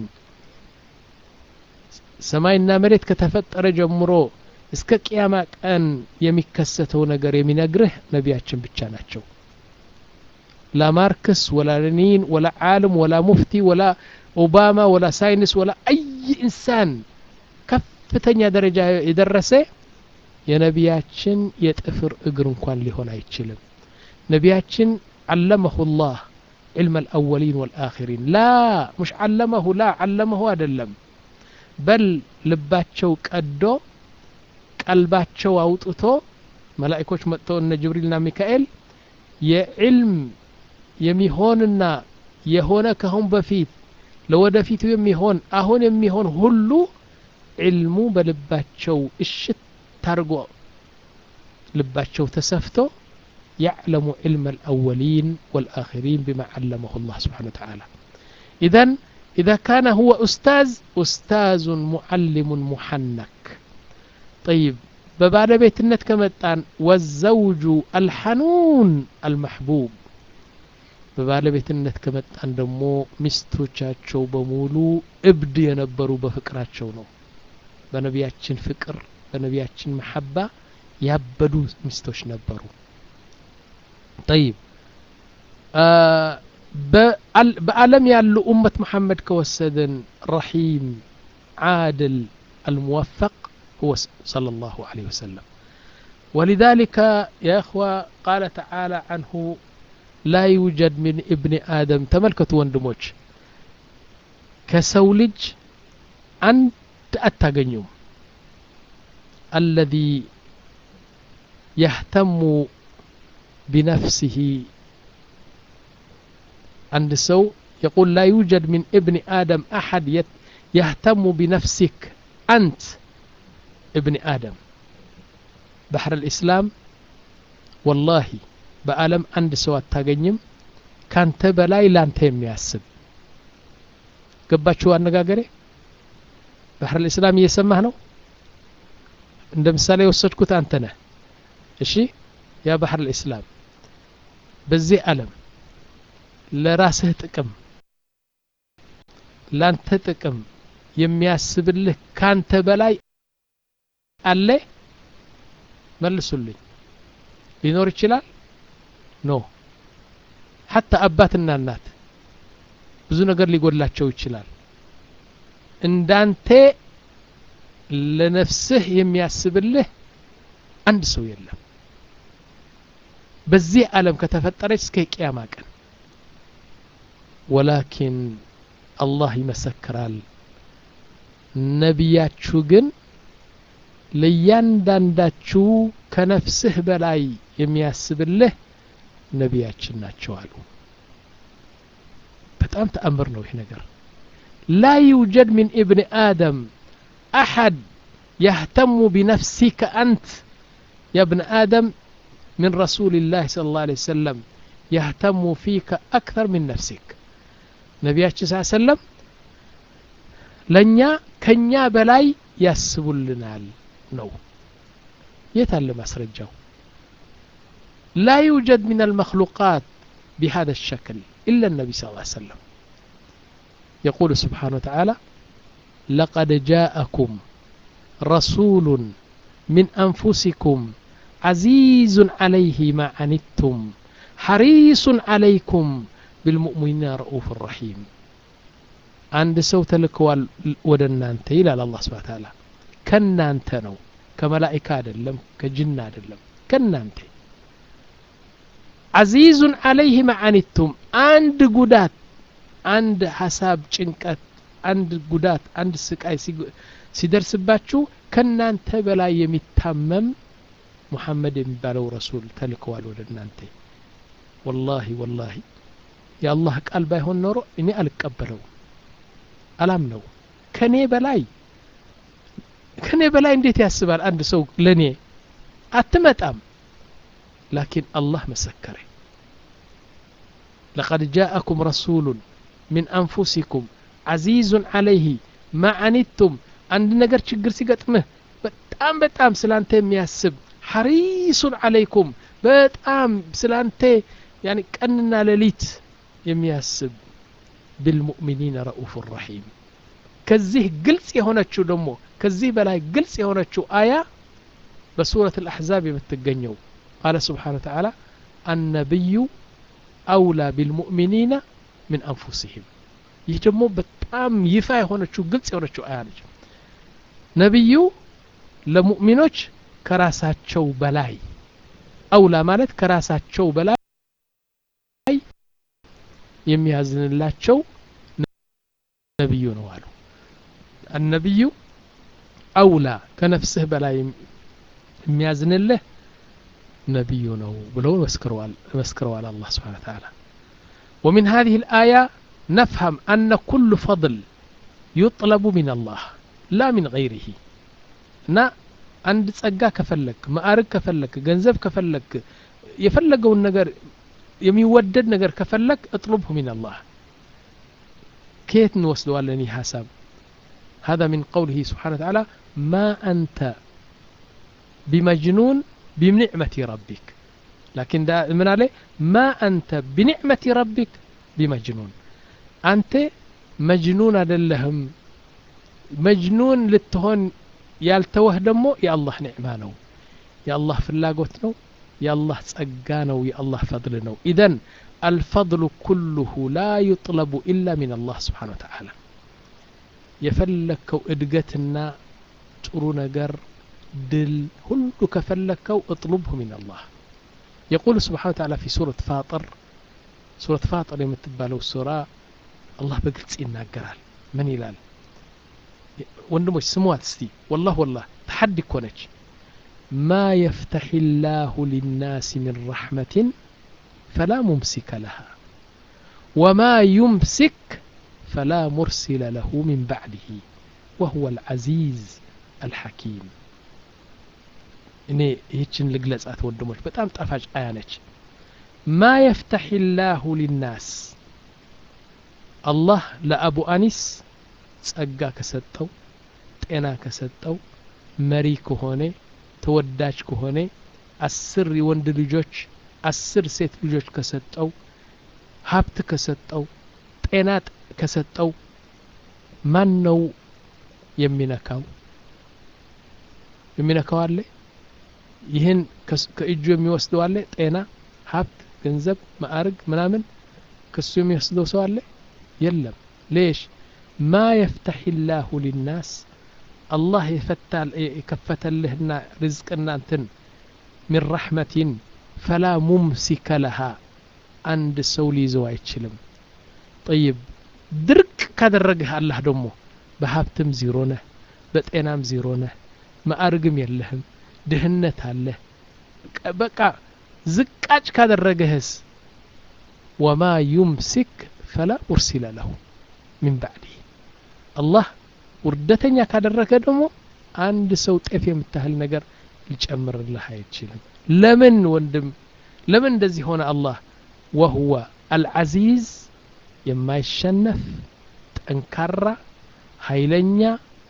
ሰማይና መሬት ከተፈጠረ ጀምሮ እስከ ቅያማ ቀን የሚከሰተው ነገር የሚነግርህ ነቢያችን ብቻ ናቸው ላ ማርክስ ወላ ሌኒን ወላ ዓለም ወላ ሙፍቲ ወላ ኦባማ ወላ ሳይንስ ወላ አይ ኢንሳን ከፍተኛ ደረጃ የደረሰ የነቢያችን የጥፍር እግር እንኳን ሊሆን አይችልም ነቢያችን علمه الله علم الأولين والآخرين لا مش علمه لا علمه أدلم بل ልባቸው ቀዶ ቀልባቸው አውጥቶ መላእኮች መጥተው እነ ጅብሪልና ሚካኤል የዕልም የሚሆንና የሆነ ከአሁን በፊት ለወደፊቱ የሚሆን አሁን የሚሆን ሁሉ ዕልሙ በልባቸው እሽት ታርጎ ልባቸው ተሰፍቶ يعلم علم الأولين والآخرين بما علمه الله سبحانه وتعالى إذا إذا كان هو أستاذ أستاذ معلم محنك طيب ببعد بيت النت كمتان والزوج الحنون المحبوب በባለ ቤትነት ከመጣን ደግሞ ሚስቶቻቸው በሙሉ እብድ የነበሩ በፍቅራቸው ነው በነቢያችን ፍቅር በነቢያችን መሐባ ያበዱ ሚስቶች ነበሩ ጠይብ በዓለም ያሉ ኡመት መሐመድ ከወሰድን ረሒም ዓድል الموفق هو صلى الله عليه وسلم ولذلك يا إخوة قال تعالى عنه لا يوجد من ابن آدم تملكت وندموش كسولج أنت أتغنيوم الذي يهتم بنفسه عند سو يقول لا يوجد من ابن آدم أحد يهتم بنفسك أنت ابن آدم بحر الإسلام والله በዓለም አንድ ሰው አታገኝም ካንተ በላይ ላንተ የሚያስብ ገባችሁ አነጋገሬ ባህር ልእስላም እየሰማህ ነው እንደ ምሳሌ የወሰድኩት አንተ ነህ እሺ ያ ባህር ልእስላም በዚህ ዓለም ለራስህ ጥቅም ላንተ ጥቅም የሚያስብልህ ካንተ በላይ አለ መልሱልኝ ሊኖር ይችላል ኖ ሐታ አባትና እናት ብዙ ነገር ሊጎድላቸው ይችላል እንዳንተ ለነፍስህ የሚያስብልህ አንድ ሰው የለም በዚህ ዓለም ከተፈጠረች እስከ ቅያማ ቀን ወላኪን አላህ ይመሰክራል ነቢያችሁ ግን ለእያንዳንዳችሁ ከነፍስህ በላይ የሚያስብልህ ነቢያችን ናቸው አሉ በጣም ተአምር ነው ይህ ነገር ላ ዩጀድ ሚን ኢብን አደም አሐድ يهتم بنفسك أنت يا ابن آدم من رسول الله صلى الله عليه وسلم يهتم فيك أكثر من نفسك نبياتش صلى الله عليه وسلم لنيا كنيا بلاي يسبلنال نو يتعلم أسرجه لا يوجد من المخلوقات بهذا الشكل إلا النبي صلى الله عليه وسلم يقول سبحانه وتعالى لقد جاءكم رسول من أنفسكم عزيز عليه ما عنتم حريص عليكم بالمؤمنين رؤوف رحيم አንድ ሰው ተልከዋል ወደ እናንተ ይላል አላህ ስብሐ ተዓላ ከናንተ ነው ከመላኢካ አይደለም ከጅና አይደለም ከናንተ አዚዙን አለይህ መዓኒቱም አንድ ጉዳት አንድ ሀሳብ ጭንቀት አንድ ጉዳት አንድ ስቃይ ሲደርስባችሁ ከናንተ በላይ የሚታመም ሙሐመድ የሚባለው ረሱል ተልከዋል ወደ እናንተ ወላሂ ወላሂ የአላህ ቃል ባይሆን ኖሮ እኔ አልቀበለው አላምነው ከኔ በላይ ከኔ በላይ እንዴት ያስባል አንድ ሰው ለኔ አትመጣም ላኪን አላህ መሰከረ لقد جاءكم رسول من أنفسكم عزيز عليه ما عنتم عند نجر ችግር ሲገጥምህ በጣም በጣም ስላንተ የሚያስብ ሐሪሱን አለይኩም በጣም ስላንተ ያኒ ቀንና ሌሊት የሚያስብ بالمؤمنين رؤوف رحيم ከዚህ ግልጽ የሆነችው ደግሞ ከዚህ በላይ ግልጽ የሆነችው አያ በሱረት الأحزاب የምትገኘው قال سبحانه وتعالى النبي أولى بالمؤمنين من أنفسهم ይህ ደግሞ በጣም ይፋ የሆነችው ግልጽ የሆነችው አያ ነች ነቢዩ ለሙእሚኖች ከራሳቸው በላይ አውላ ማለት ከራሳቸው በላይ የሚያዝንላቸው ነቢዩ ነው አሉ አነቢዩ አውላ ከነፍስህ በላይ የሚያዝንልህ ነቢዩ ነው ብለው መስክረዋል አላህ ስብሓን ተዓላ ومن هذه الآية نفهم أن كل فضل يطلب من الله لا من غيره እና አንድ ጸጋ ከፈለክ ማዕርግ ከፈለክ ገንዘብ ከፈለክ የፈለገውን ነገር የሚወደድ ነገር ከፈለክ እጥሉብሁ ሚን አላህ ከየት እንወስደዋለን ይህ ሀሳብ هذا من قوله سبحانه وتعالى ما أنت بمجنون بنعمة ربك لكن دا من عليه ما أنت بنعمة ربك بمجنون أنت مجنون أدلهم مجنون لتهون ያልተወህ ደግሞ የአላህ ኒዕማ ነው የአላህ ፍላጎት ነው የአላህ ጸጋ ነው የአላህ ፈضል ነው ኢዘን አልፈضሉ ኩሉሁ ላ ዩጥለቡ ኢላ ምን አላህ ስብሓን ወተዓላ የፈለግከው እድገትና ጥሩ ነገር ድል ሁሉ ከፈለግከው እጥሉብሁ ምን አላህ يقول سبحانه وتعالى في سورة فاطر سورة فاطر የምትባለው ሱራ አላህ በግልጽ ይናገራል ምን ይላል ወንድሞች ስሟት እስቲ ወላህ ወላህ ተሐዲ እኮ ነች ማ የፍተሕ ላሁ ሊናስ ምን ረሕመትን ፈላ ሙምሲከ ለሃ ወማ ዩምሲክ ፈላ ሙርሲለ ለሁ ምን ባዕድህ ወሁወ አልዓዚዝ አልሐኪም እኔ ይህችን ልግለጻት ወንድሞች በጣም ጣፋጭ አያ ነች ማ የፍተሕ ላሁ ሊናስ አላህ ለአቡ አኒስ ጸጋ ከሰጠው ጤና ከሰጠው መሪ ከሆነ ተወዳጅ ከሆነ አስር የወንድ ልጆች አስር ሴት ልጆች ከሰጠው ሀብት ከሰጠው ጤና ከሰጠው ማን ነው የሚነካው የሚነካው አለ ይህን ከእጁ የሚወስደው አለ ጤና ሀብት ገንዘብ ማዕርግ ምናምን ከሱ የሚወስደው ሰው አለ የለም ሌሽ ما يفتح الله للناس الله يفتل يكفتلهنا رزقنا انتن من رحمة فلا ممسك لها عند سولي زو አይችልም طيب ድርቅ ካደረግህ አላህ ደግሞ በሀብትም ዚሮ ነህ በጤናም ዚሮ ነህ ማዕርግም የለህም ድህነት አለህ በቃ ዝቃጭ ካደረገህስ ወማ ዩምሲክ ፈላ ሙርሲለ ለሁ ሚን ባዕዲህ አላህ ውርደተኛ ካደረገ ደግሞ አንድ ሰው ጤፍ የምታህል ነገር ሊጨምርልህ አይችልም ለምን ወንድም ለምን እንደዚህ ሆነ አላህ ወሁወ አልዓዚዝ የማይሸነፍ ጠንካራ ኃይለኛ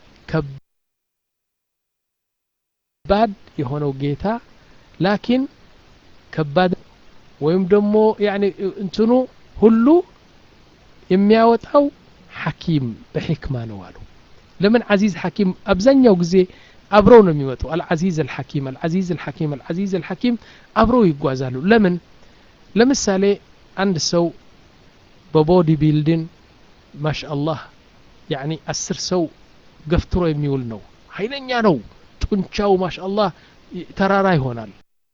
ከባድ የሆነው ጌታ ላኪን ከባድ ወይም ደግሞ ያኒ እንትኑ ሁሉ የሚያወጣው ሐኪም በሕክማ ነው አሉ ለምን አዚዝ ሐኪም አብዛኛው ጊዜ አብረው ነው የሚመጡ አልዓዚዝ አልሐኪም አልዓዚዝ አልሐኪም አልዓዚዝ አልሐኪም አብረው ይጓዛሉ ለምን ለምሳሌ አንድ ሰው በቦዲ ቢልድን ማሻአላህ ያኒ አስር ሰው ገፍትሮ የሚውል ነው ኃይለኛ ነው ጡንቻው ማሻአላህ ተራራ ይሆናል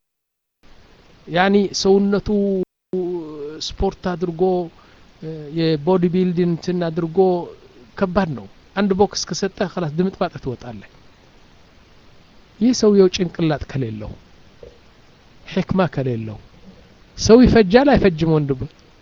ያኒ ሰውነቱ ስፖርት አድርጎ የቦዲ ቢልዲንግ እንትን አድርጎ ከባድ ነው አንድ ቦክስ ከሰጠ ከላስ ድምጥ ማጠ ትወጣለህ ይህ ሰውየው ጭንቅላት ከሌለው ሕክማ ከሌለው ሰው ይፈጃል አይፈጅም ወንድም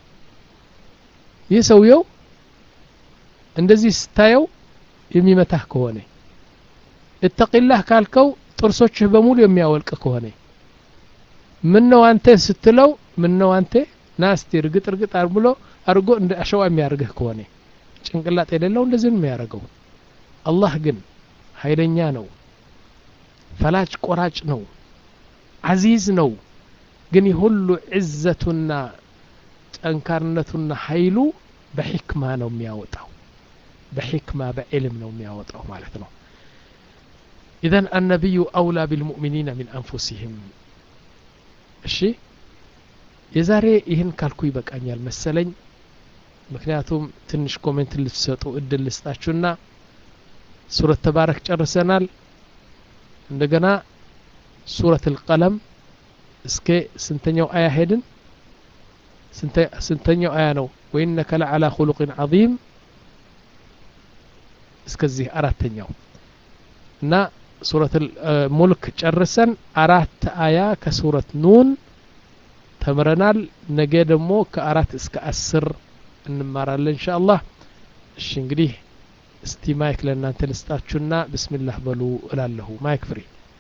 ይህ ሰውየው እንደዚህ ስታየው የሚመታህ ከሆነ እተቂላህ ካልከው ጥርሶችህ በሙሉ የሚያወልቅ ከሆነ ምን ነው አንተ ስትለው ምን ነው አንተ ናስቲ እርግጥ እርግጥ ብሎ አድርጎ እንደ አሸዋ የሚያደርግህ ከሆነ ጭንቅላት የሌለው እንደዚህ ነው የሚያደርገው አላህ ግን ኃይለኛ ነው ፈላጭ ቆራጭ ነው አዚዝ ነው ግን ሁሉ ዕዘቱና ጠንካርነቱና ኃይሉ በሕክማ ነው የሚያወጣው በሕክማ በዕልም ነው የሚያወጣው ማለት ነው ኢዘን አነቢዩ አውላ ቢልሙእሚኒና ሚን አንፉሲህም እሺ የዛሬ ይህን ካልኩ ይበቃኛል መሰለኝ ምክንያቱም ትንሽ ኮሜንት ልትሰጡ እድል ልስጣችሁና ሱረት ተባረክ ጨርሰናል እንደገና ሱረት ልቀለም እስከ ስንተኛው አያ ሄድን ስንተኛው አያ ነው ወኢነከ ለዓላ ኩሉቅን ዐዚም እስከዚህ አራተኛው እና ሱረት ሙልክ ጨርሰን አራት አያ ከሱረት ኑን ተምረናል ነገ ደግሞ ከአራት እስከ አስር እንማራለን እንሻ አላህ እሺ እንግዲህ እስቲ ማይክ ለእናንተ ልስጣችሁና ብስሚላህ በሉ እላለሁ ማይክ ፍሪ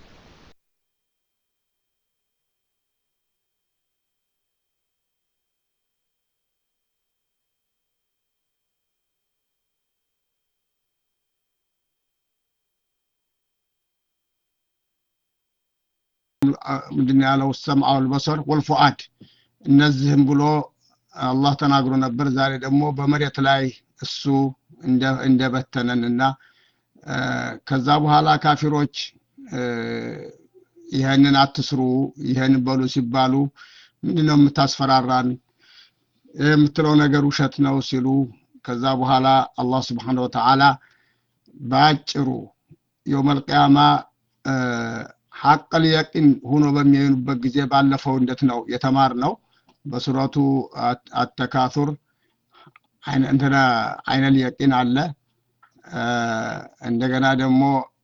ምንድን ያለው ሰምዐ ወልበሰር ወልፉአድ እነዚህም ብሎ አላህ ተናግሮ ነበር ዛሬ ደግሞ በመሬት ላይ እሱ እንደበተነን እና ከዛ በኋላ ካፊሮች ይህንን አትስሩ ይህን በሉ ሲባሉ ምንድነው የምታስፈራራን የምትለው ነገር ውሸት ነው ሲሉ ከዛ በኋላ አላህ ስብሓን ወተዓላ በአጭሩ የውመልቅያማ ሐቀል የቂን ሆኖ በሚያዩኑበት ጊዜ ባለፈው እንዴት ነው የተማር ነው በሱረቱ አተካቱር እንትና አይነል የቂን አለ እንደገና ደግሞ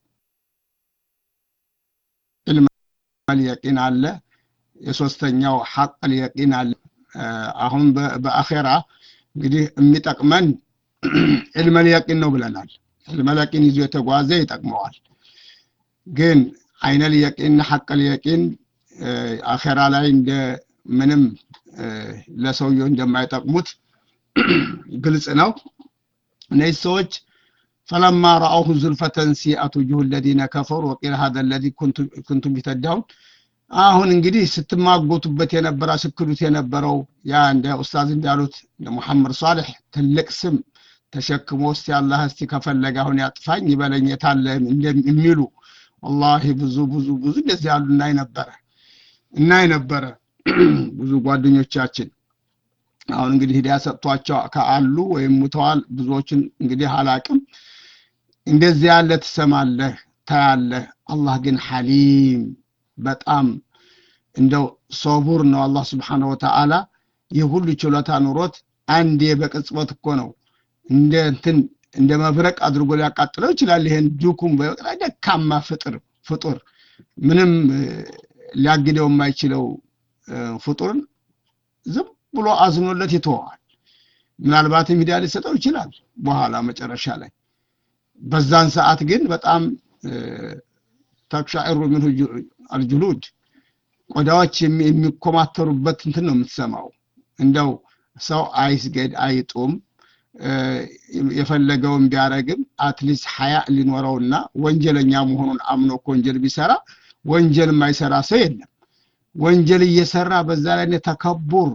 ኢልመል የቂን አለ የሶስተኛው ሐቀል የቂን አለ አሁን በአኼራ እንግዲህ የሚጠቅመን ኢልመል የቂን ነው ብለናል ኢልመል የቂን ይዞ የተጓዘ ይጠቅመዋል ግን አይነል የቂን ሐቀል የቂን አኼራ ላይ እንደ ምንም ለሰውየው እንደማይጠቅሙት ግልጽ ነው እነዚህ ሰዎች ፈለማ ረአውሁ ዙልፈተን ሲአቱ ጁሁ ለዚነ ከፈሩ ወቂል ሀደ ለዚ ኩንቱም ቢተዳውን አሁን እንግዲህ ስትማጎቱበት የነበረ ስክዱት የነበረው ያ እንደ ኡስታዝ እንዳሉት ሙሐመድ ሳሌሕ ትልቅ ስም ተሸክሞ እስቲ አላህ እስቲ ከፈለገ አሁን ያጥፋኝ ይበለኝ የታለ የሚሉ ወላሂ ብዙ ብዙ ብዙ እንደዚህ ያሉ እናይ ነበረ እናይ ነበረ ብዙ ጓደኞቻችን አሁን እንግዲህ ሂዳያ ሰጥቷቸው ከአሉ ወይም ሙተዋል ብዙዎችን እንግዲህ አላቅም እንደዚህ ያለ ትሰማለህ ታያለህ አላህ ግን ሐሊም በጣም እንደው ሶቡር ነው አላህ ስብሓን ወተዓላ ይህ ሁሉ ችሎታ ኑሮት አንዴ በቅጽበት እኮ ነው እንደ እንትን እንደ መብረቅ አድርጎ ሊያቃጥለው ይችላል ይሄን ዱኩም ደካማ ፍጥር ፍጡር ምንም ሊያግደው የማይችለው ፍጡርን ዝም ብሎ አዝኖለት ይተወዋል ምናልባትም ሂዳ ሊሰጠው ይችላል በኋላ መጨረሻ ላይ በዛን ሰዓት ግን በጣም ተክሻዕሩ ምንሁ አልጅሉድ ቆዳዎች የሚኮማተሩበት እንትን ነው የምትሰማው እንደው ሰው አይስገድ አይጡም የፈለገውን ቢያረግም አትሊስት ሀያ ሊኖረውና ወንጀለኛ መሆኑን አምኖ እኮ ወንጀል ቢሰራ ወንጀል የማይሰራ ሰው የለም ወንጀል እየሰራ በዛ ላይ ተከቡር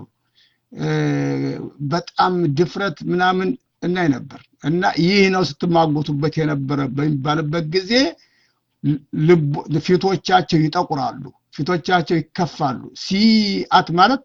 በጣም ድፍረት ምናምን እናይ ነበር እና ይህ ነው ስትማጎቱበት የነበረ በሚባልበት ጊዜ ፊቶቻቸው ይጠቁራሉ ፊቶቻቸው ይከፋሉ ሲአት ማለት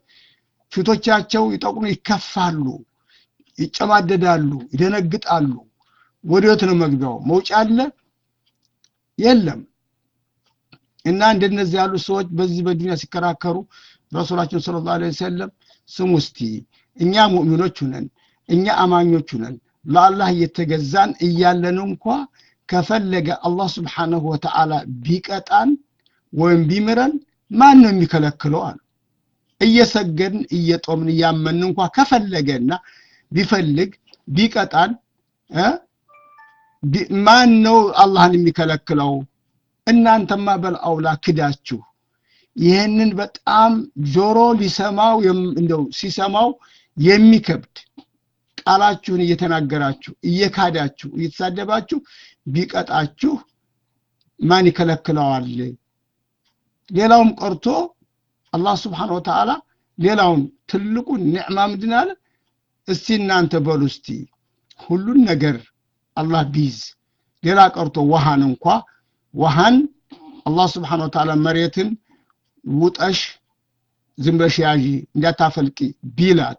ፊቶቻቸው ይጠቁሩ ይከፋሉ ይጨማደዳሉ ይደነግጣሉ ወዴት ነው መግቢያው? መውጫ አለ የለም። እና እንደነዚህ ያሉ ሰዎች በዚህ በዱንያ ሲከራከሩ ረሱላችን ሰለላሁ ዐለይሂ ወሰለም ስሙ እስቲ እኛ ሙእሚኖች ሁነን እኛ አማኞች ሁነን ለአላህ እየተገዛን እያለን እንኳ ከፈለገ አላህ ስብሓነሁ ወተዓላ ቢቀጣን ወይም ቢምረን ማን ነው የሚከለክለው አሉ። እየሰገድን እየጦምን እያመን እንኳ ከፈለገና ቢፈልግ ቢቀጣን ማን ነው አላህን የሚከለክለው? እናንተማ በልአውላ ክዳችሁ ይህንን በጣም ጆሮ ሊሰማው እንደው ሲሰማው የሚከብድ ቃላችሁን እየተናገራችሁ እየካዳችሁ እየተሳደባችሁ ቢቀጣችሁ ማን ይከለክለዋል? ሌላውም ቀርቶ አላህ ስብሓነሁ ወተዓላ ሌላውን ትልቁን ኒዕማ ምንድን አለ? እስቲ እናንተ በሉ እስቲ ሁሉን ነገር አላህ ቢይዝ ሌላ ቀርቶ ውሃን እንኳ ውሃን አላህ ስብሓነሁ ወተዓላ መሬትን ውጠሽ ዝም ብለሽ ያዢ እንዳታፈልቂ ቢላት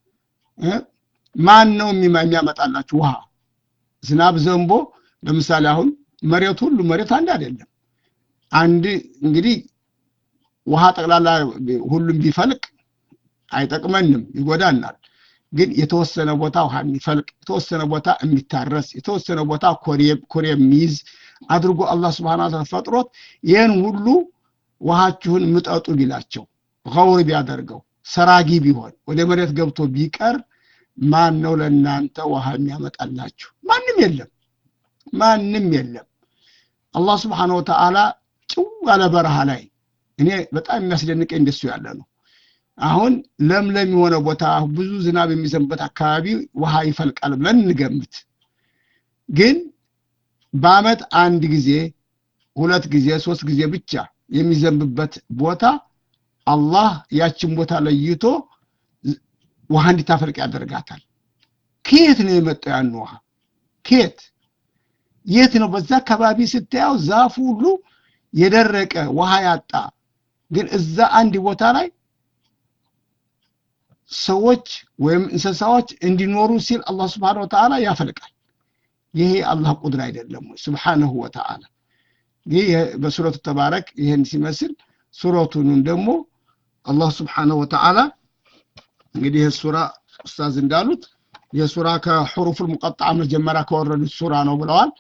ማን ነው የሚያመጣላችሁ ውሃ? ዝናብ ዘንቦ ለምሳሌ አሁን መሬት ሁሉ መሬት አንድ አይደለም። አንድ እንግዲህ ውሃ ጠቅላላ ሁሉም ቢፈልቅ አይጠቅመንም፣ ይጎዳናል። ግን የተወሰነ ቦታ ውሃ የሚፈልቅ የተወሰነ ቦታ የሚታረስ የተወሰነ ቦታ ኮሬ የሚይዝ አድርጎ አላህ ስብሐነ ወተዓላ ፈጥሮት ይህን ሁሉ ውሃችሁን ምጠጡ ቢላቸው ገውር ቢያደርገው ሰራጊ ቢሆን ወደ መሬት ገብቶ ቢቀር ማን ነው ለእናንተ ውሃ የሚያመጣላችሁ? ማንም የለም፣ ማንም የለም። አላህ ስብሐነ ወተዓላ ጭው ያለ በረሃ ላይ እኔ በጣም የሚያስደንቀኝ እንደሱ ያለ ነው። አሁን ለምለም የሆነ ቦታ ብዙ ዝናብ የሚዘንበት አካባቢ ውሃ ይፈልቃል ብለን እንገምት። ግን በአመት አንድ ጊዜ ሁለት ጊዜ ሶስት ጊዜ ብቻ የሚዘንብበት ቦታ አላህ ያችን ቦታ ለይቶ ውሃ እንዲታፈልቅ ያደርጋታል። ከየት ነው የመጣው ያን ውሃ? ከየት የት ነው? በዛ አካባቢ ስታየው ዛፉ ሁሉ የደረቀ ውሃ ያጣ፣ ግን እዛ አንድ ቦታ ላይ ሰዎች ወይም እንስሳዎች እንዲኖሩ ሲል አላህ ስብሓነሁ ወተዓላ ያፈልቃል። ይሄ አላህ ቁድር አይደለም ወይ? ስብሓነሁ ወተዓላ ይህ በሱረቱ ተባረክ ይህን ሲመስል ሱረቱንም ደግሞ አላህ ስብሓነሁ ወተዓላ እንግዲህ ይህ ሱራ ኡስታዝ እንዳሉት የሱራ ከሑሩፍ ሙቀጣ መጀመሪያ ከወረዱት ሱራ ነው ብለዋል።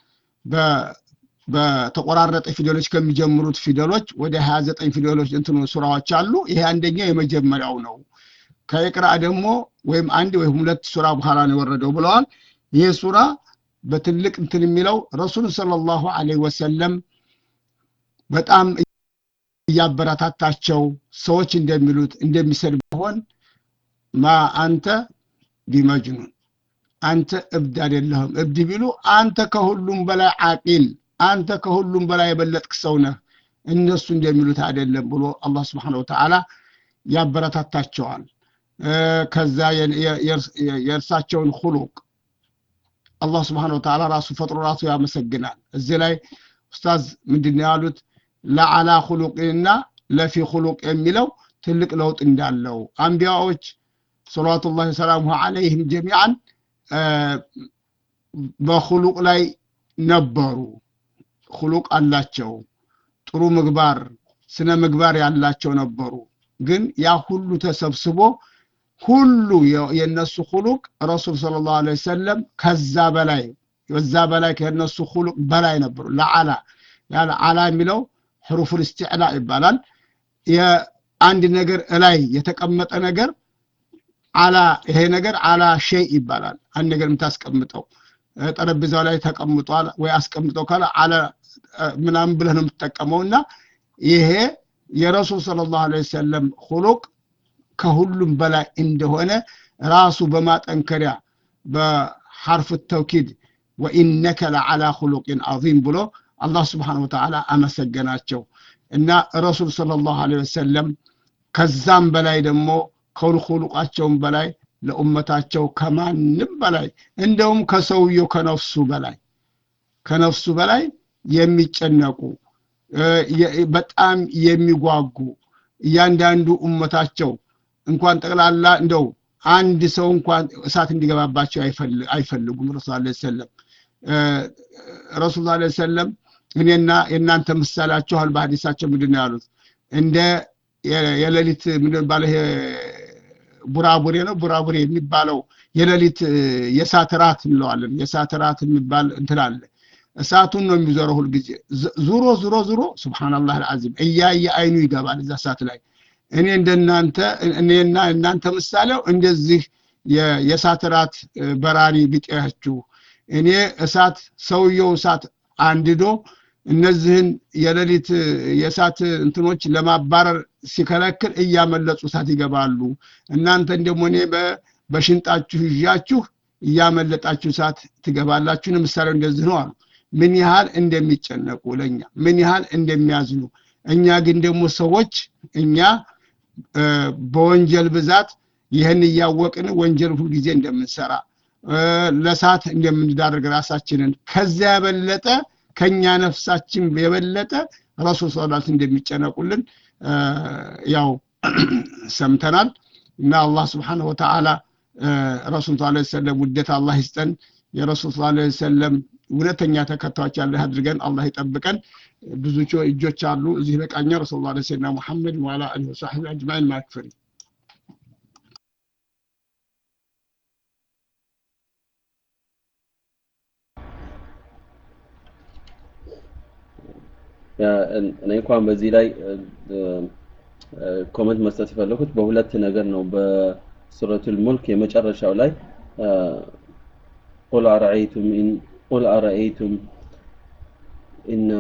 በተቆራረጠ ፊደሎች ከሚጀምሩት ፊደሎች ወደ 29 ፊደሎች እንትኑ ሱራዎች አሉ። ይሄ አንደኛው የመጀመሪያው ነው። ከኢቅራ ደግሞ ወይም አንድ ወይም ሁለት ሱራ በኋላ ነው የወረደው ብለዋል። ይህ ሱራ በትልቅ እንትን የሚለው ረሱል ሰለላሁ ዐለይሂ ወሰለም በጣም እያበረታታቸው ሰዎች እንደሚሉት እንደሚሰድ ሆን ማ አንተ ቢመጅኑን አንተ እብድ አይደለህም። እብድ ቢሉ አንተ ከሁሉም በላይ አቂል፣ አንተ ከሁሉም በላይ የበለጥክ ሰው ነህ፣ እነሱ እንደሚሉት አይደለም ብሎ አላህ ስብሐነሁ ወተዓላ ያበረታታቸዋል። ከዛ የእርሳቸውን ሁሉቅ አላህ ስብሐነሁ ወተዓላ ራሱ ፈጥሮ ራሱ ያመሰግናል። እዚህ ላይ ኡስታዝ ምንድን ነው ያሉት? ለዓላ ሁሉቅና ለፊ ሁሉቅ የሚለው ትልቅ ለውጥ እንዳለው አንቢያዎች ሰለዋቱላሂ ሰላሙሁ ዐለይሂም ጀሚዓን በሁሉቅ ላይ ነበሩ። ሁሉቅ አላቸው፣ ጥሩ ምግባር፣ ስነ ምግባር ያላቸው ነበሩ። ግን ያ ሁሉ ተሰብስቦ ሁሉ የነሱ ሁሉቅ ረሱል ሰለላሁ ዐለይሂ ወሰለም ከዛ በላይ በዛ በላይ ከነሱ ሁሉቅ በላይ ነበሩ። ለዓላ ያለ ዓላ የሚለው ሕሩፉል ኢስቲዕላ ይባላል። የአንድ ነገር እላይ የተቀመጠ ነገር አላ ይሄ ነገር አላ ሸይ ይባላል። አንድ ነገር የምታስቀምጠው ጠረጴዛው ላይ ተቀምጧል ወይ አስቀምጠው ካለ አላ ምናምን ብለህ ነው የምትጠቀመው እና ይሄ የረሱል ሰለላሁ ዐለይሂ ወሰለም ሁሉቅ ከሁሉም በላይ እንደሆነ ራሱ በማጠንከሪያ በሐርፍ ተውኪድ ወኢነከ ለዓላ ሁሉቅን ዐዚም ብሎ አላህ ስብሓነሁ ወተዓላ አመሰገናቸው እና ረሱል ሰለላሁ ዐለይሂ ወሰለም ከዛም በላይ ደግሞ ከሁሉቃቸውም በላይ ለኡመታቸው ከማንም በላይ እንደውም ከሰውየው ከነፍሱ በላይ ከነፍሱ በላይ የሚጨነቁ በጣም የሚጓጉ እያንዳንዱ ኡመታቸው እንኳን ጠቅላላ እንደው አንድ ሰው እንኳን እሳት እንዲገባባቸው አይፈልጉም ረሱ ለ ሰለም ረሱል ላ ሰለም እኔና የእናንተ ምሳሌያችኋል በሀዲሳቸው ምንድን ነው ያሉት እንደ የሌሊት ምንድን ባለ ቡራቡሬ ነው ቡራቡሬ የሚባለው የሌሊት የእሳት ራት እንለዋለን የእሳት ራት የሚባል እንትን አለ እሳቱን ነው የሚዞረው ሁልጊዜ ዙሮ ዙሮ ዙሮ ስብሓናላህ አልዓዚም እያየ አይኑ ይገባል እዛ እሳት ላይ እኔ እንደናንተ እኔና እናንተ ምሳሌው እንደዚህ የእሳት ራት በራሪ ቢጤያችሁ እኔ እሳት ሰውየው እሳት አንድዶ እነዚህን የሌሊት የእሳት እንትኖች ለማባረር ሲከለክል እያመለጡ እሳት ይገባሉ እናንተን ደግሞ እኔ በሽንጣችሁ ይዣችሁ እያመለጣችሁ እሳት ትገባላችሁን ምሳሌው እንደዚህ ነው አሉ ምን ያህል እንደሚጨነቁ ለእኛ ምን ያህል እንደሚያዝኑ እኛ ግን ደግሞ ሰዎች እኛ በወንጀል ብዛት ይህን እያወቅን ወንጀል ሁልጊዜ እንደምንሰራ ለሳት እንደምንዳርግ ራሳችንን ከዚያ የበለጠ ከኛ ነፍሳችን የበለጠ ረሱል ሰላት እንደሚጨነቁልን ያው ሰምተናል እና አላህ ስብሓንሁ ወተዓላ ረሱል ስ ሰለም ውደት አላህ ይስጠን የረሱል ስ ሰለም እውነተኛ ተከታዮች ያለ አድርገን አላህ ይጠብቀን ብዙ እጆች አሉ እዚህ በቃኛ ረሱል ላ ሰይድና ሙሐመድ ዋላ አሊ ወሳሕቢ አጅማዒን ማክፍሪ እኔ እንኳን በዚህ ላይ ኮመንት መስጠት የፈለኩት በሁለት ነገር ነው በሱረቱል ሙልክ የመጨረሻው ላይ ቁል አረአይቱም ኢን ቁል አረአይቱም ኢነ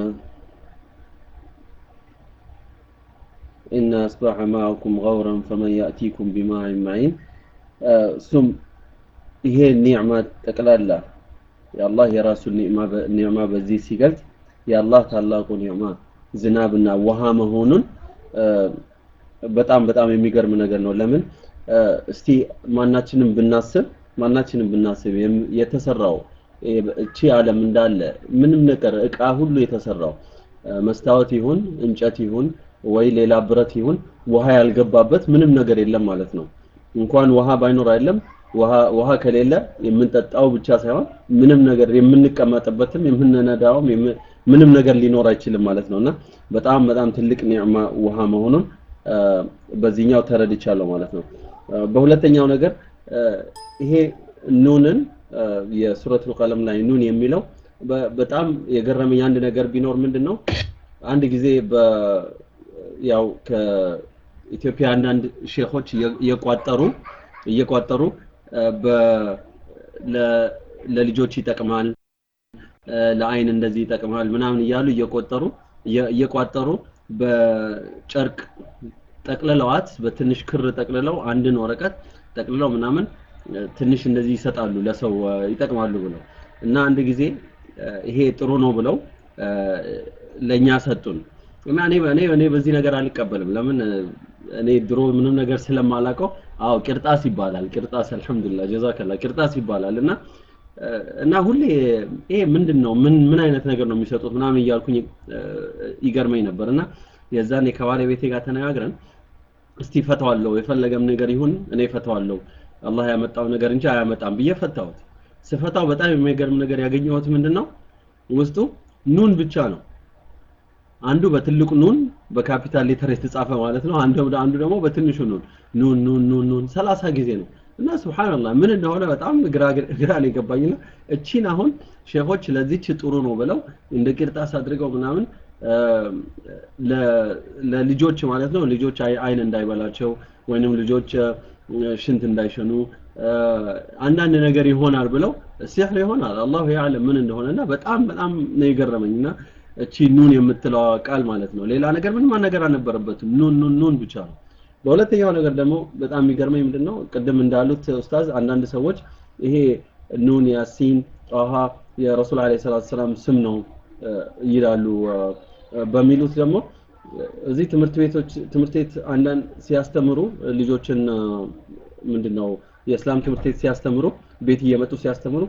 إن أصبح معكم غورا فمن يأتيكم بماء معين እሱም ይሄ ኒዕማ ጠቅላላ የአላህ የራሱን ኒዕማ በዚህ ሲገልጽ የአላህ ታላቁ ኒዕማ ዝናብና ውሃ መሆኑን በጣም በጣም የሚገርም ነገር ነው ለምን እስቲ ማናችንም ብናስብ ማናችንም ብናስብ የተሰራው እቺ ዓለም እንዳለ ምንም ነገር እቃ ሁሉ የተሰራው መስታወት ይሁን እንጨት ይሁን ወይ ሌላ ብረት ይሁን ውሃ ያልገባበት ምንም ነገር የለም ማለት ነው እንኳን ውሃ ባይኖር አይደለም ውሃ ከሌለ የምንጠጣው ብቻ ሳይሆን ምንም ነገር የምንቀመጥበትም የምንነዳውም ምንም ነገር ሊኖር አይችልም ማለት ነውና በጣም በጣም ትልቅ ኒዕማ ውሃ መሆኑን በዚህኛው ተረድቻለሁ ማለት ነው በሁለተኛው ነገር ይሄ ኑንን የሱረቱል ቀለም ላይ ኑን የሚለው በጣም የገረመኝ አንድ ነገር ቢኖር ምንድን ነው አንድ ጊዜ ያው ከኢትዮጵያ አንዳንድ ሼኾች እየቋጠሩ እየቋጠሩ ለልጆች ይጠቅማል ለአይን እንደዚህ ይጠቅማል ምናምን እያሉ እየቆጠሩ እየቋጠሩ በጨርቅ ጠቅልለዋት በትንሽ ክር ጠቅልለው አንድን ወረቀት ጠቅልለው ምናምን ትንሽ እንደዚህ ይሰጣሉ ለሰው ይጠቅማሉ ብለው እና አንድ ጊዜ ይሄ ጥሩ ነው ብለው ለኛ ሰጡን እና እኔ እኔ እኔ በዚህ ነገር አልቀበልም ለምን እኔ ድሮ ምንም ነገር ስለማላውቀው አዎ ቅርጣስ ይባላል ቅርጣስ አልহামዱሊላህ ጀዛከላ ቅርጣስ ይባላል እና እና ሁሌ ይሄ ምንድን ነው ምን ምን አይነት ነገር ነው የሚሰጡት ምናምን እያልኩኝ ይገርመኝ ነበር እና የዛኔ ከባለቤቴ ጋር ተነጋግረን እስቲ ፈተዋለሁ የፈለገም ነገር ይሁን እኔ ፈተዋለሁ አላህ ያመጣው ነገር እንጂ አያመጣም ብዬ ፈታሁት ስፈታው በጣም የሚገርም ነገር ያገኘሁት ምንድን ነው ውስጡ ኑን ብቻ ነው አንዱ በትልቁ ኑን በካፒታል ሌተር የተጻፈ ማለት ነው አንዱ አንዱ ደግሞ በትንሹ ኑን ኑን ኑን ኑን ኑን 30 ጊዜ ነው እና ሱብሃንአላህ ምን እንደሆነ በጣም ግራ ግራ ነው የገባኝና እቺን አሁን ሼኾች ለዚች ጥሩ ነው ብለው እንደ ቅርጣስ አድርገው ምናምን ለልጆች ማለት ነው ልጆች አይን እንዳይበላቸው ወይንም ልጆች ሽንት እንዳይሸኑ አንዳንድ ነገር ይሆናል ብለው ሲህር ይሆናል አላሁ ያዕለም ምን እንደሆነና በጣም በጣም ነው የገረመኝና እቺ ኑን የምትለው ቃል ማለት ነው ሌላ ነገር ምንም ነገር አልነበረበትም ኑን ኑን ኑን ብቻ ነው በሁለተኛው ነገር ደግሞ በጣም የሚገርመኝ ምንድነው ቅድም እንዳሉት ኡስታዝ አንዳንድ ሰዎች ይሄ ኑን ያሲን ጣሃ የረሱል አለይሂ ሰላቱ ሰላም ስም ነው ይላሉ በሚሉት ደግሞ እዚህ ትምህርት ቤቶች ትምህርት ቤት አንዳንድ ሲያስተምሩ ልጆችን ምንድነው የእስላም ትምህርት ቤት ሲያስተምሩ ቤት እየመጡ ሲያስተምሩ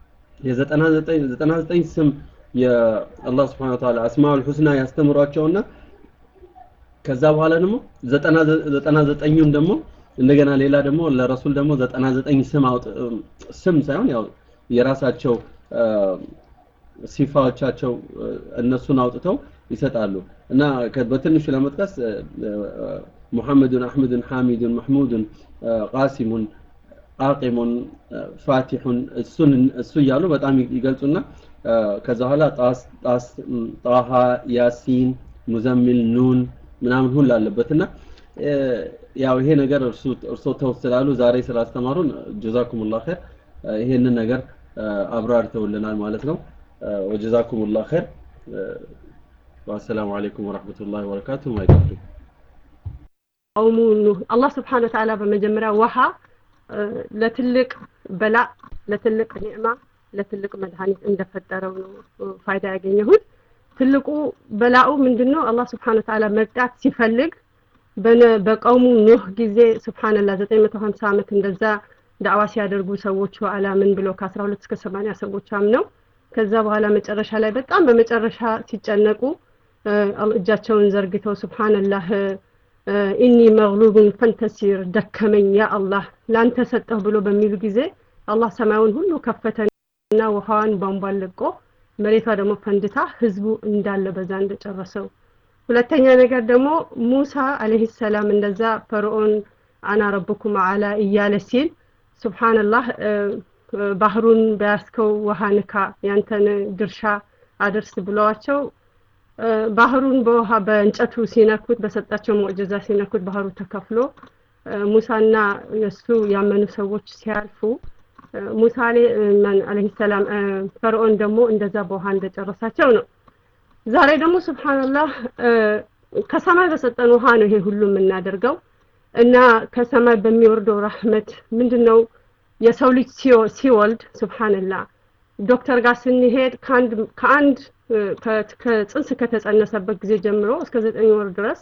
የ99 ስም የአላህ Subhanahu Wa Ta'ala አስማኡል ሁስና ያስተምሯቸውና ከዛ በኋላ ደግሞ 99ኙን ደግሞ እንደገና ሌላ ደግሞ ለረሱል ደግሞ 99 ስም አውጥ ስም ሳይሆን ያው የራሳቸው ሲፋዎቻቸው እነሱን አውጥተው ይሰጣሉ እና በትንሹ ለመጥቀስ ሙሐመዱን አሕመዱን ሐሚዱን መሕሙዱን ቃሲሙን አቂሙን ፋቲሑን እሱን እሱ እያሉ በጣም ይገልጹና ከዛ በኋላ ጣስ ጣሃ ያሲን ሙዘሚል ኑን ምናምን ሁሉ አለበትና ያው ይሄ ነገር እርሶ ተው ስላሉ ዛሬ ስላስተማሩን ጀዛኩሙላህ ኸይር ይሄንን ነገር አብራርተውልናል ማለት ነው ወጀዛኩሙላህ ኸይር ወሰላሙ አለይኩም ወራህመቱላሂ ወበረካቱ ማይቀጥሉ ቀውሙ ኑህ አላህ ስብሓን ወተዓላ በመጀመሪያ ውሃ ለትልቅ በላ ለትልቅ ኒዕማ ለትልቅ መድኃኒት እንደፈጠረው ነው ፋይዳ ያገኘሁት ትልቁ በላኡ ምንድን ነው አላህ ስብሓን ወተዓላ መቅጣት ሲፈልግ በቀውሙ ኑህ ጊዜ ስብሓንላህ ዘጠኝ መቶ ሀምሳ ዓመት እንደዛ ዳዕዋ ሲያደርጉ ሰዎቹ አላምን ብሎ ከአስራ ሁለት እስከ ሰማኒያ ሰዎች አምነው ከዛ በኋላ መጨረሻ ላይ በጣም በመጨረሻ ሲጨነቁ እጃቸውን ዘርግተው ስብሓንላህ ኢኒ መግሉብን ፈንተሲር ደከመኝ ያ አላህ ለአንተ ሰጠሁ ብሎ በሚሉ ጊዜ አላህ ሰማዩን ሁሉ ከፈተና ውሃዋን ቧንቧን ለቆ መሬቷ ደግሞ ፈንድታ ህዝቡ እንዳለ በዛ እንደጨረሰው ሁለተኛ ነገር ደግሞ ሙሳ አለህ ሰላም እንደዛ ፈርዖን አና ረብኩም አላ እያለ ሲል ስብሓንላህ ባህሩን በያስከው ውሃ ንካ ያንተን ድርሻ አድርስ ብለዋቸው ባህሩን በውሃ በእንጨቱ ሲነኩት በሰጣቸው ሙዕጅዛ ሲነኩት ባህሩ ተከፍሎ ሙሳና የእሱ ያመኑ ሰዎች ሲያልፉ ሙሳ አለህ ሰላም ፈርዖን ደግሞ እንደዛ በውሃ እንደጨረሳቸው ነው ዛሬ ደግሞ ስብሓንላህ ከሰማይ በሰጠን ውሃ ነው ይሄ ሁሉ የምናደርገው እና ከሰማይ በሚወርደው ረህመት ምንድን ነው የሰው ልጅ ሲወልድ ስብሓንላህ ዶክተር ጋር ስንሄድ ከአንድ ከጽንስ ከተጸነሰበት ጊዜ ጀምሮ እስከ ዘጠኝ ወር ድረስ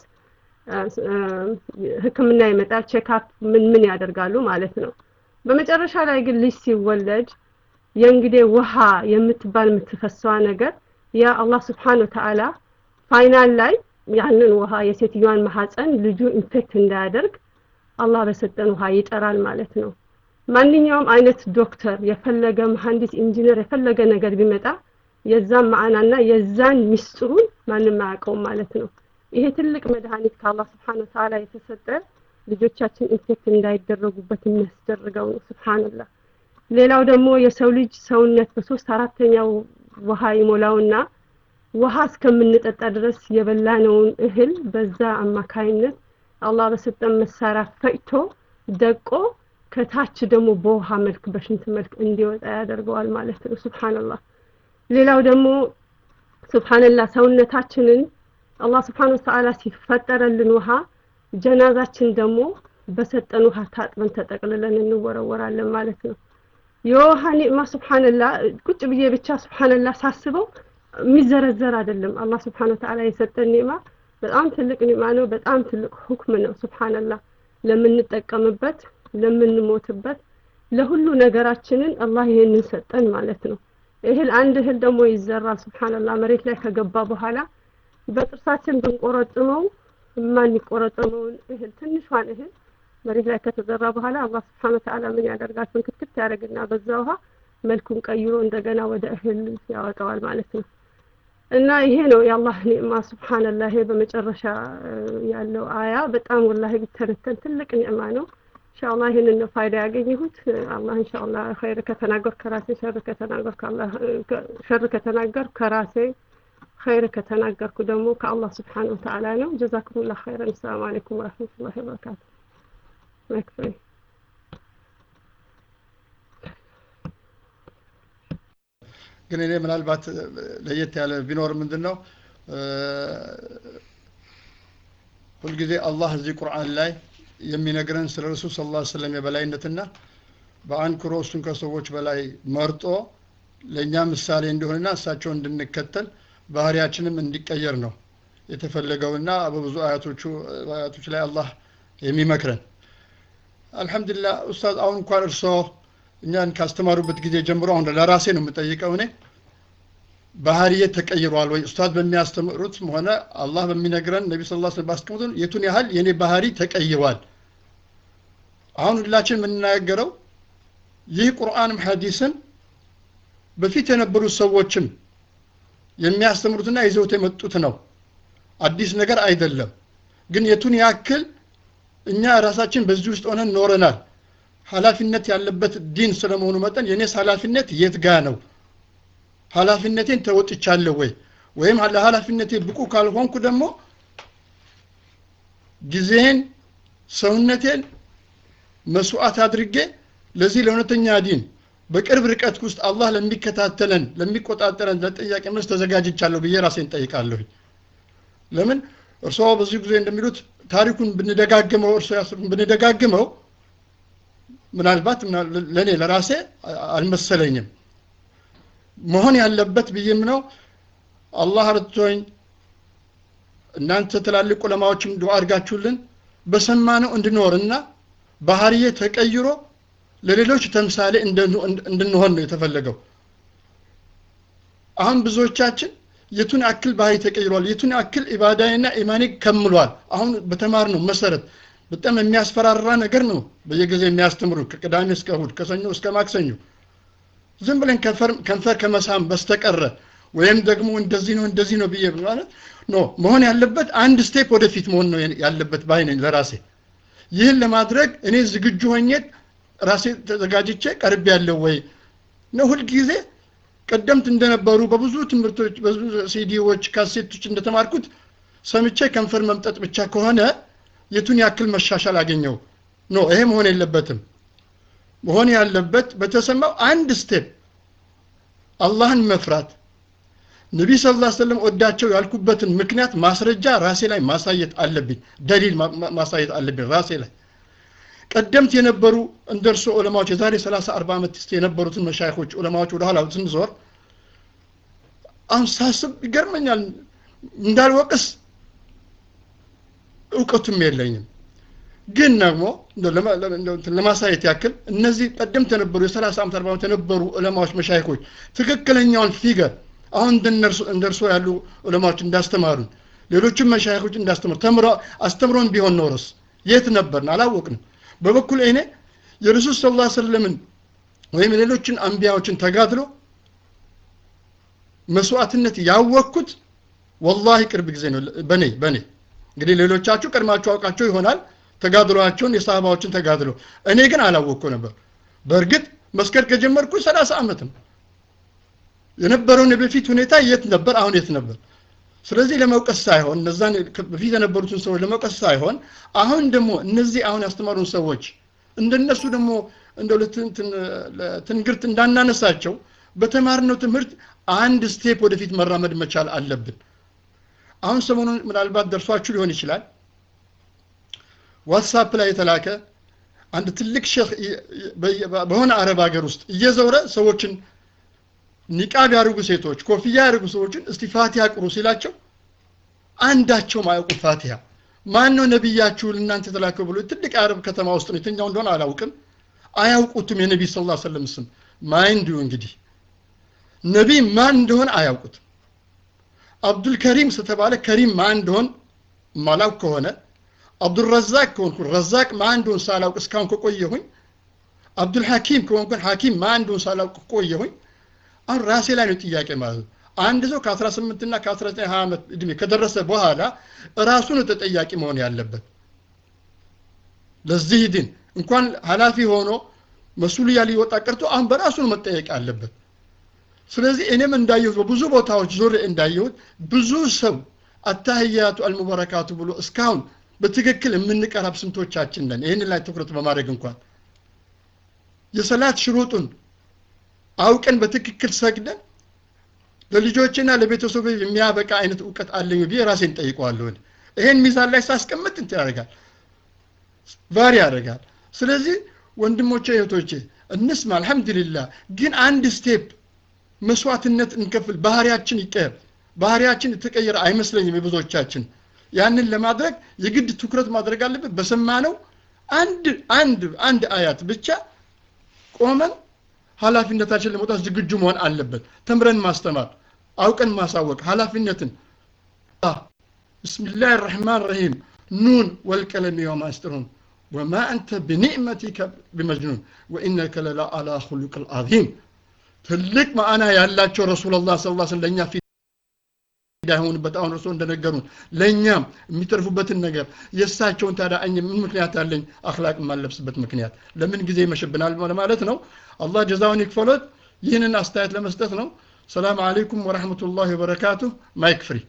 ህክምና ይመጣል ቼክአፕ ምን ምን ያደርጋሉ ማለት ነው በመጨረሻ ላይ ግን ልጅ ሲወለድ የእንግዲህ ውሃ የምትባል የምትፈሰዋ ነገር ያ አላህ ስብሓን ወተዓላ ፋይናል ላይ ያንን ውሃ የሴትዮዋን ማሐፀን ልጁ ኢንፌክት እንዳያደርግ አላህ በሰጠን ውሃ ይጠራል ማለት ነው ማንኛውም አይነት ዶክተር የፈለገ መሐንዲስ ኢንጂነር የፈለገ ነገር ቢመጣ የዛን ማዕናና የዛን ሚስጥሩን ማንም አያውቀውም ማለት ነው ይሄ ትልቅ መድኃኒት ከአላህ ስብሓን ወተዓላ የተሰጠ ልጆቻችን ኢንፌክት እንዳይደረጉበት የሚያስደርገው ነው ስብሓንላህ ሌላው ደግሞ የሰው ልጅ ሰውነት በሶስት አራተኛው ውሃ ይሞላውና ውሃ እስከምንጠጣ ድረስ የበላነውን እህል በዛ አማካይነት አላህ በሰጠን መሳሪያ ፈጭቶ ደቆ ከታች ደግሞ በውሃ መልክ በሽንት መልክ እንዲወጣ ያደርገዋል ማለት ነው ስብሓንላህ ሌላው ደግሞ ስብሓንላህ ሰውነታችንን አላህ ስብሓን ወተዓላ ሲፈጠረልን ውሃ ጀናዛችን ደግሞ በሰጠን ውሃ ታጥበን ተጠቅልለን እንወረወራለን ማለት ነው የውሃ ኒዕማ ስብሓንላ ቁጭ ብዬ ብቻ ስብሓንላ ሳስበው የሚዘረዘር አይደለም አላህ ስብሓን ወተዓላ የሰጠን ኒዕማ በጣም ትልቅ ኒዕማ ነው በጣም ትልቅ ሁክም ነው ስብሓንላ ለምንጠቀምበት ለምንሞትበት ለሁሉ ነገራችንን አላህ ይሄንን ሰጠን ማለት ነው እህል አንድ እህል ደግሞ ይዘራል ስብሓንላ መሬት ላይ ከገባ በኋላ በጥርሳችን ብንቆረጥመው የማንቆረጥመውን እህል ትንሿን እህል መሬት ላይ ከተዘራ በኋላ አላህ ስብሓን ወተዓላ ምን ያደርጋል ፍንክትክት ያደርግና በዛ ውሃ መልኩን ቀይሮ እንደገና ወደ እህል ያወጣዋል ማለት ነው እና ይሄ ነው የአላህ ኒዕማ ስብሓንላ ይሄ በመጨረሻ ያለው አያ በጣም ወላሂ ቢተነተን ትልቅ ኒዕማ ነው ኢንሻአላህ ይህንን ነው ፋይዳ ያገኘሁት አላህ ኢንሻአላህ ኸይር ከተናገር ከራሴ ሸር ከተናገር ከአላህ ሸር ከተናገር ከራሴ ኸይር ከተናገርኩ ደግሞ ከአላህ ስብሓን ወተዓላ ነው ጀዛኩሙላህ ኸይረን ሰላም አለይኩም ወረህመቱላሂ ወበረካቱ መክፈይ ግን እኔ ምናልባት ለየት ያለ ቢኖር ምንድን ነው ሁልጊዜ አላህ እዚህ ቁርአን ላይ የሚነግረን ስለ ረሱል ስለ ላ ስለም የበላይነትና በአንክሮ እሱን ከሰዎች በላይ መርጦ ለእኛ ምሳሌ እንዲሆንና እሳቸው እንድንከተል ባህሪያችንም እንዲቀየር ነው የተፈለገውና በብዙ አያቶቹ አያቶች ላይ አላህ የሚመክረን አልሐምዱሊላህ ኡስታዝ አሁን እንኳን እርስዎ እኛን ካስተማሩበት ጊዜ ጀምሮ አሁን ለራሴ ነው የምጠይቀው እኔ ባህሪዬ ተቀይሯል ወይ ኡስታዝ በሚያስተምሩትም ሆነ አላህ በሚነግረን ነቢ ስ ላ ባስቀምጡን የቱን ያህል የእኔ ባህሪ ተቀይሯል አሁን ሁላችን የምንናገረው ይህ ቁርአንም ሐዲስን በፊት የነበሩት ሰዎችም የሚያስተምሩትና ይዘውት የመጡት ነው አዲስ ነገር አይደለም ግን የቱን ያክል እኛ ራሳችን በዚህ ውስጥ ሆነን ኖረናል ኃላፊነት ያለበት ዲን ስለመሆኑ መጠን የኔስ ኃላፊነት የት ጋ ነው ኃላፊነቴን ተወጥቻለሁ ወይ ወይም ለኃላፊነቴ ብቁ ካልሆንኩ ደግሞ ጊዜን ሰውነቴን መስዋዕት አድርጌ ለዚህ ለእውነተኛ ዲን በቅርብ ርቀት ውስጥ አላህ ለሚከታተለን ለሚቆጣጠረን ለጥያቄ መልስ ተዘጋጅቻለሁ ብዬ ራሴን ጠይቃለሁኝ ለምን እርስዎ በዚህ ጊዜ እንደሚሉት ታሪኩን ብንደጋግመው እርሶ ያስሩን ብንደጋግመው ምናልባት ለእኔ ለራሴ አልመሰለኝም መሆን ያለበት ብዬም ነው አላህ ረድቶኝ እናንተ ትላልቅ ዑለማዎችም ዱዓ አድርጋችሁልን በሰማነው እንድኖርና ባህርዬ ተቀይሮ ለሌሎች ተምሳሌ እንድንሆን ነው የተፈለገው አሁን ብዙዎቻችን የቱን አክል ባህሪ ተቀይሯል የቱን አክል ኢባዳይና ኢማኒ ከምሏል አሁን በተማርነው መሰረት በጣም የሚያስፈራራ ነገር ነው በየጊዜ የሚያስተምሩ ከቅዳሜ እስከ እሁድ ከሰኞ እስከ ማክሰኞ ዝም ብለን ከንፈር ከመሳም በስተቀረ ወይም ደግሞ እንደዚህ ነው እንደዚህ ነው ብዬ ማለት ኖ መሆን ያለበት አንድ ስቴፕ ወደፊት መሆን ነው ያለበት ባይ ነኝ ለራሴ ይህን ለማድረግ እኔ ዝግጁ ሆኜ ራሴ ተዘጋጅቼ ቀርብ ያለው ወይ ነው ሁልጊዜ ቀደምት እንደነበሩ በብዙ ትምህርቶች በብዙ ሲዲዎች ካሴቶች እንደተማርኩት ሰምቼ ከንፈር መምጠጥ ብቻ ከሆነ የቱን ያክል መሻሻል አገኘው ኖ ይሄ መሆን የለበትም መሆን ያለበት በተሰማው አንድ ስቴፕ አላህን መፍራት ነቢ ስ ላ ሰለም ወዳቸው ያልኩበትን ምክንያት ማስረጃ ራሴ ላይ ማሳየት አለብኝ ደሊል ማሳየት አለብኝ ራሴ ላይ ቀደምት የነበሩ እንደ እርሶ ዑለማዎች የዛሬ 30 40 ዓመት ስ የነበሩትን መሻይኮች ዑለማዎች ወደ ኋላ ስንዞር አሁን ሳስብ ይገርመኛል እንዳልወቅስ እውቀቱም የለኝም ግን ደግሞ ለማሳየት ያክል እነዚህ ቀደምት የነበሩ የ30 ዓመት 40 ዓመት የነበሩ ዑለማዎች መሻይኮች ትክክለኛውን ፊገር አሁን እንደ እርሶ ያሉ ዑለማዎች እንዳስተማሩን ሌሎችም መሻይኮች እንዳስተምሩ ተምሮ አስተምሮን ቢሆን ኖሮስ የት ነበርን አላወቅንም በበኩል እኔ የረሱል ስ ላ ሰለምን ወይም ሌሎችን አንቢያዎችን ተጋድሎ መስዋዕትነት ያወቅኩት ወላሂ ቅርብ ጊዜ ነው በኔ በኔ እንግዲህ ሌሎቻችሁ ቀድማችሁ አውቃቸው ይሆናል ተጋድሏቸውን የሳህባዎችን ተጋድሎ እኔ ግን አላወቅኩ ነበር በእርግጥ መስከር ከጀመርኩ 30 ዓመት ነው የነበረውን የበፊት ሁኔታ የት ነበር አሁን የት ነበር ስለዚህ ለመውቀስ ሳይሆን እነዛን በፊት የነበሩትን ሰዎች ለመውቀስ ሳይሆን አሁን ደግሞ እነዚህ አሁን ያስተማሩን ሰዎች እንደነሱ ደግሞ እንደ ትንግርት እንዳናነሳቸው በተማርነው ትምህርት አንድ ስቴፕ ወደፊት መራመድ መቻል አለብን አሁን ሰሞኑን ምናልባት ደርሷችሁ ሊሆን ይችላል ዋትሳፕ ላይ የተላከ አንድ ትልቅ ሼክ በሆነ አረብ ሀገር ውስጥ እየዘውረ ሰዎችን ኒቃብ ያደርጉ ሴቶች ኮፍያ ያደርጉ ሰዎችን እስቲ ፋቲሃ ቅሩ ሲላቸው አንዳቸውም አያውቁ ፋቲሃ ማን ነው ነቢያችሁ ልናንተ የተላከው ብሎ ትልቅ የአረብ ከተማ ውስጥ ነው የትኛው እንደሆነ አላውቅም አያውቁትም የነቢ ስ ላ ሰለም ስም ማይንዱ እንግዲህ ነቢይ ማን እንደሆነ አያውቁትም አብዱልከሪም ስተባለ ከሪም ማን እንደሆን ማላውቅ ከሆነ አብዱልረዛቅ ከሆንኩ ረዛቅ ማን እንደሆን ሳላውቅ እስካሁን ከቆየሁኝ አብዱልሐኪም ከሆንኩን ሐኪም ማን እንደሆን ሳላውቅ ከቆየሁኝ አሁን ራሴ ላይ ነው ጥያቄ ማለት ነው አንድ ሰው ከ18 እና ከ19 20 ዓመት እድሜ ከደረሰ በኋላ ራሱ ነው ተጠያቂ መሆን ያለበት ለዚህ ድን እንኳን ኃላፊ ሆኖ መስሉያ ሊወጣ ቀርቶ አሁን በራሱ ነው መጠየቅ አለበት ስለዚህ እኔም እንዳየሁት በብዙ ቦታዎች ዞር እንዳየሁት ብዙ ሰው አታህያቱ አልሙበረካቱ ብሎ እስካሁን በትክክል የምንቀራብ ስንቶቻችን ነን ይህን ላይ ትኩረት በማድረግ እንኳን የሰላት ሽሩጡን አውቀን በትክክል ሰግደን ለልጆችና ለቤተሰብ የሚያበቃ አይነት እውቀት አለኝ ብዬ ራሴን ጠይቀዋለሁ ይሄን ሚዛን ላይ ሳስቀምጥ እንትን ያደርጋል ቫሪ ያደርጋል ስለዚህ ወንድሞቼ እህቶቼ እንስማ አልহামዱሊላህ ግን አንድ ስቴፕ መስዋዕትነት እንከፍል ባህሪያችን ይቀየር ባህሪያችን የተቀየረ አይመስለኝም የብዙዎቻችን ያንን ለማድረግ የግድ ትኩረት ማድረግ አለበት በሰማነው አንድ አንድ አንድ አያት ብቻ ቆመን ኃላፊነታችን ለመውጣት ዝግጁ መሆን አለበት ተምረን ማስተማር አውቀን ማሳወቅ ኃላፊነትን ብስሚላህ ራህማን ረሂም ኑን ወልቀለም የውም አስጥሩን ወማ አንተ ብኒዕመቲከ ቢመጅኑን ወኢነከ ለላ አላ ሁሉቅ ልዓዚም ትልቅ ማዕና ያላቸው ረሱላላህ ስ ላ ለእኛ ፊት እንዳይሆንበት አሁን እርስዎ እንደነገሩን ለእኛም የሚተርፉበትን ነገር የእሳቸውን ታዲያ እኔ ምን ምክንያት አለኝ አክላቅ የማለብስበት ምክንያት ለምን ጊዜ ይመሽብናል ማለት ነው አላህ ጀዛውን ይክፈሎት ይህንን አስተያየት ለመስጠት ነው ሰላም አለይኩም ወረሕመቱላሂ ወበረካቱ ማይክ ፍሪ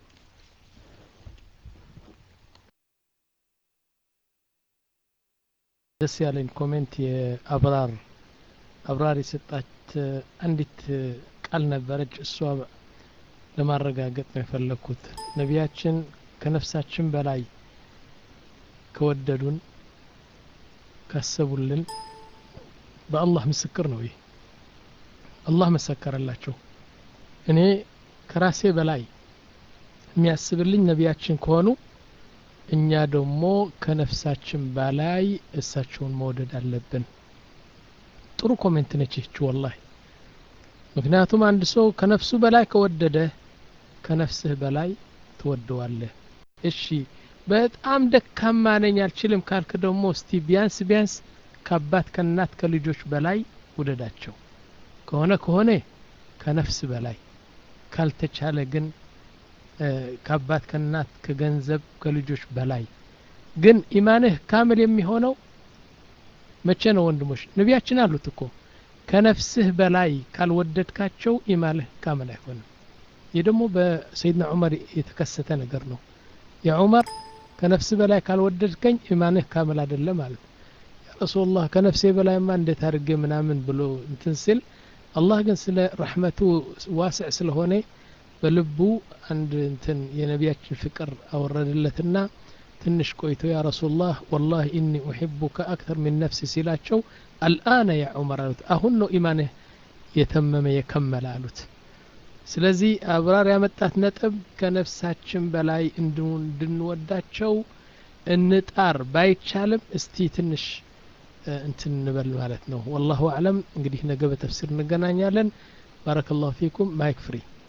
ደስ ያለኝ ኮሜንት የአብራር አብራር የሰጣች አንዲት ቃል ነበረች እሷ ለማረጋገጥ ነው የፈለግኩት ነቢያችን ከነፍሳችን በላይ ከወደዱን ካሰቡልን በአላህ ምስክር ነው ይህ አላህ መሰከረላቸው እኔ ከራሴ በላይ የሚያስብልኝ ነቢያችን ከሆኑ እኛ ደግሞ ከነፍሳችን በላይ እሳቸውን መውደድ አለብን ጥሩ ኮሜንት ነች ይህች ወላሂ ምክንያቱም አንድ ሰው ከነፍሱ በላይ ከወደደ ከነፍስህ በላይ ትወደዋለህ እሺ በጣም ደካማ ነኝ አልችልም ካልክ ደግሞ እስቲ ቢያንስ ቢያንስ ከአባት ከእናት ከልጆች በላይ ውደዳቸው ከሆነ ከሆነ ከነፍስ በላይ ካልተቻለ ግን ከአባት ከእናት ከገንዘብ ከልጆች በላይ ግን ኢማንህ ካምል የሚሆነው መቼ ነው ወንድሞች ነቢያችን አሉት እኮ ከነፍስህ በላይ ካልወደድካቸው ኢማንህ ካምል አይሆንም ይህ ደግሞ በሰይድና ዑመር የተከሰተ ነገር ነው የዑመር ከነፍስ በላይ ካልወደድከኝ ኢማንህ ካምል አይደለም ማለት ረሱላህ ከነፍሴ በላይማ እንዴት አድርጌ ምናምን ብሎ እንትን ሲል አላህ ግን ስለ ረሕመቱ ዋስዕ ስለሆነ በልቡ አንድ እንትን የነቢያችን ፍቅር አወረድለትና ትንሽ ቆይቶ ያ ረሱላህ ወላሂ ኢኒ ኡሕቡከ አክተር ሚን ነፍሲ ሲላቸው አልአነ ያ ዑመር አሉት አሁን ነው ኢማንህ የተመመ የከመለ አሉት ስለዚህ አብራር ያመጣት ነጥብ ከነፍሳችን በላይ እንድንወዳቸው እንጣር ባይቻልም እስቲ ትንሽ እንትን እንበል ማለት ነው ወላሁ አዕለም እንግዲህ ነገ በተፍሲር እንገናኛለን ባረከ ላሁ ፊኩም ማይክ ፍሪ